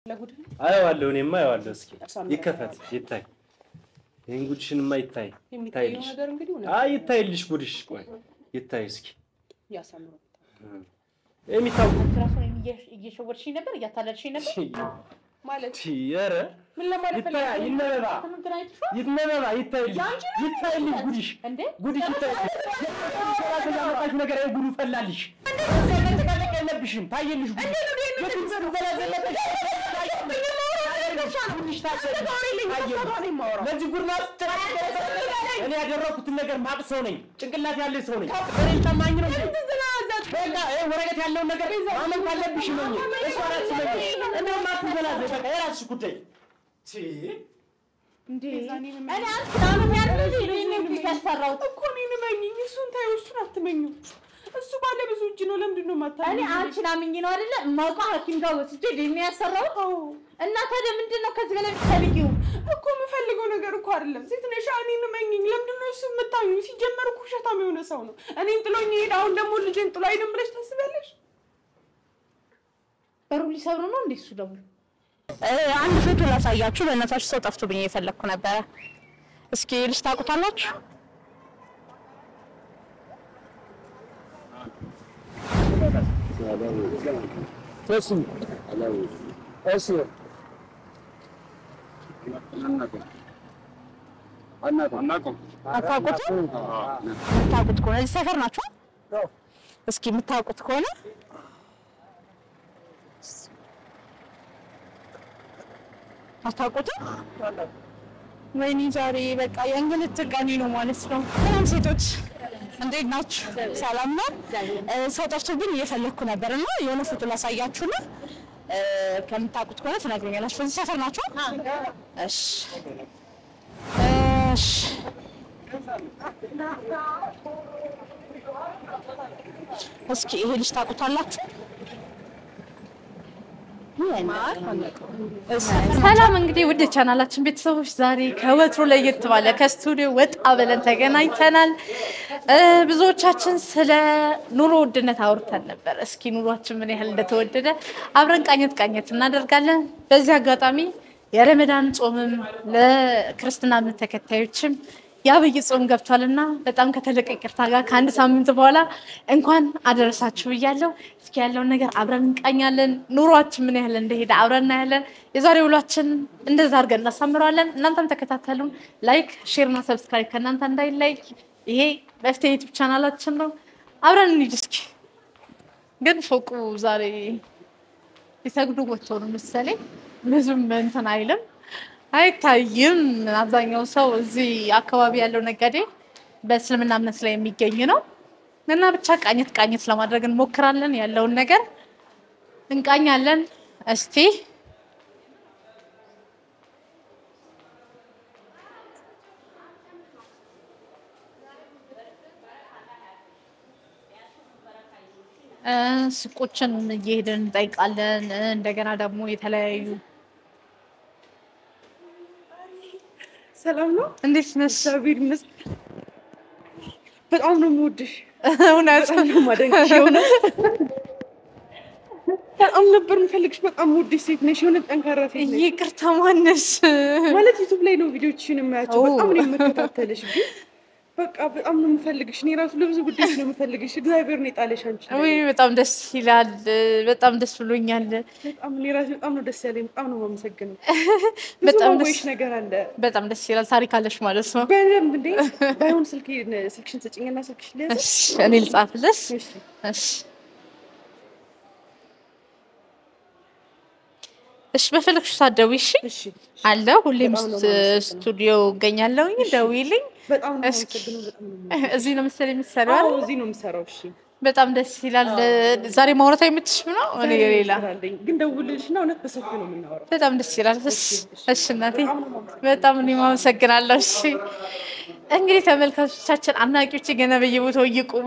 ለጉድ አየዋለሁ፣ እኔማ አየዋለሁ። እስኪ እርሷን ይከፈት ይታይ። ይህን ጉድሽንማ ይታይ የሚታየው ይታይልሽ። ነገር እንግዲህ እውነት አይ ይታይልሽ ጉድሽ። ቆይ ይታይ እስኪ ያሳምረው። የሚታወቅ አንቺ ራሱ እኔን እየ- እየሸወድሽኝ ነበር፣ እያታለልሽኝ ነበር። ማለት ኧረ ምን ለማለት ይታይ ፈልገህ ነው? ይነበባ እንትን አይተሽዋል ይነበባ ይታይልሽ ያንቺ ነው ይታይልሽ ጉድሽ እንዴ? ጉድሽ ይታይልሽ። ያመጣሽ ነገር ይሄ ጉዱ ፈላልሽ። መጨቃጨቅ የለብሽም ታየልሽ ጉድ የጉድ ዘላዘለበሽ ጉድሽ ታየልሽ። ለዚህ ጉድ ማስጨቃጨቅ እኔ ያደረኩትን ነገር ማቅ ሰው ነኝ። ጭንቅላት ያለኝ ሰው ነኝ። እኔ ታማኝ ነው እንዴ? በቃ ይሄ ወረቀት ያለውን ነገር ማመን ካለብሽ ነው። እሷ ናት ስለኝ እንደውም አትዘላዘይ። በቃ የራስሽ ጉዳይ ቺ እንዴ? እኔ አንቺ ምናምን ያልኩት እኔ እኮ ያስፈራሁት እኮ እኔን እመኚኝ። እሱን ታዩ፣ እሱን አትመኙ። እሱ ባለ ብዙ እጅ ነው። ለምንድን ነው እኔ የማታምኚኝ? አንቺን አምኜ ነው አይደለ የማውቀው ሐኪም ጋር ወስጄ ዲኤንኤ ያሰራሁት። እና ታዲያ ምንድን ነው ከዚህ በላይ የምትፈልጊው? እኮ የምፈልገው ነገር እኮ አይደለም። ሴት ነሽ፣ እኔን እመኚኝ። ለምንድን ነው እሱ የምታምኚው? ሲጀመር እኮ ውሸታም የሆነ ሰው ነው። እኔን ጥሎኝ ይሄድ፣ አሁን ደግሞ ልጄን ጥሎ አይደለም ብለሽ ታስቢያለሽ? በሩ ሊሰብሩ ነው እንዴ? እሱ ደግሞ አንድ ፎቶ ላሳያችሁ። በእናታችሁ ሰው ጠፍቶብኝ እየፈለግኩ ነበረ። እስኪ ልጅ ታውቁታላችሁ? አታውቁትም? የምታውቁት ከሆነ እዚህ ሰፈር ናቸው። እስኪ የምታውቁት ከሆነ አታውቁትም? ወይኔ ዛሬ በቃ የእንግልት ቀኔ ነው ማለት ነው። ሰላም ሴቶች እንዴት ናችሁ? ሰላም ነው። እ፣ ሰው ጠፍቶብኝ እየፈለግኩ ነበር እና የሆነ ፎቶ ላሳያችሁ ነው። እ፣ ከምታውቁት ከሆነ ትነግሩኛላችሁ። በዚህ ሰፈር ናቸው? እሺ እሺ። እስኪ ይሄ ልጅ ታውቁታላችሁ? ሰላም እንግዲህ ውድ ቻናላችን ቤተሰቦች ዛሬ ከወትሮ ለየት ባለ ከስቱዲዮ ወጣ ብለን ተገናኝተናል። እ፣ ብዙዎቻችን ስለ ኑሮ ውድነት አውርተን ነበር። እስኪ ኑሯችን ምን ያህል እንደተወደደ አብረን ቃኘት ቃኘት እናደርጋለን። በዚህ አጋጣሚ የረመዳን ጾምም ለክርስትና እምነት ተከታዮችም የአብይ ጾም ገብቷልና በጣም ከተለቀ ይቅርታ ጋር ከአንድ ሳምንት በኋላ እንኳን አደረሳችሁ ብያለሁ። እስኪ ያለውን ነገር አብረን እንቃኛለን። ኑሯችን ምን ያህል እንደሄደ አብረን እናያለን። የዛሬ ውሏችን እንደዛ አድርገን እናሳምረዋለን። እናንተም ተከታተሉን። ላይክ፣ ሼር እና ሰብስክራይብ ከእናንተ እንዳይለይ። ይሄ መፍትሄ ዩቱብ ቻናላችን ነው። አብረን እንሂድ እስኪ። ግን ፎቁ ዛሬ ሊሰግዱ ወጥተው ነው መሰለኝ ብዙም እንትን አይልም አይታይም። አብዛኛው ሰው እዚህ አካባቢ ያለው ነጋዴ በእስልምና እምነት ላይ የሚገኝ ነው እና ብቻ ቃኘት ቃኘት ለማድረግ እንሞክራለን። ያለውን ነገር እንቃኛለን። እስቲ እ፣ ሱቆችን እየሄድን እንጠይቃለን። እ፣ እንደገና ደግሞ የተለያዩ ሰላም ነው። እንዴት ነሽ? እግዚአብሔር ይመስገን። በጣም ነው የምወድሽ። እውነት በጣም ነው የማደንቅሽ። የሆነ በጣም ነበር የምፈልግሽ። በጣም የምወድሽ ሴት ነሽ። የሆነ ጠንካራ ሴት ነሽ። ይቅርታ ማነሽ? ማለት ዩቱብ ላይ ነው ቪዲዮችሽን የማያቸው። ኦ። በጣም ነው የምከታተልሽ። ግን በቃ በጣም ነው የምፈልግሽ። እኔ ራሱ ለብዙ ጉዳዮች ነው የምፈልግሽ። እግዚአብሔር ነው የጣለሽ አንቺ ላይ። ውይ በጣም ደስ ይላል። በጣም ደስ ብሎኛል። በጣም እኔ ራሱ በጣም ነው ደስ ያለኝ። በጣም ነው የማመሰግነው። ብዙ በጣም ደስ ማወቅሽ ነገር አለ በጣም ደስ ይላል። ታሪክ አለሽ ማለት ነው። በደንብ እንዴ። ባይሆን ስልክ ስልክሽን ስጭኝና ስልክሽ ልያዝ። እሺ እኔ ልጻፍልሽ። እሺ እሺ እሺ በፈለግሽ ሰዓት ደውዪ። እሺ እሺ አለ ሁሌም በጣም ነው ስ- የማመሰግነው። ስቱዲዮ እገኛለሁኝ። ደውዪልኝ። በጣም ነው እስኪ። የማመሰግነው። በጣም ነው የማመሰግነው። እዚህ ነው መሰለኝ የምትሰሪው አዎ አይደል? እዚህ ነው የምሰራው። እሺ በጣም ደስ ይላል። ዛሬ ማውራት የምትሽም ነው እኔ ዛሬ ሌላ ስራ አለኝ፣ ግን ደውልልሽና እውነት በሰፊው ነው የምናወራው። በጣም ደስ ይላል። እሺ እሺ እናቴ በጣም ነው የማመሰግነው። በጣም እኔም አመሰግናለሁ። እሺ እንግዲህ ተመልካቾቻችን አድናቂዎች ገና በየቦታው እየቆሙ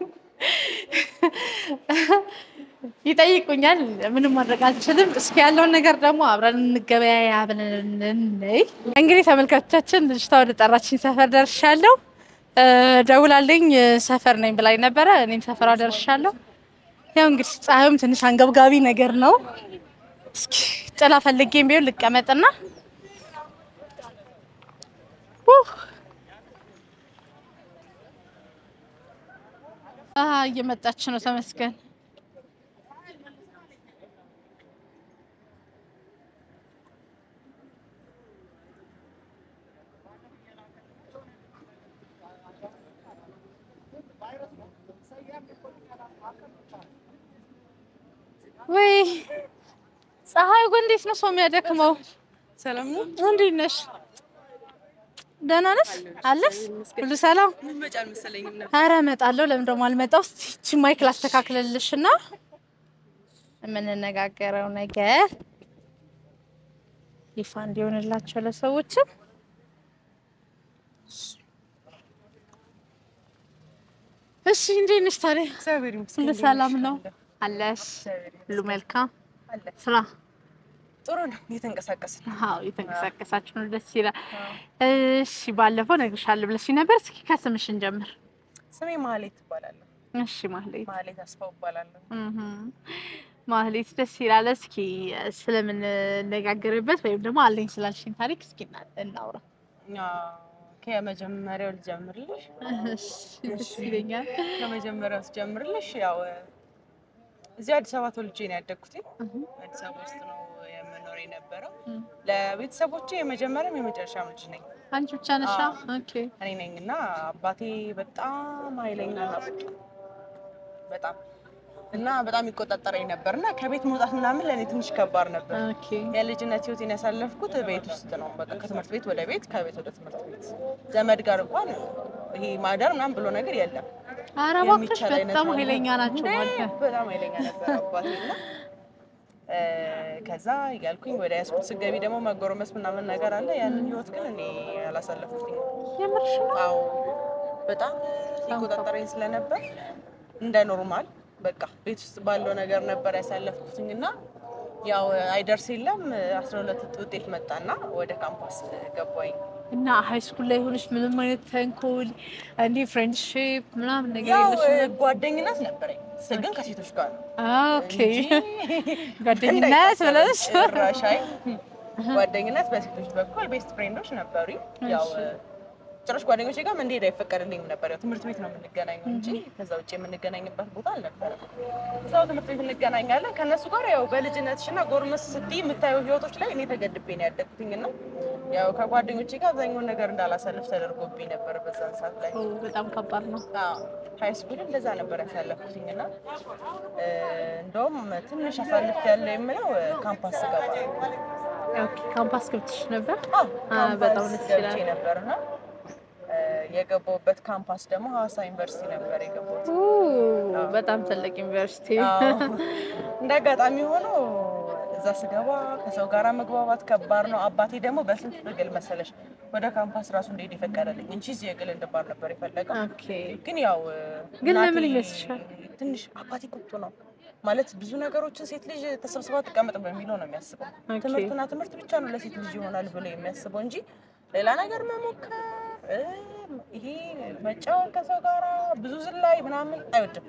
ይጠይቁኛል። ምንም ማድረግ አልችልም። እስኪ ያለውን ነገር ደግሞ አብረን እንገበያያ ብለን እንይ። እንግዲህ ተመልካቾቻችን ልጅቷ ወደ ጠራችኝ ሰፈር ደርሻለሁ። እ፣ ደውላልኝ እ፣ ሰፈር ነኝ ብላኝ ነበረ። እኔም ሰፈሯ ደርሻለሁ። ያው እንግዲህ ፀሐዩም ትንሽ አንገብጋቢ ነገር ነው። እስኪ ጥላ ፈልጌም ቢሆን ልቀመጥና ኡህ። አ እየመጣች ነው። ተመስገን። ወይ ፀሐዩ ግን እንዴት ነው ሰው የሚያደክመው? ሰላም ነው። እንዴት ነሽ? ደህና ነሽ? አለሽ? ሁሉ ሰላም? መጫ አልመሰለኝም ነበር። ኧረ እመጣለሁ። ለምን ደግሞ አልመጣው? እስኪ ይቺ ማይክ ላስተካክልልሽ እና የምንነጋገረው ነገር ይፋ እንዲሆንላቸው ለሰዎችም እሺ። እንዴት ነሽ ታዲያ? እግዚአብሔር ይመስገን። ሁሉ ሰላም ነው? አለሽ? ሁሉ መልካም ስራ ጥሩ ነው። እየተንቀሳቀስን ነው። አዎ የተንቀሳቀሳችሁ ነው። ደስ ይላል። እሺ ባለፈው እነግርሻለሁ ብለሽኝ ነበር። እስኪ ከስምሽ እንጀምር። ስሜ ማህሌት ትባላለሁ። እሺ ማህሌት። ማህሌት አስፋው እባላለሁ። እህ ማህሌት ደስ ይላል። እስኪ ስለምንነጋገርበት ወይም ደግሞ አለኝ ስላልሽኝ ታሪክ እስኪ እና- እናውራ። አዎ፣ ከመጀመሪያው ልጀምርልሽ። እሺ ደስ ይለኛል። ከመጀመሪያው ስጀምርልሽ ያው እዚህ አዲስ አበባ ተወልጄ ነው ያደግኩት። አዲስ አበባ ውስጥ ነው የምኖር የነበረው። እም። ለቤተሰቦቼ የመጀመሪያም የመጨረሻም ልጅ ነኝ አንቺ ብቻ ነሻ? ኦኬ እኔ ነኝ እና አባቴ በጣም ኃይለኛ እና ቁጡ በጣም እና በጣም ይቆጣጠረኝ ነበር እና ከቤት መውጣት ምናምን ለእኔ ትንሽ ከባድ ነበር። ኦኬ የልጅነት ህይወቴን ያሳለፍኩት ቤት ውስጥ ነው። በቃ ከትምህርት ቤት ወደ ቤት፣ ከቤት ወደ ትምህርት ቤት። ዘመድ ጋር እንኳን ይሄ ማደር ምናምን ብሎ ነገር የለም። ኧረ እባክሽ የሚቻል አይነት በጣም ነገር ኃይለኛ ናቸው እንዴ! ማለት ነው። በጣም ኃይለኛ ነበር አባቴ እና እ፣ ከዛ እያልኩኝ ወደ ያስኩት ስገቢ ደግሞ መጎረመስ ምናምን ነገር አለ። ያንን ህይወት ግን እኔ አላሳለፍኩትኝ። የምርሽ ነው? አዎ በጣም ይቆጣጠረኝ ስለነበር እንደ ኖርማል በቃ ቤት ውስጥ ባለው ነገር ነበር ያሳለፍኩትኝ እና ያው አይደርስ የለም አስራ ሁለት ውጤት መጣና ወደ ካምፓስ ገባኝ። እና ሃይ ስኩል ላይ ሆነሽ ምንም አይነት ተንኮል እንዲህ ፍሬንድሺፕ ምናምን ነገር ያው የለሽም? ጓደኝነት ነበረኝ ስ- ግን ከሴቶች ጋር ነው ኦኬ ጓደኝነት ብለሽ ጭራሽ አይ ጓደኝነት በሴቶች በኩል ቤስት ፍሬንዶች ነበሩኝ። ያው እሺ። ጭራሽ ጓደኞቼ ጋር እንዲሄድ አይፈቀድልኝም ነበር። ያው ትምህርት ቤት ነው የምንገናኘው እንጂ ከዛ ውጭ የምንገናኝበት ቦታ አልነበረም። እዛው ትምህርት ቤት እንገናኛለን። ከእነሱ ጋር ያው በልጅነትሽ እና ጎርመስ ስትይ የምታየው ህይወቶች ላይ እኔ ተገድቤ ነው ያደግኩኝ እና ያው ከጓደኞቼ ጋር አብዛኛውን ነገር እንዳላሳልፍ ተደርጎብኝ ነበር በዛን ሰዓት ላይ። ኦ፣ በጣም ከባድ ነው። ሀይ ስኩል እንደዛ ነበር ያሳለፍኩትኝ እና እ፣ እንደውም ትንሽ አሳልፍ ያለው የምለው እ፣ ካምፓስ ስገባ ነው። ኦኬ ካምፓስ ገብተሽ ነበር? አዎ፣ አ፣ በጣም ካምፓስ ደስ ገብቼ ይላል። ነበር እና እ፣ የገባሁበት ካምፓስ ደግሞ ሀዋሳ ዩኒቨርሲቲ ነበር የገባሁት። ኦ፣ በጣም ትልቅ ዩኒቨርሲቲ። አዎ። እንደ አጋጣሚ ሆኖ እዛ ስገባ ከሰው ጋር መግባባት ከባድ ነው። አባቴ ደግሞ በስንት ትግል መሰለሽ ወደ ካምፓስ ራሱ እንደሄድ የፈቀደልኝ እንጂ እዚህ የግል እንድባል ነበር የፈለገው። ኦኬ ግን ያው ግን እናቴ ለምን ይመስልሻል? ትንሽ አባቴ ቁጡ ነው ማለት ብዙ ነገሮችን ሴት ልጅ ተሰብስባ ትቀመጥ በሚለው ነው የሚያስበው። ኦኬ። ትምህርትና ትምህርት ብቻ ነው ለሴት ልጅ ይሆናል ብሎ የሚያስበው እንጂ ሌላ ነገር መሞከር እ፣ ይሄ መጫወት ከሰው ጋራ ብዙ ዝላይ ምናምን አይወድም።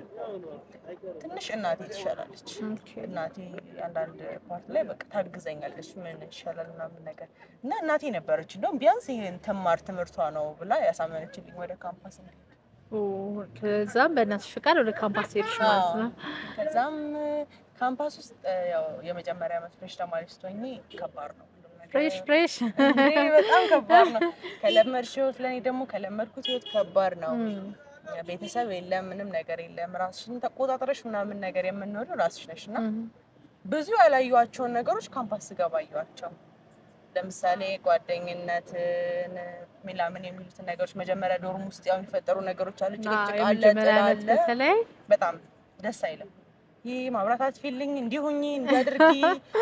ትንሽ እናቴ ትሻላለች። ኦኬ እናቴ አንዳንድ ፓርት ላይ በቃ ታግዘኛለች፣ ምን ይሻላል ምናምን ነገር እና እናቴ ነበረች እንደውም ቢያንስ ይህን ትማር ትምህርቷ ነው ብላ ያሳመነችልኝ ወደ ካምፓስ እንድሄድ። ኦ፣ ከዛም በእናትሽ ፍቃድ ወደ ካምፓስ ሄድሽ ማለት ነው። ከዛም ካምፓስ ውስጥ እ፣ ያው የመጀመሪያ ዓመት ፍሬሽ ተማሪ ስትሆኚ ከባድ ነው ሁሉም ነገር። ፍሬሽ ፍሬሽ እንዴ በጣም ከባድ ነው። ከለመድሽ ህይወት ለእኔ ደግሞ ከለመድኩት ህይወት ከባድ ነው። ቤተሰብ የለም፣ ምንም ነገር የለም። ራስሽን ተቆጣጥረሽ ምናምን ነገር የምንወደው ራስሽ ነሽ እና ብዙ ያላየኋቸውን ነገሮች ካምፓስ ስገባ አየኋቸው። ለምሳሌ ጓደኝነትን ሚላምን የሚሉትን ነገሮች መጀመሪያ ዶርም ውስጥ ያው የሚፈጠሩ ነገሮች አሉ። ጭቅጭቅ አለ፣ የመጀመሪያ ጥል ዓመት አለ። በተለይ በጣም ደስ አይልም። ይህ ማብራት አትፊልኝ እንዲሁኝ እንዲያድርጊ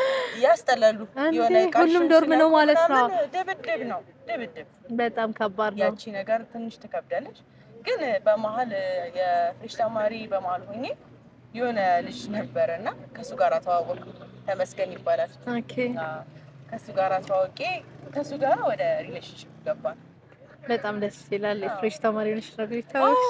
ያስጠላሉ። እንዴ፣ የሆነ ዕቃሽን ሁሉም ዶርም ነው ሲነኩ ማለት ነው? ምናምን ድብድብ ነው ድብድብ። በጣም ከባድ ነው። ያቺ ነገር ትንሽ ትከብዳለች። ግን በመሀል የፍሬሽ ተማሪ በመሀል ሆኜ የሆነ ልጅ ነበረ እና ከእሱ ጋር ተዋወቅ ተመስገን ይባላል። ኦኬ አዎ፣ ከእሱ ጋር ተዋውቄ ከእሱ ጋር ወደ ሪሌሽንሽፕ ገባን። በጣም ደስ ይላል። የፍሬሽ ተማሪ ነሽ ነው ቤታዎች።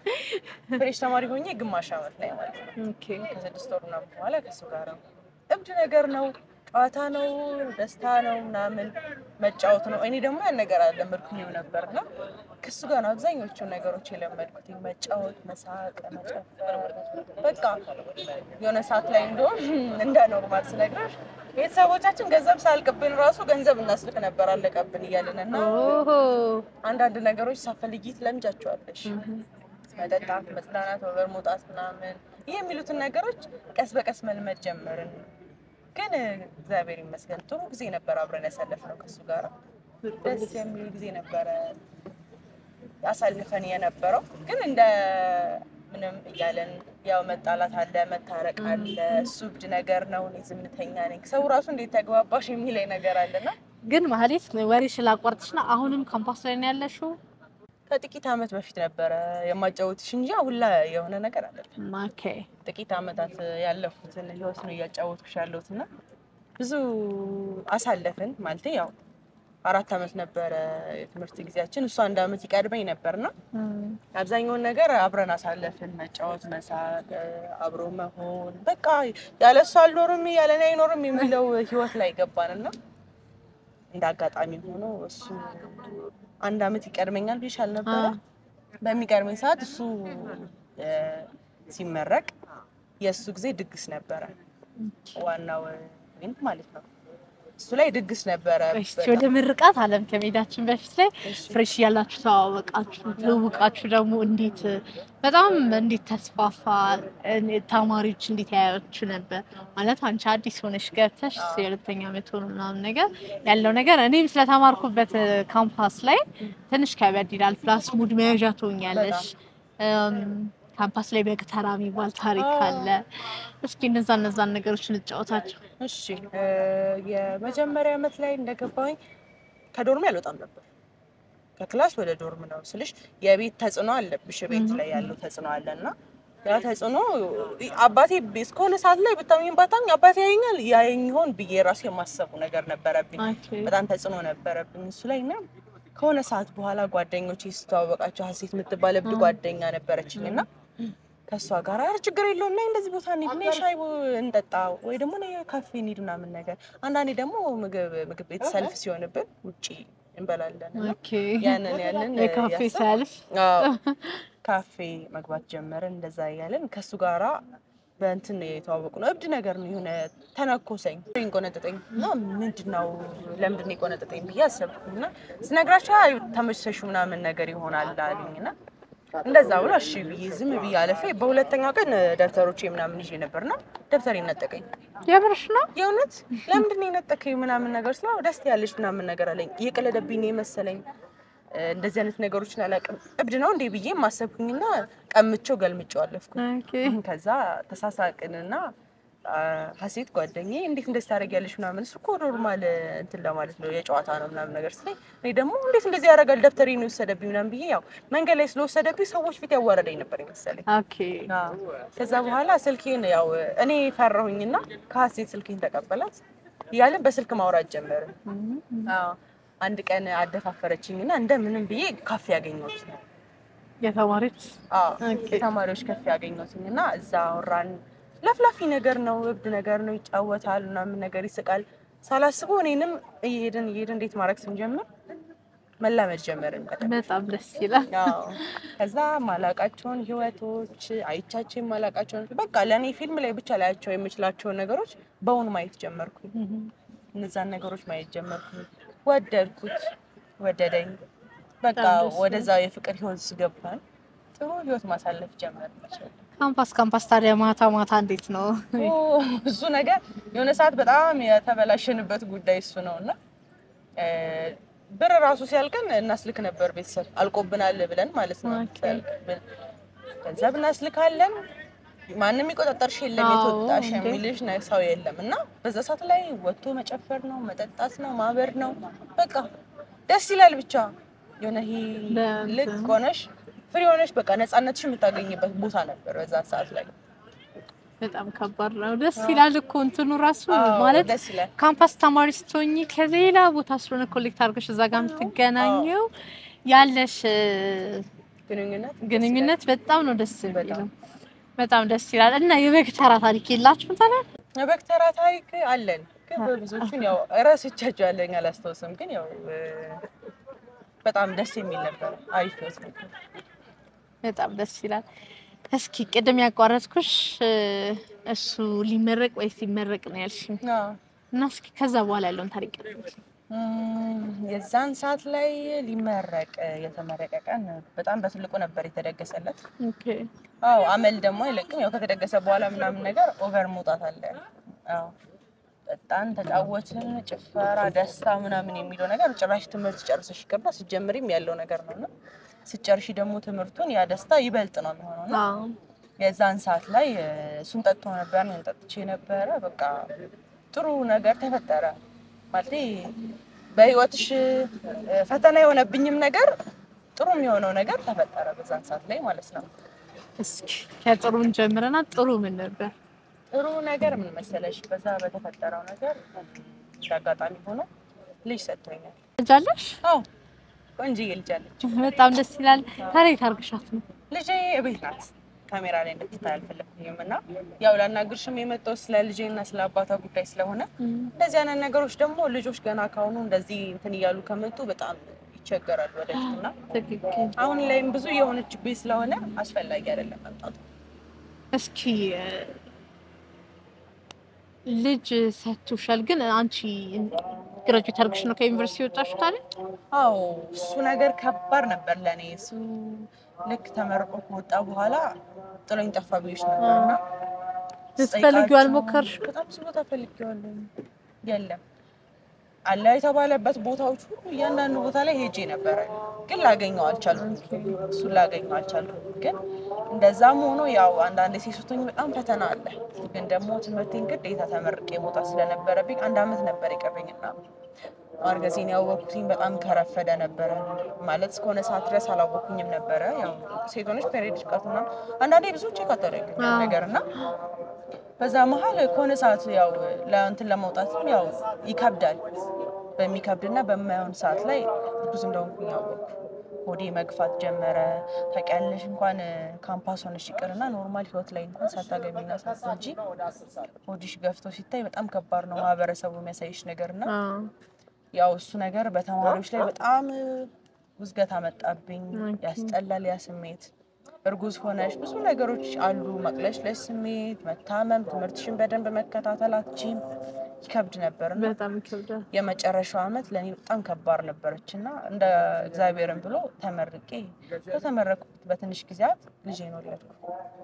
ፍሬሽ ተማሪ ሆኜ ግማሽ ዓመት ላይ ማለት ነው ኦኬ ከስድስት ወር ምናምን በኋላ ከእሱ ጋር ነው። እብድ ነገር ነው። ጨዋታ ነው፣ ደስታ ነው፣ ምናምን መጫወት ነው። እኔ ደግሞ ያን ነገር አልለመድኩኝም ነበር እና ከሱ ጋር ነው አብዛኞቹ ነገሮች የለመድኩት። መጫወት፣ መሳቅ፣ መጨፈር በቃ የሆነ ሰዓት ላይ እንደሆን እንደ ኖርማል ስነግርሽ ቤተሰቦቻችን ገንዘብ ሳያልቅብን ራሱ ገንዘብ እናስልክ ነበር አለቀብን እያልን እና ኦሆ አንዳንድ ነገሮች ሳፈልጊ ትለምጃቸዋለሽ። መጠጣት፣ መጽናናት፣ ወበር መውጣት ምናምን ይህ የሚሉትን ነገሮች ቀስ በቀስ መልመድ ጀመርን። ግን እግዚአብሔር ይመስገን ጥሩ ጊዜ ነበር አብረን ያሳለፍነው ከእሱ ጋር ደስ የሚል ጊዜ ነበረ አሳልፈን የነበረው። ግን እንደ ምንም እያለን ያው መጣላት አለ፣ መታረቅ አለ። እሱ እብድ ነገር ነው፣ እኔ ዝምተኛ ነኝ። ሰው ራሱ እንዴት ተግባባሽ የሚለኝ ነገር አለና ግን ማህሌት ወሬ ስላቋርጥሽ ነው። አሁንም ካምፓስ ላይ ነው ያለሽው? ከጥቂት ዓመት በፊት ነበረ የማጫወትሽ እንጂ አሁን ላይ የሆነ ነገር አለ። ኦኬ ጥቂት ዓመታት ያለፉትን ህይወት ነው እያጫወትኩሽ ያለሁት እና ብዙ አሳለፍን ማለት ያው አራት ዓመት ነበረ የትምህርት ጊዜያችን። እሱ አንድ ዓመት ይቀድመኝ ነበርና አብዛኛውን ነገር አብረን አሳለፍን። መጫወት፣ መሳቅ፣ አብሮ መሆን በቃ ያለ እሱ አልኖርም ያለ እኔ አይኖርም የሚለው ህይወት ላይ ገባንና እንደ አጋጣሚ ሆኖ እሱ አንድ ዓመት ይቀድመኛል ብዬሽ አልነበረ? በሚቀድመኝ ሰዓት እሱ እ ሲመረቅ የእሱ ጊዜ ድግስ ነበረ። ዋናው ኢቨንት ማለት ነው። እሱ ላይ ድግስ ነበረ። እስቲ ወደ ምርቃት አለም ከመሄዳችን በፊት ላይ ፍሬሽ እያላችሁ ተዋወቃችሁ፣ ትውውቃችሁ ደግሞ እንዴት በጣም እንዴት ተስፋፋ? እኔ- ተማሪዎች እንዴት ያያችሁ ነበር? ማለት አንቺ አዲስ ሆነሽ ገብተሽ የሁለተኛ ዓመት ሆኖ ምናምን ነገር ያለው ነገር እኔም ስለተማርኩበት ካምፓስ ላይ ትንሽ ከበድ ይላል። ፕላስ ሙድ መያዣ ትሆኛለሽ። እም፣ ካምፓስ ላይ በግተራ የሚባል ታሪክ አለ። እስኪ እነዛ እነዛን ነገሮች እንጫወታቸው። እሺ እ የመጀመሪያ ዓመት ላይ እንደገባኝ ከዶርሜ አልወጣም ነበር። ከክላስ ወደ ዶርም ነው ስልሽ የቤት ተጽዕኖ አለብሽ። ቤት ላይ ያለው ተጽዕኖ አለ እና ያ ተጽዕኖ አባቴ እስከሆነ ሰዓት ላይ ብታሚኝ ባታኝ አባቴ ያየኛል ያየኝ ይሆን ብዬ ራሱ የማሰቡ ነገር ነበረብኝ። ኦኬ። በጣም ተጽዕኖ ነበረብኝ እሱ ላይ እና ከሆነ ሰዓት በኋላ ጓደኞቼ ስተዋወቃቸው ሀሴት የምትባል እብድ ጓደኛ ነበረችኝ እና ከእሷ ጋር ኧረ ችግር የለውም እና እንደዚህ ቦታ እንሂድ እና ሻይ እንጠጣ ወይ ደግሞ እኔ ካፌ እንሂድ ምናምን ነገር አንዳንዴ ደግሞ ምግብ ምግብ ቤት ሰልፍ ሲሆንብን ውጪ እንበላለን እና ኦኬ። ያንን ያንን የካፌ ያሰብን ሰልፍ አዎ ካፌ መግባት ጀመርን። እንደዛ እያለን ከእሱ ጋራ በእንትን ነው የተዋወቁ ነው። እብድ ነገር ነው የሆነ ተነኮሰኝ፣ ቆነጠጠኝ እና ምንድን ነው ለምንድን ነው የቆነጠጠኝ ብዬ አሰብኩኝ እና ስነግራቸው አይ ተመችቶሽ ምናምን ነገር ይሆናል አሉኝ እና እንደዛ ብሎ እሺ ብዬ ዝም ብዬ አለፌ። በሁለተኛው ቀን ደብተሮቼ ምናምን ይዤ ነበርና ደብተር ነጠቀኝ። የምርሽ ነው? የእውነት ለምንድን ነው የነጠቀኝ ምናምን ነገር ስለው ደስ ያለሽ ምናምን ነገር አለኝ። እየቀለደብኝ ነው የመሰለኝ። እ፣ እንደዚህ አይነት ነገሮችን አላውቅም። እብድ ነው እንዴ ብዬ ማሰብኩኝና ቀምቼው ገልምጬው አለፍኩኝ። ኦኬ። ከዛ ተሳሳቅንና አ፣ ሀሴት ጓደኛዬ እንዴት እንደዚህ ታደርጊያለሽ ምናምን እሱ እኮ ኖርማል እንትን ለማለት ነው የጨዋታ ነው ምናምን ነገር ስለኝ እኔ ደግሞ እንዴት እንደዚህ ያደርጋል ደብተሬን ነው የወሰደብኝ ምናምን ብዬ ያው መንገድ ላይ ስለወሰደብኝ ሰዎች ፊት ያዋረደኝ ነበር ይመሰለኝ። ኦኬ። አዎ። ከዛ በኋላ ስልኬን ያው እኔ ፈራሁኝና ከሀሴት ስልኬን ተቀበላት እያለን በስልክ ማውራት ጀመርን። አዎ። አንድ ቀን አደፋፈረችኝና እንደምንም ብዬ ካፌ ያገኘሁት ነው የተማሪዎች አዎ ኦኬ። የተማሪዎች ከፍ ያገኘሁትኝ እና እዛ አወራን። ለፍላፊ ነገር ነው፣ እብድ ነገር ነው፣ ይጫወታል ምናምን ነገር ይስቃል። ሳላስበው እኔንም እየሄድን እየሄድን እንዴት ማድረግ ስንጀምር መላመድ ጀመርን። በቃ በጣም ደስ ይላል። አዎ። ከዛ ማላቃቸውን ህይወቶች አይቻቸው የማላቃቸውን በቃ ለእኔ ፊልም ላይ ብቻ ላያቸው የምችላቸውን ነገሮች በእውን ማየት ጀመርኩኝ። እነዛን ነገሮች ማየት ጀመርኩኝ። ወደድኩት፣ ወደደኝ። በቃ በጣም ደስ ወደዛ የፍቅር ህይወት ስገባን ጥሩ ህይወት ማሳለፍ ጀመርን። ካምፓስ ካምፓስ ታዲያ ማታ ማታ እንዴት ነው? ኦ፣ እሱ ነገር የሆነ ሰዓት በጣም የተበላሸንበት ጉዳይ እሱ ነው እና እ፣ ብር ራሱ ሲያልቀን እናስልክ ነበር ቤተሰብ አልቆብናል ብለን ማለት ነው። ኦኬ። ሲያልቅብን ገንዘብ እናስልካለን። ማንም የሚቆጣጠርሽ የለም፣ አዎ፣ የተወጣሽ እንዴ። የሚልሽ ነ- ሰው የለም እና በዛ ሰዓት ላይ ወጥቶ መጨፈር ነው፣ መጠጣት ነው፣ ማበር ነው። በቃ ደስ ይላል ብቻ የሆነ ይሄ በእንትን- ልቅ ሆነሽ ፍሪ ሆነሽ በቃ ነፃነትሽ የምታገኝበት ቦታ ነበር በዛ ሰዓት ላይ። በጣም ከባድ ነው። ደስ ይላል እኮ እንትኑ ራሱ አዎ፣ ማለት ደስ ይላል። ካምፓስ ተማሪ ስትሆኚ ከሌላ ቦታ ስለሆነ ኮሌክት አድርገሽ እዛ ጋር የምትገናኘው ያለሽ እ፣ ግንኙነት ግንኙነት በጣም ነው ደስ የሚለው። በጣም። በጣም ደስ ይላል። እና የበግ ተራ ታሪክ የላችሁም ታዲያ? የበግ ተራ ታሪክ አለን፣ ግን በብዙዎቹን ያው እረስቻቸዋለሁ አላስታውስም። ግን ያው እ፣ በጣም ደስ የሚል ነበር። አሪፍ ህይወት ነበር። በጣም ደስ ይላል። እስኪ ቅድም ያቋረጥኩሽ እ፣ እሱ ሊመረቅ ወይስ ሲመረቅ ነው ያልሽኝ አዎ። እና እስኪ ከዛ በኋላ ያለውን ታሪክ ቀጥል። እም፣ የዛን ሰዓት ላይ ሊመረቅ የተመረቀ ቀን በጣም በትልቁ ነበር የተደገሰለት። ኦኬ አዎ አመል ደግሞ አይለቅም። ያው ከተደገሰ በኋላ ምናምን ነገር ኦቨር መውጣት አለ። አዎ በጣም ተጫወትን፣ ጭፈራ፣ ደስታ ምናምን የሚለው ነገር ጭራሽ ትምህርት ጨርሰሽ ይቅርና ስትጀምሪም ያለው ነገር ነው እና ስትጨርሺ ደግሞ ትምህርቱን ያ ደስታ ይበልጥ ነው የሚሆነው እና አዎ የዛን ሰዓት ላይ እ፣ እሱን ጠጥቶ ነበር፣ እኔን ጠጥቼ ነበረ። በቃ ጥሩ ነገር ተፈጠረ ማለት በህይወትሽ እ፣ ፈተና የሆነብኝም ነገር ጥሩ የሚሆነው ነገር ተፈጠረ በዛን ሰዓት ላይ ማለት ነው። እስኪ ከጥሩን ጀምረና ጥሩ ምን ነበር? ጥሩ ነገር ምን መሰለሽ፣ በዛ በተፈጠረው ነገር እንደ አጋጣሚ ሆኖ ልጅ ሰጥቶኛል። ልጅ አለሽ? አዎ ቆንጆዬ ልጅ አለች። በጣም ደስ ይላል። ታሪክ አርግሻት ነው ልጄ እቤት ናት። ካሜራ ላይ እንድትታይ አልፈለኩኝም እና ያው ላናግርሽም የመጣው ስለ ልጄና ስለ አባቷ ጉዳይ ስለሆነ እንደዚህ አይነት ነገሮች ደግሞ ልጆች ገና ካሁኑ እንደዚህ እንትን እያሉ ከመጡ በጣም ይቸገራሉ ወደፊት እና ትክክል። አሁን ላይም ብዙ የሆነችብኝ ስለሆነ አስፈላጊ አይደለም መምጣቱ። እስኪ እ፣ ልጅ ሰጥቶሻል፣ ግን አንቺ ግራጁዌት አድርግሽ ነው ከዩኒቨርሲቲ የወጣሽው ታዲያ? አዎ እሱ ነገር ከባድ ነበር ለእኔ። እሱ ልክ ተመርቆ ከወጣ በኋላ ጥሎኝ ጠፋ ብዬሽ ነበር እና ልትፈልጊው ስጠይቃቸው አልሞከርሽም? በጣም ብዙ ቦታ ፈልጌዋለሁ። የለም አለ የተባለበት ቦታዎች ሁሉ እያንዳንዱ ቦታ ላይ ሄጄ ነበረ፣ ግን ላገኘው አልቻልኩም። እሱን ላገኘው አልቻልኩም። ግን እንደዛም ሆኖ ያው አንዳንድ ሴቶኝ በጣም ፈተና አለ። ግን ደግሞ ትምህርቴን ግዴታ ተመርቄ መውጣት ስለነበረብኝ አንድ አመት ነበር የቀረኝና ማርገዜን ያወቅኩትኝ በጣም ከረፈደ ነበረ። ማለት እስከሆነ ሰዓት ድረስ አላወኩኝም ነበረ። ያው ሴቶች ፔሬድ ቀቱና አንዳንዴ ብዙ ቼክ አታደርግም ያን ነገር እና በዛ መሀል ከሆነ ሰዓት ያው ለእንትን ለመውጣትም ያው ይከብዳል። በሚከብድና በማይሆን ሰዓት ላይ ብዙ እንደሆንኩኝ ያወቅኩ። ሆዴ መግፋት ጀመረ። ታውቂያለሽ እንኳን ካምፓስ ሆነሽ ይቅርና ኖርማል ህይወት ላይ እንኳን ሳታገቢና ሳትወልጂ ሆድሽ ገፍቶ ሲታይ በጣም ከባድ ነው ማህበረሰቡ የሚያሳይሽ ነገርና አዎ። ያው እሱ ነገር በተማሪዎች ላይ በጣም ውዝገት አመጣብኝ። ኦኬ። ያስጠላል ያ ስሜት። እርጉዝ ሆነሽ ብዙ ነገሮች አሉ፣ መቅለሽለሽ ስሜት፣ መታመም፣ ትምህርትሽን በደንብ መከታተል አትችይም። ይከብድ ነበር እና በጣም ይከብዳል። የመጨረሻው አመት ለእኔ በጣም ከባድ ነበረች እና እንደ እግዚአብሔርን ብሎ ተመርቄ በተመረኩት በትንሽ ጊዜያት ልጄን ወለድኩ።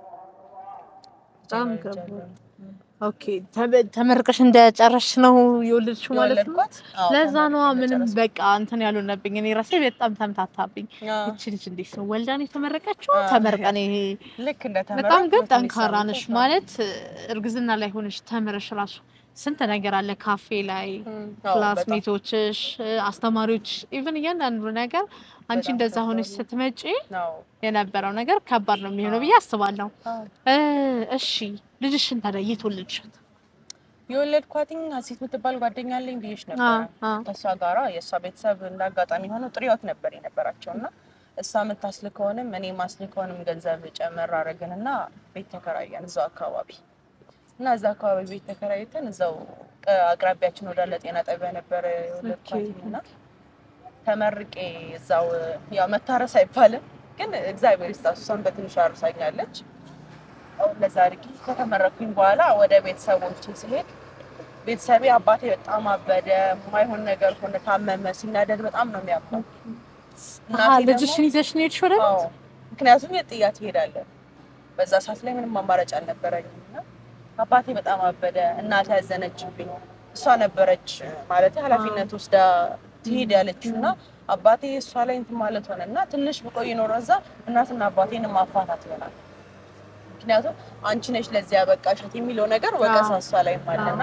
በጣም ልጄን ከባድ። ወልጃለሁ። ኦኬ ተመ- ተመርቀሽ እንደጨረሽ ነው የወለድሽው ማለት ነው? የወለድኳት አዎ፣ ለዛ ነዋ ተመርቄ ምንም እንደጨረስኩ። በቃ እንትን ያልሆነብኝ እኔ ራሴ በጣም ተምታታብኝ። አዎ፣ ይቺ ልጅ እንዴት ነው ወልዳን የተመረቀችው? አዎ። ተመርቀን ይሄ ልክ እንደተመረኩ በጣም ግን በትንሽ ጠንካራ ሳምንት ነሽ ነው። ማለት እርግዝና ላይ ሆነሽ ተምረሽ ራሱ ስንት ነገር አለ ካፌ ላይ እም፣ አዎ፣ በጣም። ክላስሜቶችሽ፣ አስተማሪዎች ኢቭን እያንዳንዱ ነገር አንቺ በጣም እንደዛ ከባድ ሆነሽ ነው። ስትመጪ አዎ፣ የነበረው ነገር ከባድ ነው የሚሆነው ብዬ አስባለሁ። አዎ። እ፣ እሺ ልጅሽን ታዲያ የት ወለድሻት? የወለድኳትኝ ሀሴት የምትባል ጓደኛ አለኝ ብዬሽ አ ነበረ። አ ከእሷ ጋራ የእሷ ቤተሰብ እንደ አጋጣሚ ሆኖ ጥሩ ህይወት ነበር የነበራቸው እና እሷ የምታስልከውንም እኔ ማስልከውንም ገንዘብ ጨመር አደረግን እና ቤት ተከራየን እዛው አካባቢ እና እዛ አካባቢ ቤት ተከራይተን እዛው ቅ- አቅራቢያችን ወዳለ ጤና ጣቢያ ነበረ የወለድኳትኝ እና ተመርቄ እዛው ያው መታረስ አይባልም ግን እግዚአብሔር ይስጣት እሷን በትንሹ አርሳኛለች። አሁን ለዛ አድርጊ ከተመረኩኝ በኋላ ወደ ቤተሰቦቼ ስሄድ ቤተሰቤ አባቴ በጣም አበደ፣ የማይሆን ነገር ሆነ፣ ታመመ። ሲናደድ በጣም ነው የሚያባው። አሀ፣ ልጅሽን ይዘሽ ነው የሄድሽው ወደ ቤት? አዎ፣ ምክንያቱም የት ጥያት ይሄዳለን። በዛ ሰዓት ላይ ምንም አማራጭ አልነበረኝም እና አባቴ በጣም አበደ። እናቴ ያዘነችብኝ እሷ ነበረች ማለት ኃላፊነት ወስዳ ትሄድ ያለችው እና አባቴ እሷ ላይ እንትን ማለት ሆነ እና ትንሽ ብቆይ ኖሮ እዛ እናትና አባቴን ማፋታት ይሆናል። ምክንያቱም አንቺ ነሽ ለዚህ ያበቃሻት የሚለው ነገር ወቀሳ እሷ ላይ አለና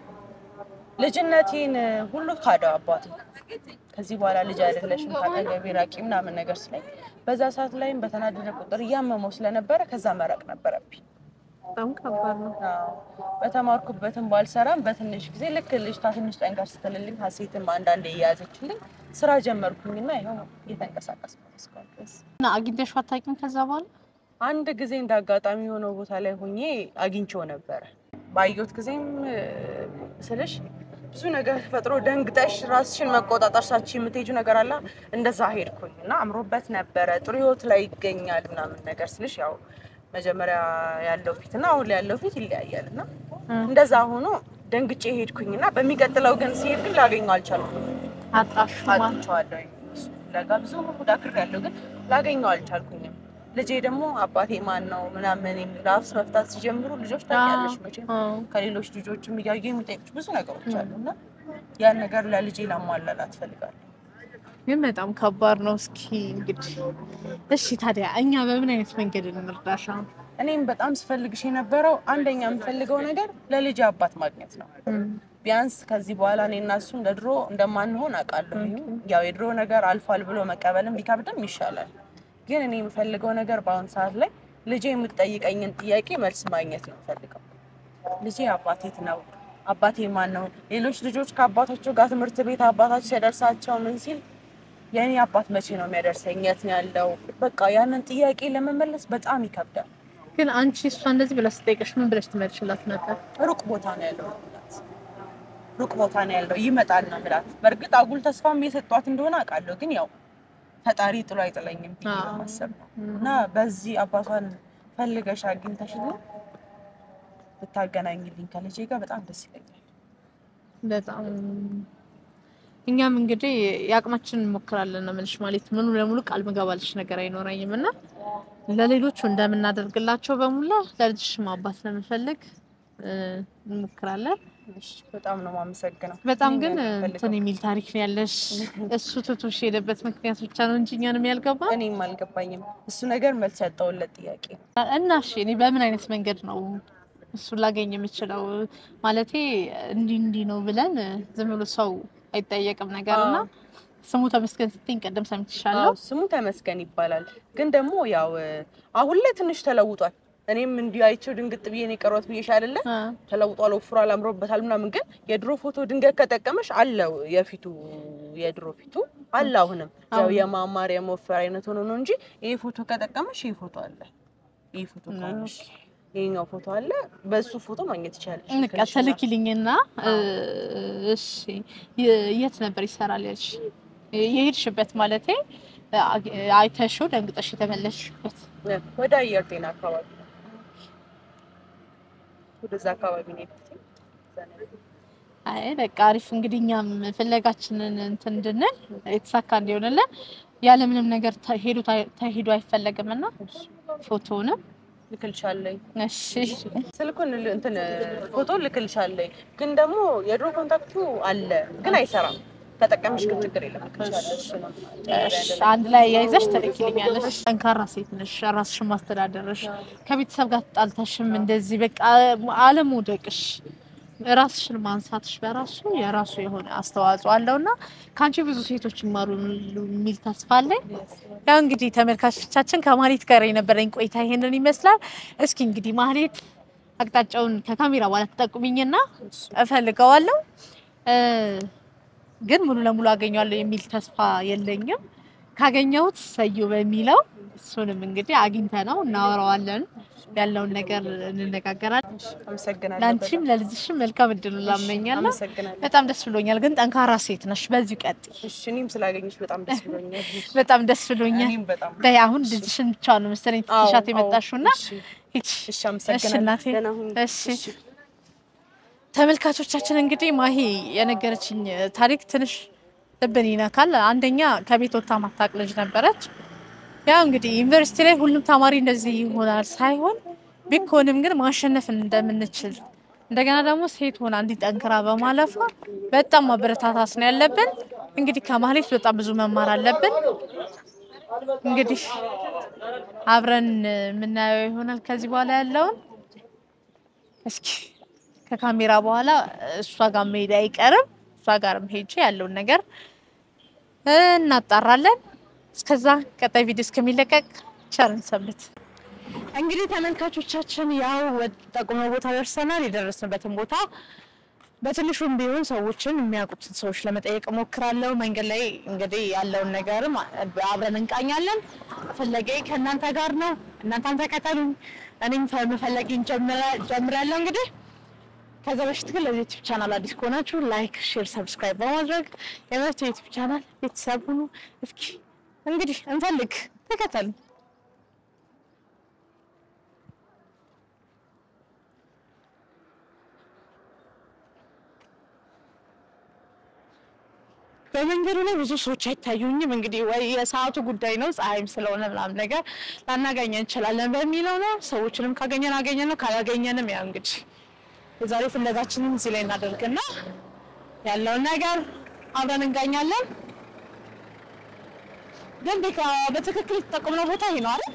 ልጅነቴን ሁሉ ካደው አባቴ። ከዚህ በኋላ ልጅ አይደለሽም ካጠገቤ ራቂ ምናምን ነገር ስለኝ በዛ ሰዓት ላይም በተናደደ ቁጥር እያመመው ስለነበረ ከዛ መራቅ ነበረብኝ። በጣም ከባድ ነው። አዎ፣ በተማርኩበትም ባልሰራም በትንሽ ጊዜ ልክ ልጅቷ ትንሽ ጠንከር ስትልልኝ ሀሴትም አንዳንዴ እየያዘችልኝ ስራ ጀመርኩኝና ይኸው እየተንቀሳቀስኩ ነው እስካሁን ድረስ። እና አግኝተሽው አታውቂም ከዛ በኋላ? አንድ ጊዜ እንደ አጋጣሚ የሆነው ቦታ ላይ ሆኜ አግኝቼው ነበረ። ባየሁት ጊዜም እ፣ ስልሽ ብዙ ነገር ተፈጥሮ ደንግጠሽ ራስሽን መቆጣጠር ሳች የምትሄጂው ነገር አለ። እንደዛ ሄድኩኝ እና አምሮበት ነበረ። ጥሩ ህይወት ላይ ይገኛል ምናምን ነገር ስልሽ ያው መጀመሪያ ያለው ፊት እና አሁን ላይ ያለው ፊት ይለያያል እና እንደዛ ሆኖ ደንግጬ ሄድኩኝ እና በሚቀጥለው ግን ሲሄድ ግን ላገኘው አልቻልኩም። አጣሽ ማለት አጥቼዋለሁ። እሱ ፍለጋ ብዙ ሞዳክሬያለሁ ግን ላገኘው አልቻልኩኝም። ልጄ ደግሞ አባቴ ማን ነው ምናምን የሚል አፍስ መፍታት ሲጀምሩ ልጆች ታውቂያለሽ መቼም ከሌሎች ልጆችም እያዩ የሚጠይቁሽ ብዙ ነገሮች አሉ እና ያን ነገር ለልጄ ላሟላላት እፈልጋለሁ። ግን በጣም ከባድ ነው። እስኪ እንግዲህ እሺ፣ ታዲያ እኛ በምን አይነት መንገድ እንርዳሽ? አሁን እኔም በጣም ስፈልግሽ የነበረው አንደኛ የምፈልገው ነገር ለልጄ አባት ማግኘት ነው። ቢያንስ ከዚህ በኋላ እኔ እና እሱ እንደ ድሮ እንደማንሆን አውቃለሁ። ያው የድሮ ነገር አልፏል ብሎ መቀበልም ቢከብድም ይሻላል። ግን እኔ የምፈልገው ነገር በአሁኑ ሰዓት ላይ ልጄ የምትጠይቀኝን ጥያቄ መልስ ማግኘት ነው የምፈልገው። ልጄ አባቴ የት ነው? አባቴ ማን ነው? ሌሎች ልጆች ከአባቶቹ ጋር ትምህርት ቤት አባታቸው ሲያደርሳቸው ምን ሲል የእኔ አባት መቼ ነው የሚያደርሰኝ? የት ነው ያለው? በቃ ያንን ጥያቄ ለመመለስ በጣም ይከብዳል። ግን አንቺ እሷ እንደዚህ ብላ ስጠይቀሽ ምን ብለሽ ትመልሽላት ነበር? ሩቅ ቦታ ነው ያለው ምላት ሩቅ ቦታ ነው ያለው ይመጣል ነው ምላት። በእርግጥ አጉል ተስፋም እየሰጧት እንደሆነ አውቃለሁ። ግን ያው ፈጣሪ ጥሎ አይጥለኝም ብዬ አዎ። ማሰብ ነው እና በዚህ አባቷን ፈልገሽ አግኝተሽልኝ ብታገናኝልኝ ከልጄ ጋር በጣም ደስ ይለኛል። በጣም እኛም እንግዲህ የአቅማችንን እንሞክራለን ነው የምልሽ። ማለት ሙሉ ለሙሉ ቃል ምገባልሽ ነገር አይኖረኝም እና ለሌሎቹ እንደምናደርግላቸው በሙላ ለልጅሽም አባት ለመፈለግ እ፣ እንሞክራለን። እሺ፣ በጣም ነው የማመሰግነው። በጣም ግን ይሄን ነው የምፈልገው። እንትን የሚል ታሪክ ነው ያለሽ። እሱ ትቶሽ የሄደበት ምክንያት ብቻ ነው እንጂ እኛንም ያልገባ እኔም አልገባኝም። እሱ ነገር መልስ ያጣሁለት ጥያቄ ነው። እና እሺ እኔ በምን አይነት መንገድ ነው እሱን ላገኝ የምችለው? ማለቴ እንዲህ እንዲህ ነው ብለን ዝም ብሎ ሰው አይጠየቅም ነገር እና ስሙ ተመስገን ስትይኝ ቀደም ሰምቼሻለሁ። አዎ፣ ስሙ ተመስገን ይባላል። ግን ደግሞ ያው አሁን ላይ ትንሽ ተለውጧል። እኔም እንዲሁ አይቼው ድንግጥ ብዬ ነው የቀረሁት ብዬሽ አይደለ? አ፣ ተለውጧል፣ ወፍሯል፣ አምሮበታል ምናምን። ግን የድሮ ፎቶ ድንገት ከጠቀመሽ አለው የፊቱ የድሮ ፊቱ አለ። አሁንም ያው አሁን- የማማር የመወፈር አይነት ሆኖ ነው እንጂ ይሄ ፎቶ ከጠቀመሽ ይሄ ፎቶ አለ። ይሄ ፎቶ ካለሽ ይሄኛው ፎቶ አለ። በሱ ፎቶ ማግኘት ይቻላል። በቃ ተልኪልኝና እ፣ እሺ የ- የት ነበር ይሰራል ያልሽ? የሄድሽበት ማለቴ አ- አይተሽው ደንግጠሽ የተመለስሽበት ወደ አየር ጤና አካባቢ ነው። ወደዛ አካባቢ ነው የሄድኩት። እዛ ነው ያለሁት። አይ በቃ አሪፍ እንግዲህ እኛም ፍለጋችንን እንትን እንድንል የተሳካ እንዲሆንልን ያለምንም ነገር ተሄዱ ተሄዱ አይፈለግም እና ፎቶውንም ልክልሻለኝ እሺ ስልኩን ል- እንትን ፎቶ ልክልሻለኝ። ግን ደግሞ የድሮ ኮንታክቱ አለ ግን አይሰራም። ተጠቀምሽ ግን ችግር የለም ልክልሻለሁ። እሱ ነው እሺ፣ አንድ ላይ ያይዘሽ ትልኪልኛለሽ። ጠንካራ ሴት ነሽ፣ ራስሽን ማስተዳደርሽ፣ ከቤተሰብ ጋር ተጣልተሽም እንደዚህ በቃ አለመውደቅሽ፣ ራስሽን ማንሳትሽ በራሱ የራሱ የሆነ አስተዋጽኦ አለውና ከአንቺ ብዙ ሴቶች ይማሩ የሚል ተስፋ አለኝ። ያው እንግዲህ ተመልካቾቻችን ከማህሌት ጋር የነበረኝ ቆይታ ይሄንን ይመስላል። እስኪ እንግዲህ ማህሌት አቅጣጫውን ከካሜራ በኋላ ትጠቁሚኝና እፈልገዋለሁ እ ግን ሙሉ ለሙሉ አገኘዋለሁ የሚል ተስፋ የለኝም። ካገኘሁት ሰዩ በሚለው እሱንም እንግዲህ አግኝተ ነው እናወራዋለን፣ ያለውን ነገር እንነጋገራለን። አመሰግናለሁ። ለአንቺም ለልጅሽም መልካም እድሉ ላመኛለሁ። አመሰግናለሁ። በጣም ደስ ብሎኛል። ግን ጠንካራ ሴት ነሽ፣ በዚሁ ቀጥይ። እሺ እኔም ስላገኘሽ በጣም ደስ ብሎኛል። በጣም ደስ ብሎኛል። እኔም በጣም በይ አሁን ልጅሽን ብቻ ነው መሰለኝ ትሻት የመጣሽው እና እሺ፣ ሂጂ። እሺ፣ አመሰግናለሁ። እናቴ። ደህና ሁኚ። እሺ ተመልካቾቻችን እንግዲህ ማሂ የነገረችኝ ታሪክ ትንሽ ልብን ይነካል። አንደኛ ከቤት ወጥታ ማታውቅ ልጅ ነበረች። ያው እንግዲህ ዩኒቨርሲቲ ላይ ሁሉም ተማሪ እንደዚህ ይሆናል ሳይሆን ቢኮንም ግን ማሸነፍ እንደምንችል እንደገና ደግሞ ሴት ሆና እንዲጠንክራ በማለፏ በጣም ማበረታታት ነው ያለብን። እንግዲህ ከማህሌት በጣም ብዙ መማር አለብን። እንግዲህ አብረን የምናየው ይሆናል ከዚህ በኋላ ያለውን እስኪ ከካሜራ በኋላ እሷ ጋር መሄድ አይቀርም። እሷ ጋርም ሄጄ ያለውን ነገር እናጣራለን። እስከዛ ቀጣይ ቪዲዮ እስከሚለቀቅ ቸርን ሰንብት። እንግዲህ ተመልካቾቻችን ያው ጠቁመው ቦታ ደርሰናል። የደረስንበትን ቦታ በትንሹም ቢሆን ሰዎችን የሚያውቁትን ሰዎች ለመጠየቅ እሞክራለሁ። መንገድ ላይ እንግዲህ ያለውን ነገርም አብረን እንቃኛለን። ፈለጌ ከእናንተ ጋር ነው። እናንተም ተከተሉኝ። እኔም መፈለጌን ጀምራለሁ እንግዲህ ከዛ በፊት ግን ለዚህ ዩቲዩብ ቻናል አዲስ ከሆናችሁ ላይክ፣ ሼር፣ ሰብስክራይብ በማድረግ የመርቱ ዩቲዩብ ቻናል ቤተሰብ ሁኑ። እስኪ እንግዲህ እንፈልግ፣ ተከተሉ። በመንገዱ ላይ ብዙ ሰዎች አይታዩኝም። እንግዲህ ወይ የሰዓቱ ጉዳይ ነው፣ ፀሐይም ስለሆነ ምናምን ነገር ላናገኘ እንችላለን በሚለው ነው። ሰዎችንም ካገኘን አገኘን ነው፣ ካላገኘንም ያው እንግዲህ የዛሬ ፍለጋችንን እዚህ ላይ እናደርግና ያለውን ነገር አብረን እንጋኛለን። ግን ቤካ በትክክል የተጠቀምነው ቦታ ይሄ ነው አይደል?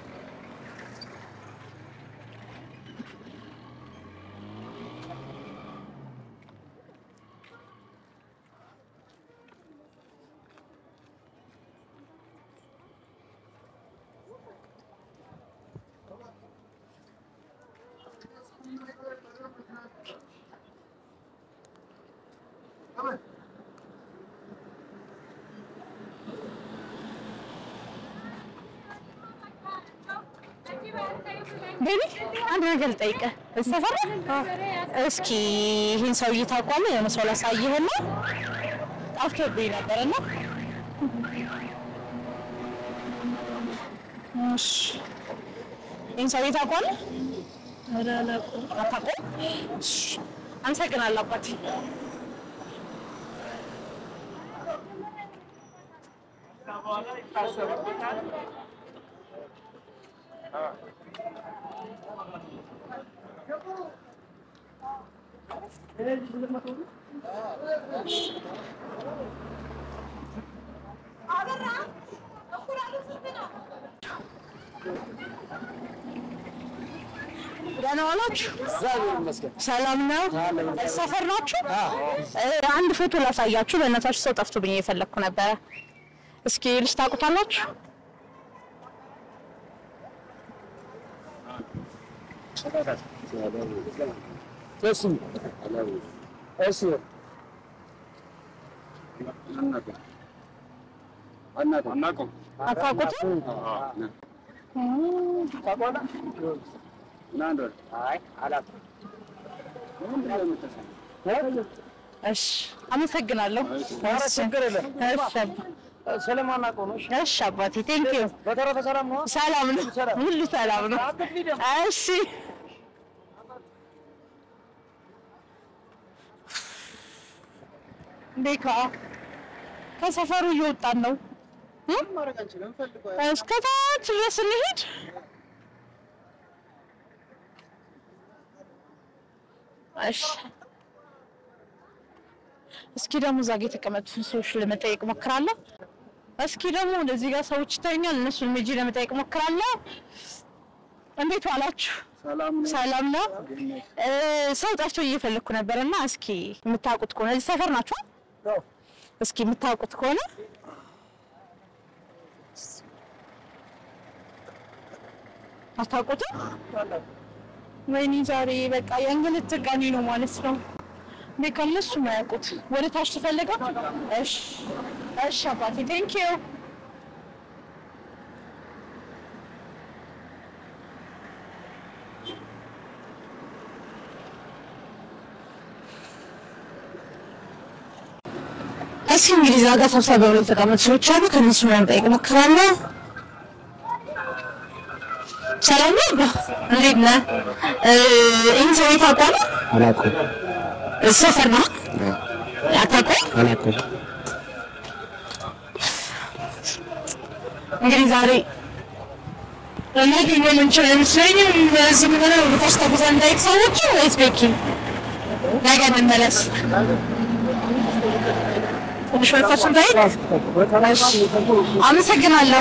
ቤቢ አንድ ነገር ልጠይቅህ። እዚህ ሰፈር ነው? እስኪ ይህን ሰውዬ ታውቀዋለህ? የሆነ ሰው ላሳይህና ጠፍቶብኝ ነበር እና እሺ፣ ይህን ሰውዬ ታውቀዋለህ? አታውቀውም? እሺ፣ አመሰግናለሁ አባቴ። ደህና ዋላችሁ? ሰላም ነው? ሰፈር ናችሁ? አንድ ፎቶ ላሳያችሁ። በእናታችሁ ሰው ጠፍቶብኝ እየፈለግኩ ነበረ። እስኪ ልጅ ታውቁታላችሁ? አታውቁትም? እሺ፣ አመሰግናለሁ። እሺ አባቴ ቴንኪዩ። በተረፈ ሰላም ነው። ሰላም ነው፣ ሁሉ ሰላም ነው። እሺ ቤካ ከሰፈሩ እየወጣን ነው። እስከ ታች ድረስ እንሂድ። እሺ እስኪ ደግሞ እዛ ጋ የተቀመጡትን ሰዎች ለመጠየቅ ሞክራለሁ። እስኪ ደግሞ ወደዚህ ጋር ሰዎች ይታዩኛል። እነሱን ሜጂ ለመጠየቅ ሞክራለሁ። እንዴት ዋላችሁ? ሰላም ነው። እ ሰው ጠፍቶ እየፈለግኩ ነበር እና እስኪ የምታውቁት ከሆነ እዚህ ሰፈር ናችሁ? እስኪ የምታውቁት ከሆነ አታውቁትም? ወይኔ ዛሬ በቃ የእንግልት ቀኔ ነው ማለት ነው። እኔ ከእነሱ ነው ያውቁት። ወደ ታች ትፈልገው? እሺ እሺ አባቴ ቴንክ ዩ እስኪ እንግዲህ እዛ ጋር ሰብሰብ ብለው የተቀመጡ ሰዎች አሉ። ከእነሱ ነው ለመጠየቅ እሞክራለሁ። ሰላም ነው አባ፣ እንዴት ነህ? እ ይህን ሰው ታውቀዋለህ? አላውቅም ሰፈር ነው አታውቀውም? አላውቅም። እንግዲህ ዛሬ ልናገኘው የምንችል አይመስለኝም። ዝም ብለን ወደ ታች ተጉዘን እንዳይቅ ሰዎች ወይስ ቤኪ ነገ እንመለስ? ትንሽ ወደታች እንዳይቅ። እሺ፣ አመሰግናለሁ።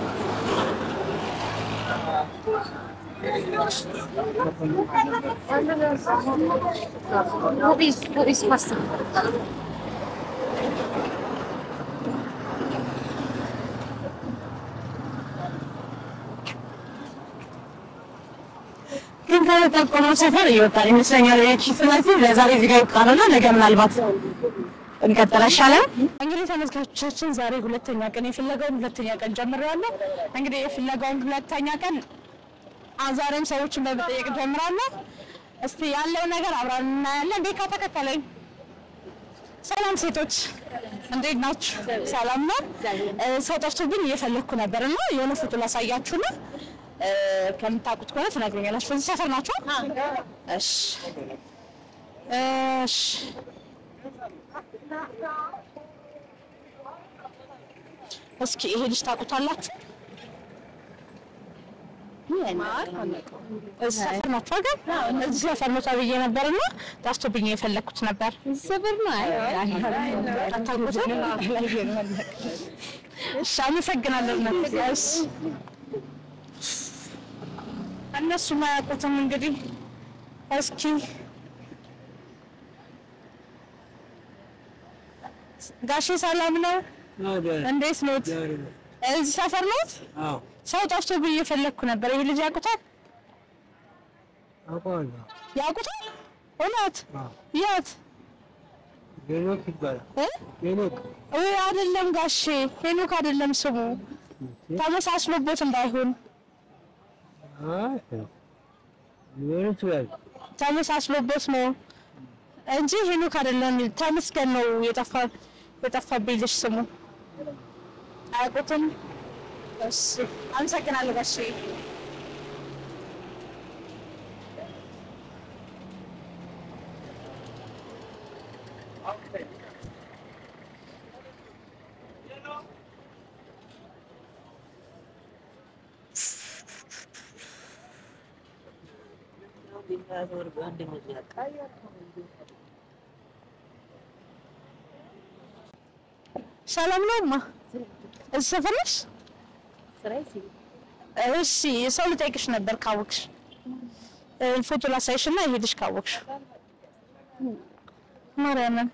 ግን ከተጠቆመው ሰፈር እየወጣን ይመስለኛል። ይቺ ስለዚህ ለዛሬ እዚህ ጋር ይብቃንና ነገ ምናልባት እንቀጥል አይሻልም? እንግዲህ ተመልካቾቻችን ዛሬ ሁለተኛ ቀን የፍለጋውን ሁለተኛ ቀን ጀምሬያለሁ። እንግዲህ የፍለጋውን ሁለተኛ ቀን አ- ዛሬም ሰዎችን በመጠየቅ ጀምራለሁ። እስቲ ያለው ነገር አብረን እናያለን። ቤካ ተከተለኝ። ሰላም ሴቶች እንዴት ናችሁ? ሰላም ነው። እ፣ ሰው ጠፍቶብኝ እየፈለግኩ ነበር እና የሆነ ፎቶ ላሳያችሁ ነው። እ፣ ከምታውቁት ከሆነ ትነግሩኛላችሁ። በዚህ ሰፈር ናቸው? እሺ እሺ እስኪ ይሄ ልጅ ታውቁታላችሁ? እዚህ ሰፈር ናቸው አይደል? እዚህ ሰፈር ነው ተብዬ ነበር እና ጠፍቶብኝ የፈለግኩት ነበር። ሰፈር ነው። አታውቁትም? እሺ አመሰግናለሁ። እሺ እነሱም አያውቁትም እንግዲህ እስኪ ጋሼ ሰላም ነው? እንዴት ኖት? እዚህ ሰፈር ኖት? ሰው ጠፍቶብኝ እየፈለግኩ ነበር። ይሄ ልጅ ያውቁታል? ያውቁታል? እውነት? የት? ሄኖክ ይባላል። እ? ሄኖክ ውይ አይደለም ጋሼ፣ ሄኖክ አይደለም ስሙ። ተመሳስሎቦት እንዳይሆን አይ ሊሆን ይችላል። ተመሳስሎቦት ነው እንጂ ሄኖክ አይደለም። ተመስገን ነው የጠፋ የጠፋብኝ ልጅ ስሙ። አያውቁትም? እሺ አመሰግናለሁ ጋሼ። ሰላም ነው እማ? እዚህ ሰፈር ነሽ? እሺ ሰው ልጠይቅሽ ነበር ካወቅሽ እ፣ ፎቶ ላሳይሽ እና ይሄድሽ ካወቅሽ ማርያምን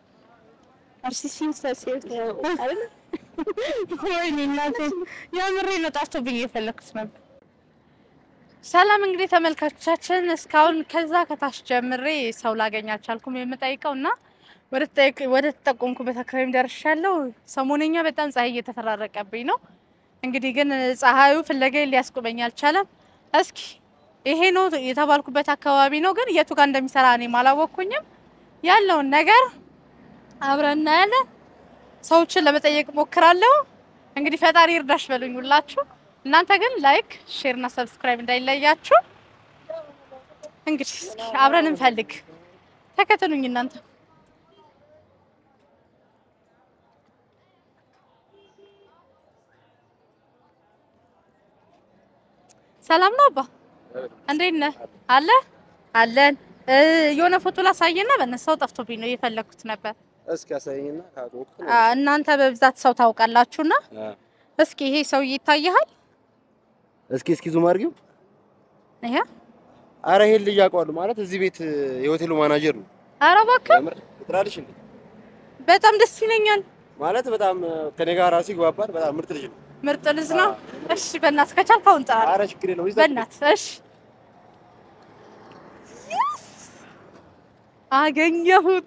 ወይኔ እናቴ የምሬ ነው ጠፍቶብኝ የፈለኩት ነበር። ሰላም እንግዲህ ተመልካቾቻችን እስካሁን ከዛ ከታች ጀምሬ ሰው ላገኝ አልቻልኩም የምጠይቀው እና ወደ ተጠየቅ- ወደ ተጠቆምኩበት አካባቢም ደርሻለሁ። ሰሞነኛ በጣም ፀሐይ እየተፈራረቀብኝ ነው። እንግዲህ ግን ፀሐዩ ፍለጋዬን ሊያስቆመኝ አልቻለም። እስኪ ይሄ ነው የተባልኩበት አካባቢ ነው፣ ግን የቱ ጋር እንደሚሰራ እኔም አላወቅኩኝም። ያለውን ነገር አብረን እናያለን። ሰዎችን ለመጠየቅ ሞክራለሁ። እንግዲህ ፈጣሪ እርዳሽ በሉኝ ሁላችሁ። እናንተ ግን ላይክ፣ ሼር እና ሰብስክራይብ እንዳይለያችሁ። እንግዲህ እስኪ አብረን እንፈልግ። ተከተሉኝ እናንተ። ሰላም ነው አባ፣ እንዴት ነህ? አለ አለን። እ፣ የሆነ ፎቶ ላሳየና በነሳው ጠፍቶብኝ ነው እየፈለግኩት ነበር። እስኪ አሳየኝና ካቆቅ አ፣ እናንተ በብዛት ሰው ታውቃላችሁና እስኪ ይሄ ሰውዬ ይታይሃል? እስኪ እስኪ ዙም አድርጊው። ይሄ አረ ይሄን ልጅ አውቀዋለሁ ማለት እዚህ ቤት የሆቴሉ ማናጀር ነው። ኧረ እባክህ ከምር ትራልሽ እንዴ በጣም ደስ ይለኛል። ማለት በጣም ከኔ ጋር ራሱ ይግባባል። በጣም ምርጥ ልጅ ነው። ምርጥ ልጅ ነው። እሺ በእናትህ ከቻልክ አሁን ጥራ። አረ ችግር የለውም። ይዛ በእናትህ እሺ። Yes! አገኘሁት።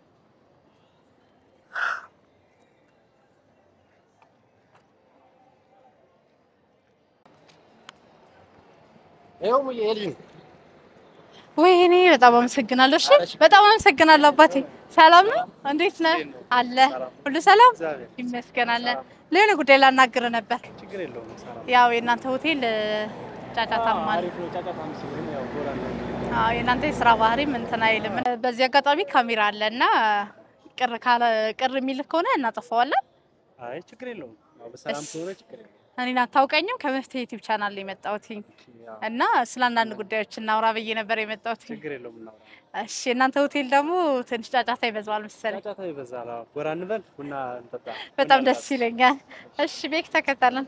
ይኸው ሙዬ ይሄ ልጅ ነው። ወይኔ በጣም አመሰግናለሁ። እሺ በጣም አመሰግናለሁ አባቴ። ሰላም ነው? እንዴት ነህ? አለ ሁሉ ሰላም ይመስገናለን። ለሆነ ጉዳይ ላናግር ነበር። ችግር የለውም። ሰላም ያው የእናንተ ሆቴል እ፣ ጫጫታማ ነው። አሪፍ ነው። ጫጫታም ሲሆን ያው ጎራ ነው። አዎ የእናንተ የስራ ባህሪም እንትን አይልም። በዚህ አጋጣሚ ካሜራ አለ እና ቅር ካለ ቅር የሚል ከሆነ እናጠፋዋለን። አይ ችግር የለውም። ያው በሰላም እሺ። ከሆነ ችግር የለውም። እኔን አታውቀኝም። ከመፍትሄ ዩቲዩብ ቻናል ላይ የመጣሁት ያው እና ስለ አንዳንድ ጉዳዮች እናውራ ብዬ ነበር የመጣሁት። ችግር የለውም። እናውራ። እሺ የእናንተ ሆቴል ደግሞ ትንሽ ጫጫታ ይበዛዋል መሰለኝ። ጫጫታ ይበዛል። አዎ ጎራ እንበል፣ ቡና እንጠጣ። በጣም ደስ ይለኛል። እሺ ቤክ ተከተለን።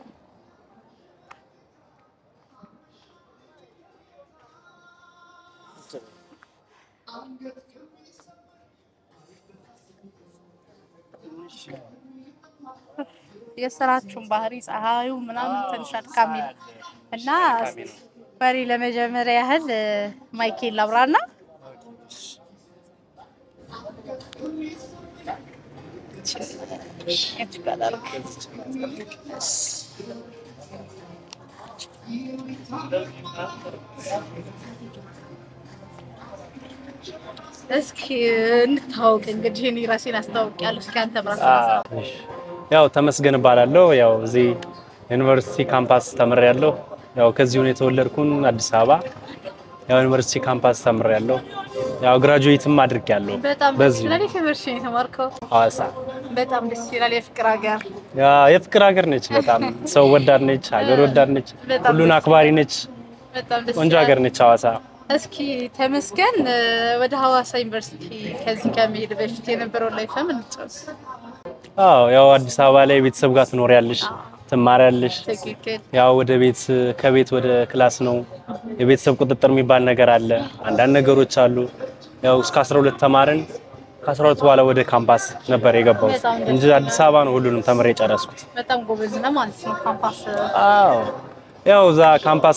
የስራችሁን ባህሪ ፀሐዩ ምናምን ትንሽ አድካሚ ነው እና አድካሚ ነው። ወሬ ለመጀመሪያ ያህል እ፣ ማይኬል ላብራና እስኪ እንታወቅ እንግዲህ እኔ ራሴን አስታውቂያለሁ። እስኪ አንተ ራስህን አስታውቅ። እሺ። ያው ተመስገን እባላለሁ። ያው እዚህ ዩኒቨርሲቲ ካምፓስ ተምሬያለሁ። ያው ከዚሁ ነው የተወለድኩን አዲስ አበባ። ያው ዩኒቨርሲቲ ካምፓስ ተምሬያለሁ። ያው ግራጁዌትም አድርጌያለሁ በጣም ደስ በዚሁ ይላል። ዩኒቨርሲቲ ነው የተማርከው? ሐዋሳ። በጣም ደስ ይላል። የፍቅር ሀገር ያ የፍቅር ሀገር ነች። በጣም ሰው ወዳድ ነች፣ ሀገር ወዳድ ነች፣ በጣም ሁሉን ደስ አክባሪ ነች። በጣም ደስ ቆንጆ ይላል። ሀገር ነች ሐዋሳ። እስኪ ተመስገን እ፣ ወደ ሐዋሳ ዩኒቨርሲቲ ከዚህ ከመሄድ በፊት የነበረውን ላይፍ ምን ጨርስ? አዎ ያው አዲስ አበባ ላይ ቤተሰብ ጋር ትኖሪያለሽ፣ ትማሪያለሽ። ትክክል። ያው ወደ ቤት ከቤት ወደ ክላስ ነው። የቤተሰብ ቁጥጥር የሚባል ነገር አለ። አንዳንድ ነገሮች አሉ። ያው እስከ 12 ተማርን። ከ12 በኋላ ወደ ካምፓስ ነበር የገባሁት በጣም ደስ እንጂ አዲስ አበባ ነው ሁሉንም ተምሬ የጨረስኩት። በጣም ጎበዝ ነህ ማለት ነው። ካምፓስ አዎ ያው እዛ ካምፓስ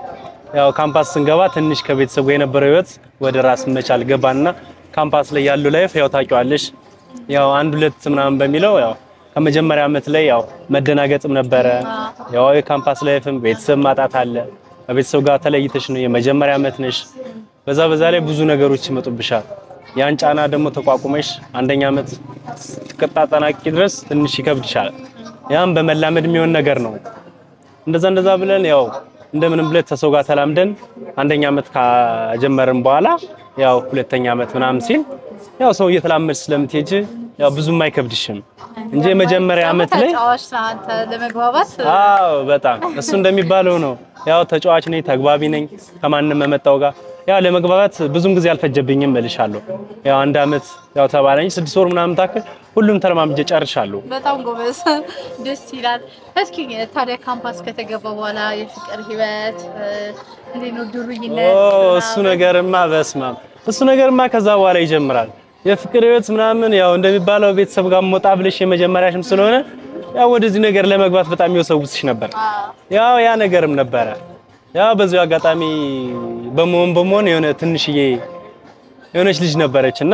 ያው ካምፓስ ስንገባ ትንሽ ከቤተሰብ ጋር የነበረው ህይወት ወደ ራስ መቻል ገባንና ካምፓስ ላይ ያለው ላይፍ ያው ታውቂዋለሽ። ያው አንድ ሁለት ምናምን በሚለው ያው ከመጀመሪያ ዓመት ላይ ያው መደናገጥም ነበረ። ያው የካምፓስ ላይፍም ቤተሰብ ማጣት አለ። ከቤተሰብ ጋር ተለይተሽ ነው የመጀመሪያ ዓመት ነሽ። በዛ በዛ ላይ ብዙ ነገሮች ይመጡብሻል። ያን ጫና ደግሞ ተቋቁመሽ አንደኛ ዓመት እስክታጠናቂ ድረስ ትንሽ ይከብድሻል። ያም በመላመድ የሚሆን ነገር ነው። እንደዛ እንደዛ ብለን ያው እንደምንም ብለን ከሰው ጋር ተላምደን አንደኛ ዓመት ካጀመርን በኋላ ያው ሁለተኛ ዓመት ምናምን ሲል ያው ሰው እየተላመድ ስለምትሄጂ ያው ብዙም አይከብድሽም እንጂ የመጀመሪያ ዓመት ላይ ተጫዋች ነህ አንተ ለመግባባት አዎ በጣም እሱ እንደሚባለው ነው። ያው ተጫዋች ነኝ፣ ተግባቢ ነኝ ከማንም መመጣው ጋር ያው ለመግባባት ብዙም ጊዜ አልፈጀብኝም እልሻለሁ። ያው አንድ ዓመት ያው ተባለኝ ስድስት ወር ምናምን ታክል ሁሉም ተለማምጄ ጨርሻለሁ። በጣም ጎበዝ፣ ደስ ይላል። እስኪ ታዲያ ካምፓስ ከተገባ በኋላ የፍቅር ህይወት እ፣ እንዴት ነው? ዱርይነት ኦ እሱ ነገርማ በስማም እሱ ነገርማ ከዛ በኋላ ይጀምራል። የፍቅር ህይወት ምናምን ያው እንደሚባለው ቤተሰብ ጋር ሞጣ ብለሽ የመጀመሪያሽም ስለሆነ ያው ወደዚህ ነገር ለመግባት በጣም ይወሰውስሽ ነበር። ያው ያ ነገርም ነበረ። ያው በዚሁ አጋጣሚ በመሆን በመሆን የሆነ ትንሽዬ የሆነች ልጅ ነበረች እና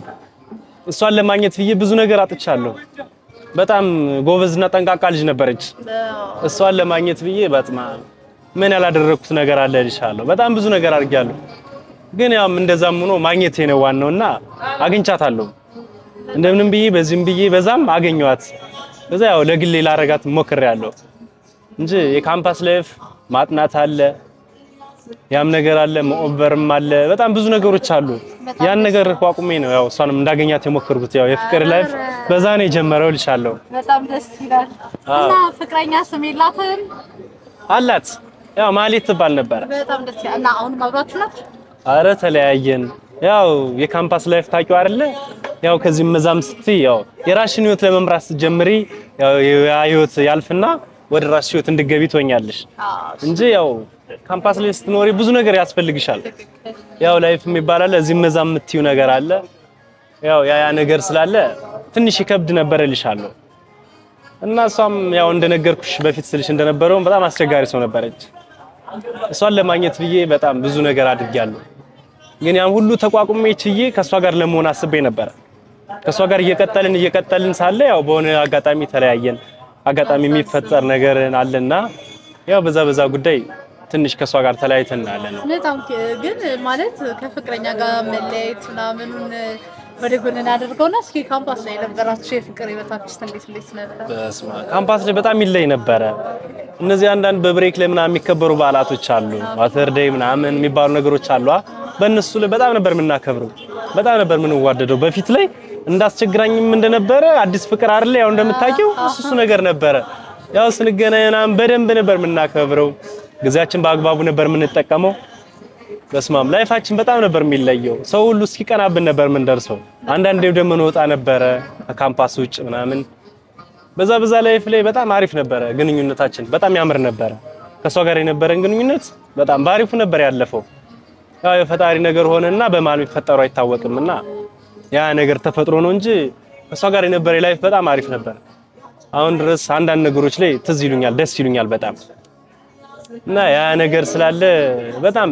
እሷን ለማግኘት ብዬ ብዙ ነገር አጥቻለሁ። በጣም ጎበዝና ጠንቃቃ ልጅ ነበረች። እሷን ለማግኘት ብዬ በጥማ ምን ያላደረኩት ነገር አለ እልሻለሁ። በጣም ብዙ ነገር አድርጌያለሁ። ግን ያም እንደዛም ሆኖ ማግኘቴ ነው ዋናውና አግኝቻታለሁ። እንደምንም ብዬ በዚህም ብዬ በዛም አገኘኋት። በዛ ያው ለግሌ ላረጋት ሞክሬያለሁ እንጂ የካምፓስ ላይፍ ማጥናት አለ፣ ያም ነገር አለ፣ መኦበርም አለ፣ በጣም ብዙ ነገሮች አሉ። ያን ነገር ቋቁሜ ነው ያው እሷንም እንዳገኛት የሞከርኩት። ያው የፍቅር ላይፍ በዛ ነው የጀመረው እልሻለሁ። በጣም ደስ ይላል። እና ፍቅረኛ ስም የላትም? አላት ያው ማሌት ትባል ነበረ። በጣም ደስ ይላል። እና አሁንም አብራችሁ ናችሁ? አረ ተለያየን። ያው የካምፓስ ላይፍ ታውቂው አይደለ? ያው ከዚህም መዛም ስትይ ያው የራስሽን ህይወት ለመምራት ስትጀምሪ ያው ያ ህይወት ያልፍና ወደ ራስሽ ህይወት እንድገቢ ትሆኛለሽ እንጂ ያው ካምፓስ ላይ ስትኖሪ ብዙ ነገር ያስፈልግሻል። ያው ላይፍ የሚባል አለ፣ እዚህም መዛም የምትይው ነገር አለ። ያው ያ ያ ነገር ስላለ ትንሽ ይከብድ ነበር እልሻለሁ። እና እሷም ያው እንደነገርኩሽ በፊት ስልሽ እንደነበረው በጣም አስቸጋሪ ሰው ነበረች። እሷን ለማግኘት ብዬ በጣም ብዙ ነገር አድርጌያለሁ። ግን ያን ሁሉ ተቋቁሜ ችዬ ከእሷ ጋር ለመሆን አስቤ ነበረ። ከእሷ ጋር እየቀጠልን እየቀጠልን ሳለ ያው በሆነ አጋጣሚ ተለያየን። አጋጣሚ የሚፈጠር ነገር አለና ያው በዛ በዛ ጉዳይ ትንሽ ከእሷ ጋር ተለያይተን አለን። በጣም ግን ማለት ከፍቅረኛ ጋር መለያየት ምናምኑን ወደ ጎን እናደርገውና እስኪ ካምፓስ ላይ የነበራችሁ የፍቅር ህይወታችሁ እንዴት እንዴት ነበር? በስመ አብ ካምፓስ ላይ በጣም ይለይ ነበረ። እነዚህ አንዳንድ በብሬክ ላይ ምናምን የሚከበሩ በዓላቶች አሉ፣ ዋተርዴይ ምናምን የሚባሉ ነገሮች አሉ። አ በእነሱ ላይ በጣም ነበር የምናከብረው፣ በጣም ነበር የምንዋደደው። በፊት ላይ እንዳስቸግራኝም እንደነበረ አዲስ ፍቅር አይደለ ያው እንደምታውቂው እሱ እሱ ነገር ነበረ። ያው ስንገናኝ ምናምን በደንብ ነበር የምናከብረው፣ ጊዜያችን በአግባቡ ነበር የምንጠቀመው። በስማም ላይፋችን በጣም ነበር የሚለየው። ሰው ሁሉ እስኪቀናብን ነበር የምንደርሰው። አንዳንዴም ደግሞ እንወጣ ነበረ ከካምፓስ ውጭ ምናምን። በዛ በዛ ላይፍ ላይ በጣም አሪፍ ነበረ ግንኙነታችን፣ በጣም ያምር ነበረ። ከሷ ጋር የነበረን ግንኙነት በጣም ባሪፉ ነበር ያለፈው። ያው የፈጣሪ ነገር ሆነና በማን የሚፈጠሩ አይታወቅምና ያ ነገር ተፈጥሮ ነው እንጂ ከሷ ጋር የነበረ ላይፍ በጣም አሪፍ ነበር። አሁን ድረስ አንዳንድ ነገሮች ላይ ትዝ ይሉኛል፣ ደስ ይሉኛል በጣም እና ያ ነገር ስላለ በጣም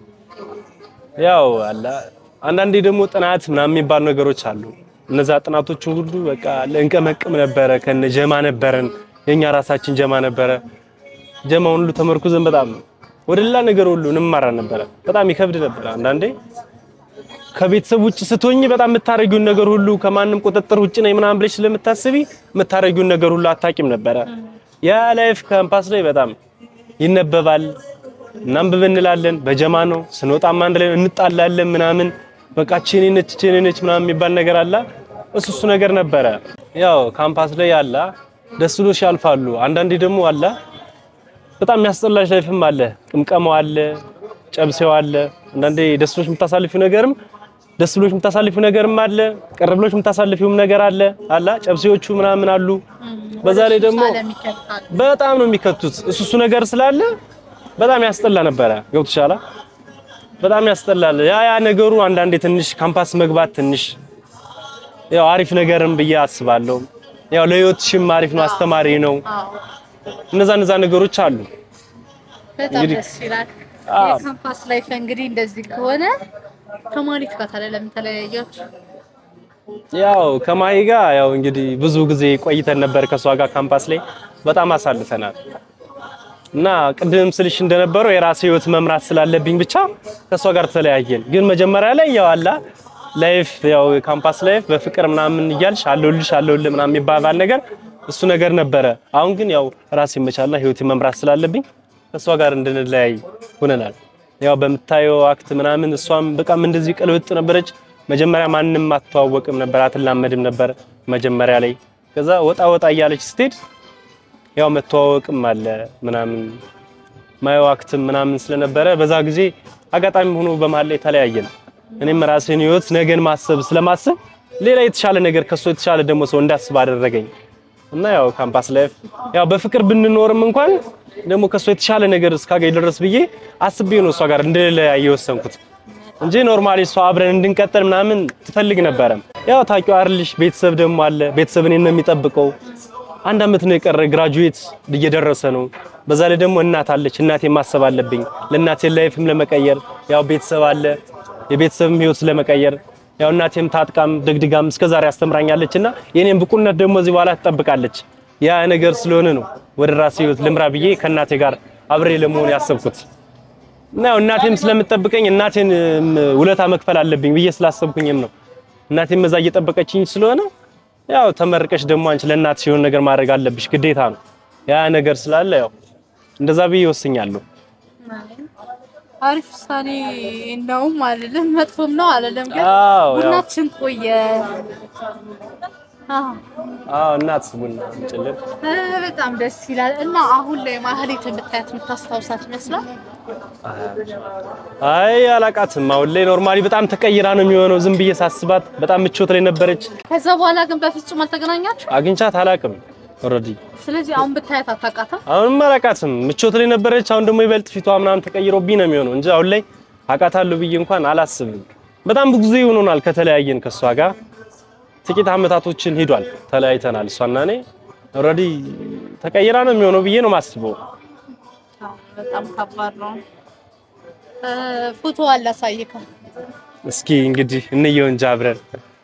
ያው አለ አንዳንዴ ደግሞ ጥናት ምናምን የሚባሉ ነገሮች አሉ። እነዛ ጥናቶቹ ሁሉ በቃ ለእንቀመቅም ነበረ። ከነ ጀማ ነበረን፣ የኛ ራሳችን ጀማ ነበረ። ጀማውን ሁሉ ተመርኩዘን በጣም ወደ ሌላ ነገር ሁሉ እንማራ ነበረ። በጣም ይከብድ ነበረ አንዳንዴ። ከቤተሰብ ውጭ ስትሆኝ በጣም የምታረጊውን ነገር ሁሉ ከማንም ቁጥጥር ውጭ ነኝ ምናምን ብለሽ ስለምታስቢ የምታረጊውን ነገር ሁሉ አታቂም ነበረ። ያ ላይፍ ካምፓስ ላይ በጣም ይነበባል። እናንብብ እንላለን። በጀማ ነው ስንወጣም አንድ ላይ እንጣላለን ምናምን በቃ ቼኔ ነች ቼኔ ነች ምናምን የሚባል ነገር አለ። እሱ እሱ ነገር ነበረ። ያው ካምፓስ ላይ አለ ደስ ብሎሽ ያልፋሉ። አንዳንዴ ደግሞ አለ በጣም የሚያስጠላሽ ላይፍም አለ። ቅምቀማው አለ፣ ጨብሴው አለ። አንዳንዴ ደስ ብሎሽ የምታሳልፊው ነገርም ደስ ብሎሽ የምታሳልፊው ነገርም አለ፣ ቅር ብሎሽ የምታሳልፊውም ነገር አለ አላ ጨብሴዎቹ ምናምን አሉ። በዛ ላይ ደግሞ ስለሚከታል በጣም ነው የሚከቱት። እሱ እሱ ነገር ስላለ በጣም ያስጠላ ነበረ። ገብቶሻል? በጣም ያስጠላል። ያ ያ ነገሩ አንዳንዴ ትንሽ ካምፓስ መግባት ትንሽ ያው አሪፍ ነገርም ብዬ አስባለሁ። ያው ለህይወትሽም አሪፍ ነው፣ አስተማሪ ነው። አዎ እነዛ እነዛ ነገሮች አሉ። በጣም እንግዲህ- ደስ ይላል። አዎ። የካምፓስ ላይፍ እንግዲህ እንደዚህ ከሆነ ከማሪት ጋር ታዲያ ለምን ተለያያችሁ? ያው ከማሂ ጋር ያው እንግዲህ ብዙ ጊዜ ቆይተን ነበር ከሷ ጋር ካምፓስ ላይ በጣም አሳልፈናል። እና ቅድም ስልሽ እንደነበረው የራሴ ህይወት መምራት ስላለብኝ ብቻ ከሷ ጋር ተለያየን። ግን መጀመሪያ ላይ ያው አላ ላይፍ ያው የካምፓስ ላይፍ በፍቅር ምናምን እያልሽ አለሁልሽ አለሁልህ ምናምን የሚባባል ነገር እሱ ነገር ነበረ። አሁን ግን ያው ራሴ መቻልና ህይወት መምራት ስላለብኝ ከሷ ጋር እንድንለያይ ሆነናል። ያው በምታየው አክት ምናምን እሷም በቃም እንደዚህ ቅልብጥ ነበረች። መጀመሪያ ማንም አትተዋወቅም ነበር፣ አትላመድም ነበር መጀመሪያ ላይ። ከዛ ወጣ ወጣ እያለች ስትሄድ ያው መተዋወቅም አለ ምናምን ማየው አክትም ምናምን ስለነበረ በዛ ጊዜ አጋጣሚ ሆኖ በመሀል ላይ ተለያየን። እኔም ራሴን ህይወት ነገን ማሰብ ስለማስብ ሌላ የተሻለ ነገር ከሷ የተሻለ ደግሞ ሰው እንዳስብ አደረገኝ እና ያው ካምፓስ ላይፍ ያው በፍቅር ብንኖርም እንኳን ደግሞ ከሷ የተሻለ ነገር እስካገኝ ድረስ ብዬ አስቤ ነው እሷ ጋር እንደለያየ የወሰንኩት እንጂ ኖርማሊ እሷ አብረን እንድንቀጥል ምናምን ትፈልግ ነበረ። ያው ታውቂው አይደልሽ ቤተሰብ ደግሞ አለ። ቤተሰብ እኔን ነው የሚጠብቀው። አንድ አመት ነው የቀረ፣ ግራጁዌት እየደረሰ ነው። በዛ ላይ ደግሞ እናት አለች። እናቴ ማሰብ አለብኝ። ለእናቴ ላይፍም ለመቀየር ያው ቤተሰብ አለ። የቤተሰብም ህይወት ለመቀየር ያው እናቴም ታጥቃም ደግድጋም እስከዛሬ አስተምራኛለች እና የኔን ብቁነት ደግሞ እዚህ በኋላ ትጠብቃለች። ያ ነገር ስለሆነ ነው ወደ ራሴ ህይወት ልምራ ብዬ ከእናቴ ጋር አብሬ ለመሆን ያሰብኩት። እና ያው እናቴም ስለምትጠብቀኝ እናቴን እም፣ ውለታ መክፈል አለብኝ ብዬ ስላሰብኩኝም ነው። እናቴም እዛ እየጠበቀችኝ ስለሆነ ያው ተመርቀሽ ደግሞ አንቺ ለእናትሽ የሆነ ነገር ማድረግ አለብሽ ግዴታ ነው። ያ ነገር ስላለ ያው እንደዛ ብዬ ወስኛለሁ። አሪፍ ውሳኔ ነውም አልልም፣ መጥፎም ነው አልልም። ግን አዎ ያው ቡናችን ቆየ። አዎ አዎ እናት ቡና ጭልል እ፣ በጣም ደስ ይላል። እና አሁን ላይ ማህሌት የምታያት የምታስታውሳት ይመስላል? አይ አላቃትም። አሁን ላይ ኖርማሊ በጣም ተቀይራ ነው የሚሆነው። ዝም ብዬ ሳስባት በጣም ምቾት ላይ ነበረች። ከዛ በኋላ ግን በፍጹም አልተገናኛችሁ። አግኝቻት አላቅም ኦልሬዲ ስለዚህ አሁን ብታያት አታውቃትም። አሁንም አላቃትም። ምቾት ላይ ነበረች። አሁን ደግሞ ይበልጥ ፊቷ ምናምን ተቀይሮብኝ ነው የሚሆነው እንጂ አሁን ላይ አውቃታለሁ ብዬ እንኳን አላስብም። በጣም ብዙ ጊዜ ይሆናል ከተለያየን ከሷ ጋር ጥቂት አመታቶችን ሂዷል። ተለያይተናል። እሷና እኔ ኦልሬዲ ተቀይራ ነው የሚሆነው ብዬ ነው የማስበው። አዎ፣ በጣም ከባድ ነው። እ፣ ፎቶ አላሳይከ እስኪ እንግዲህ እንየው እንጂ አብረን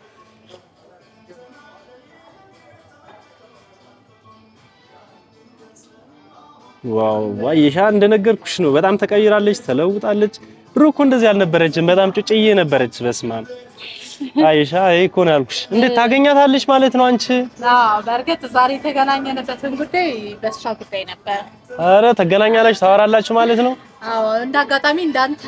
ዋው ዋይሻ እንደነገርኩሽ ነው። በጣም ተቀይራለች፣ ተለውጣለች። ድሮ እኮ እንደዚህ አልነበረችም። በጣም ጩጭዬ ነበረች። በስማም አይሻ ይሄ እኮ ነው ያልኩሽ። እንዴት ታገኛታለች ማለት ነው አንቺ? አዎ፣ በእርግጥ ዛሬ የተገናኘንበትን ጉዳይ በእሷ ጉዳይ ነበር። አረ ተገናኛላችሁ፣ ታወራላችሁ ማለት ነው። አዎ እንደ አጋጣሚ እንዳንተ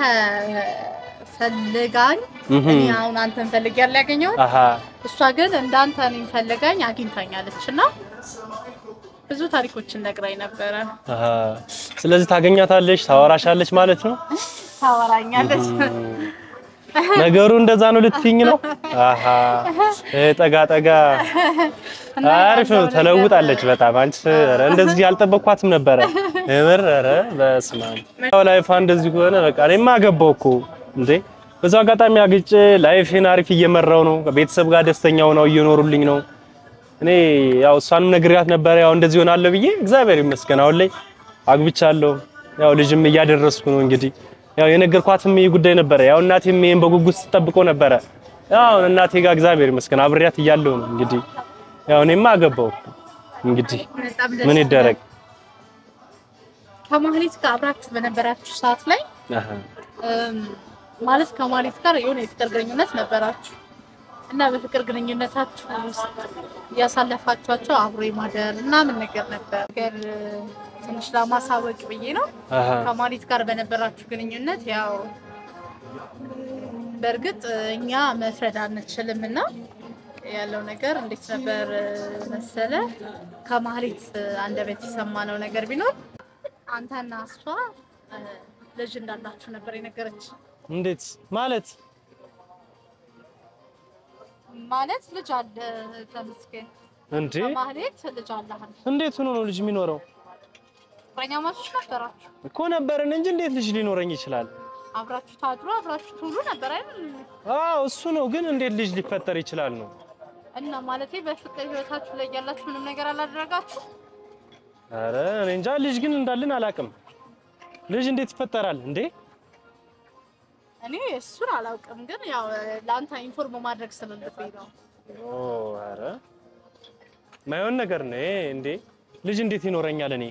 ፈልጋኝ እህ እኔ አሁን አንተን ፈልጌ ያለ ያገኘሁት አሃ እሷ ግን እንዳንተ እኔን ፈልጋኝ አግኝታኛለች እና ብዙ ታሪኮችን ነግራኝ ነበረ። አሃ። ስለዚህ ታገኛታለች፣ ታወራሻለች ማለት ነው። ታወራኛለች። ነገሩ እንደዛ ነው ልትይኝ ነው? አሃ እ ጠጋ ጠጋ አሪፍ ነው። ተለውጣለች በጣም አንቺ። ኧረ እንደዚህ ያልጠበቅኳትም ነበረ የምር። ኧረ በስመ አብ ያው ላይፏ እንደዚህ ከሆነ በቃ እኔማ አገባው እኮ እንዴ። በዛው አጋጣሚ አግጬ ላይፌን አሪፍ እየመራው ነው። ከቤተሰብ ጋር ደስተኛ ሆነው እየኖሩልኝ ነው። እኔ ያው እሷንም ነግሬያት ነበረ ያው እንደዚህ ሆናለሁ ብዬ እግዚአብሔር ይመስገን አሁን ላይ አግብቻለሁ። ያው ልጅም እያደረስኩ ነው እንግዲህ ያው የነገርኳትም ይህ ጉዳይ ነበረ። ያው እናቴም ይሄን በጉጉት ስትጠብቀው ነበረ። ያው እናቴ ጋር እግዚአብሔር ይመስገን አብሬያት እያለሁ ነው እንግዲህ ያው እኔማ አገባው እንግዲህ በጣም ደስ ምን ይደረግ። ከማህሌት ጋር አብራችሁ በነበራችሁ ሰዓት ላይ አሃ እም፣ ማለት ከማለት ጋር የሆነ የፍቅር ግንኙነት ነበራችሁ እና በፍቅር ግንኙነታችሁ ውስጥ እያሳለፋችኋቸው አብሮ የማደር ምናምን ነገር ነበር። ነገር ትንሽ ለማሳወቅ ብዬ ነው። አሃ ከማለት ጋር በነበራችሁ ግንኙነት ያው በእርግጥ እኛ መፍረድ አንችልም እና ያለው ነገር እንዴት ነበር መሰለ ከማህሌት አንደበት የሰማነው ነገር ቢኖር አንተና እሷ እ፣ ልጅ እንዳላችሁ ነበር የነገረች። እንዴት ማለት ማለት ልጅ አለ ተመስገን እንዴ? ከማህሌት ልጅ አለህ እንዴት ሆኖ ነው ልጅ የሚኖረው? ፍቅረኛማቾች ነበራችሁ። እኮ ነበርን እንጂ እንዴት ልጅ ሊኖረኝ ይችላል? አብራችሁ ታድሮ አብራችሁ ትውሉ ነበር አይደል? አዎ እሱ ነው፣ ግን እንዴት ልጅ ሊፈጠር ይችላል ነው? እና ማለቴ በፍቅር ህይወታችሁ ላይ ያላችሁ ምንም ነገር አላደረጋችሁ? አረ እኔ እንጃ ልጅ ግን እንዳልን አላውቅም። ልጅ እንዴት ይፈጠራል እንዴ? እኔ እሱን አላውቅም፣ ግን ያው ለአንተ ኢንፎርም ማድረግ ስላለብኝ ነው። ኦ አረ ማይሆን ነገር ነው ይሄ እንዴ? ልጅ እንዴት ይኖረኛል እኔ?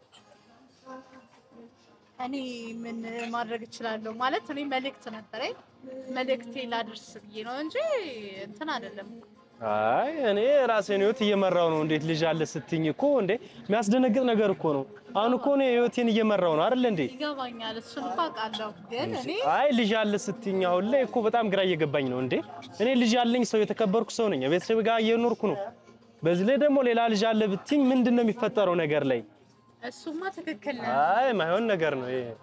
እኔ ምን ማድረግ እችላለሁ ማለት እኔ መልእክት ነበረኝ መልእክቴ ላድርስ ብዬ ነው እንጂ እንትን አይደለም። አይ እኔ ራሴን ህይወት እየመራው ነው። እንዴት ልጅ አለ ስትኝ እኮ እንዴ የሚያስደነግጥ ነገር እኮ ነው። አሁን እኮ እኔ ህይወቴን እየመራው ነው አይደል እንዴ? ይገባኛል፣ እሱን እኮ አውቃለሁ። ግን እኔ አይ ልጅ አለ ስትኝ አሁን ላይ እኮ በጣም ግራ እየገባኝ ነው። እንዴ እኔ ልጅ ያለኝ ሰው የተከበርኩ ሰው ነኝ። ቤተሰብ ጋር እየኖርኩ ነው። በዚህ ላይ ደግሞ ሌላ ልጅ አለ ብትኝ ምንድን ነው የሚፈጠረው ነገር ላይ? እሱማ ትክክል ነው። አይ ማይሆን ነገር ነው ይሄ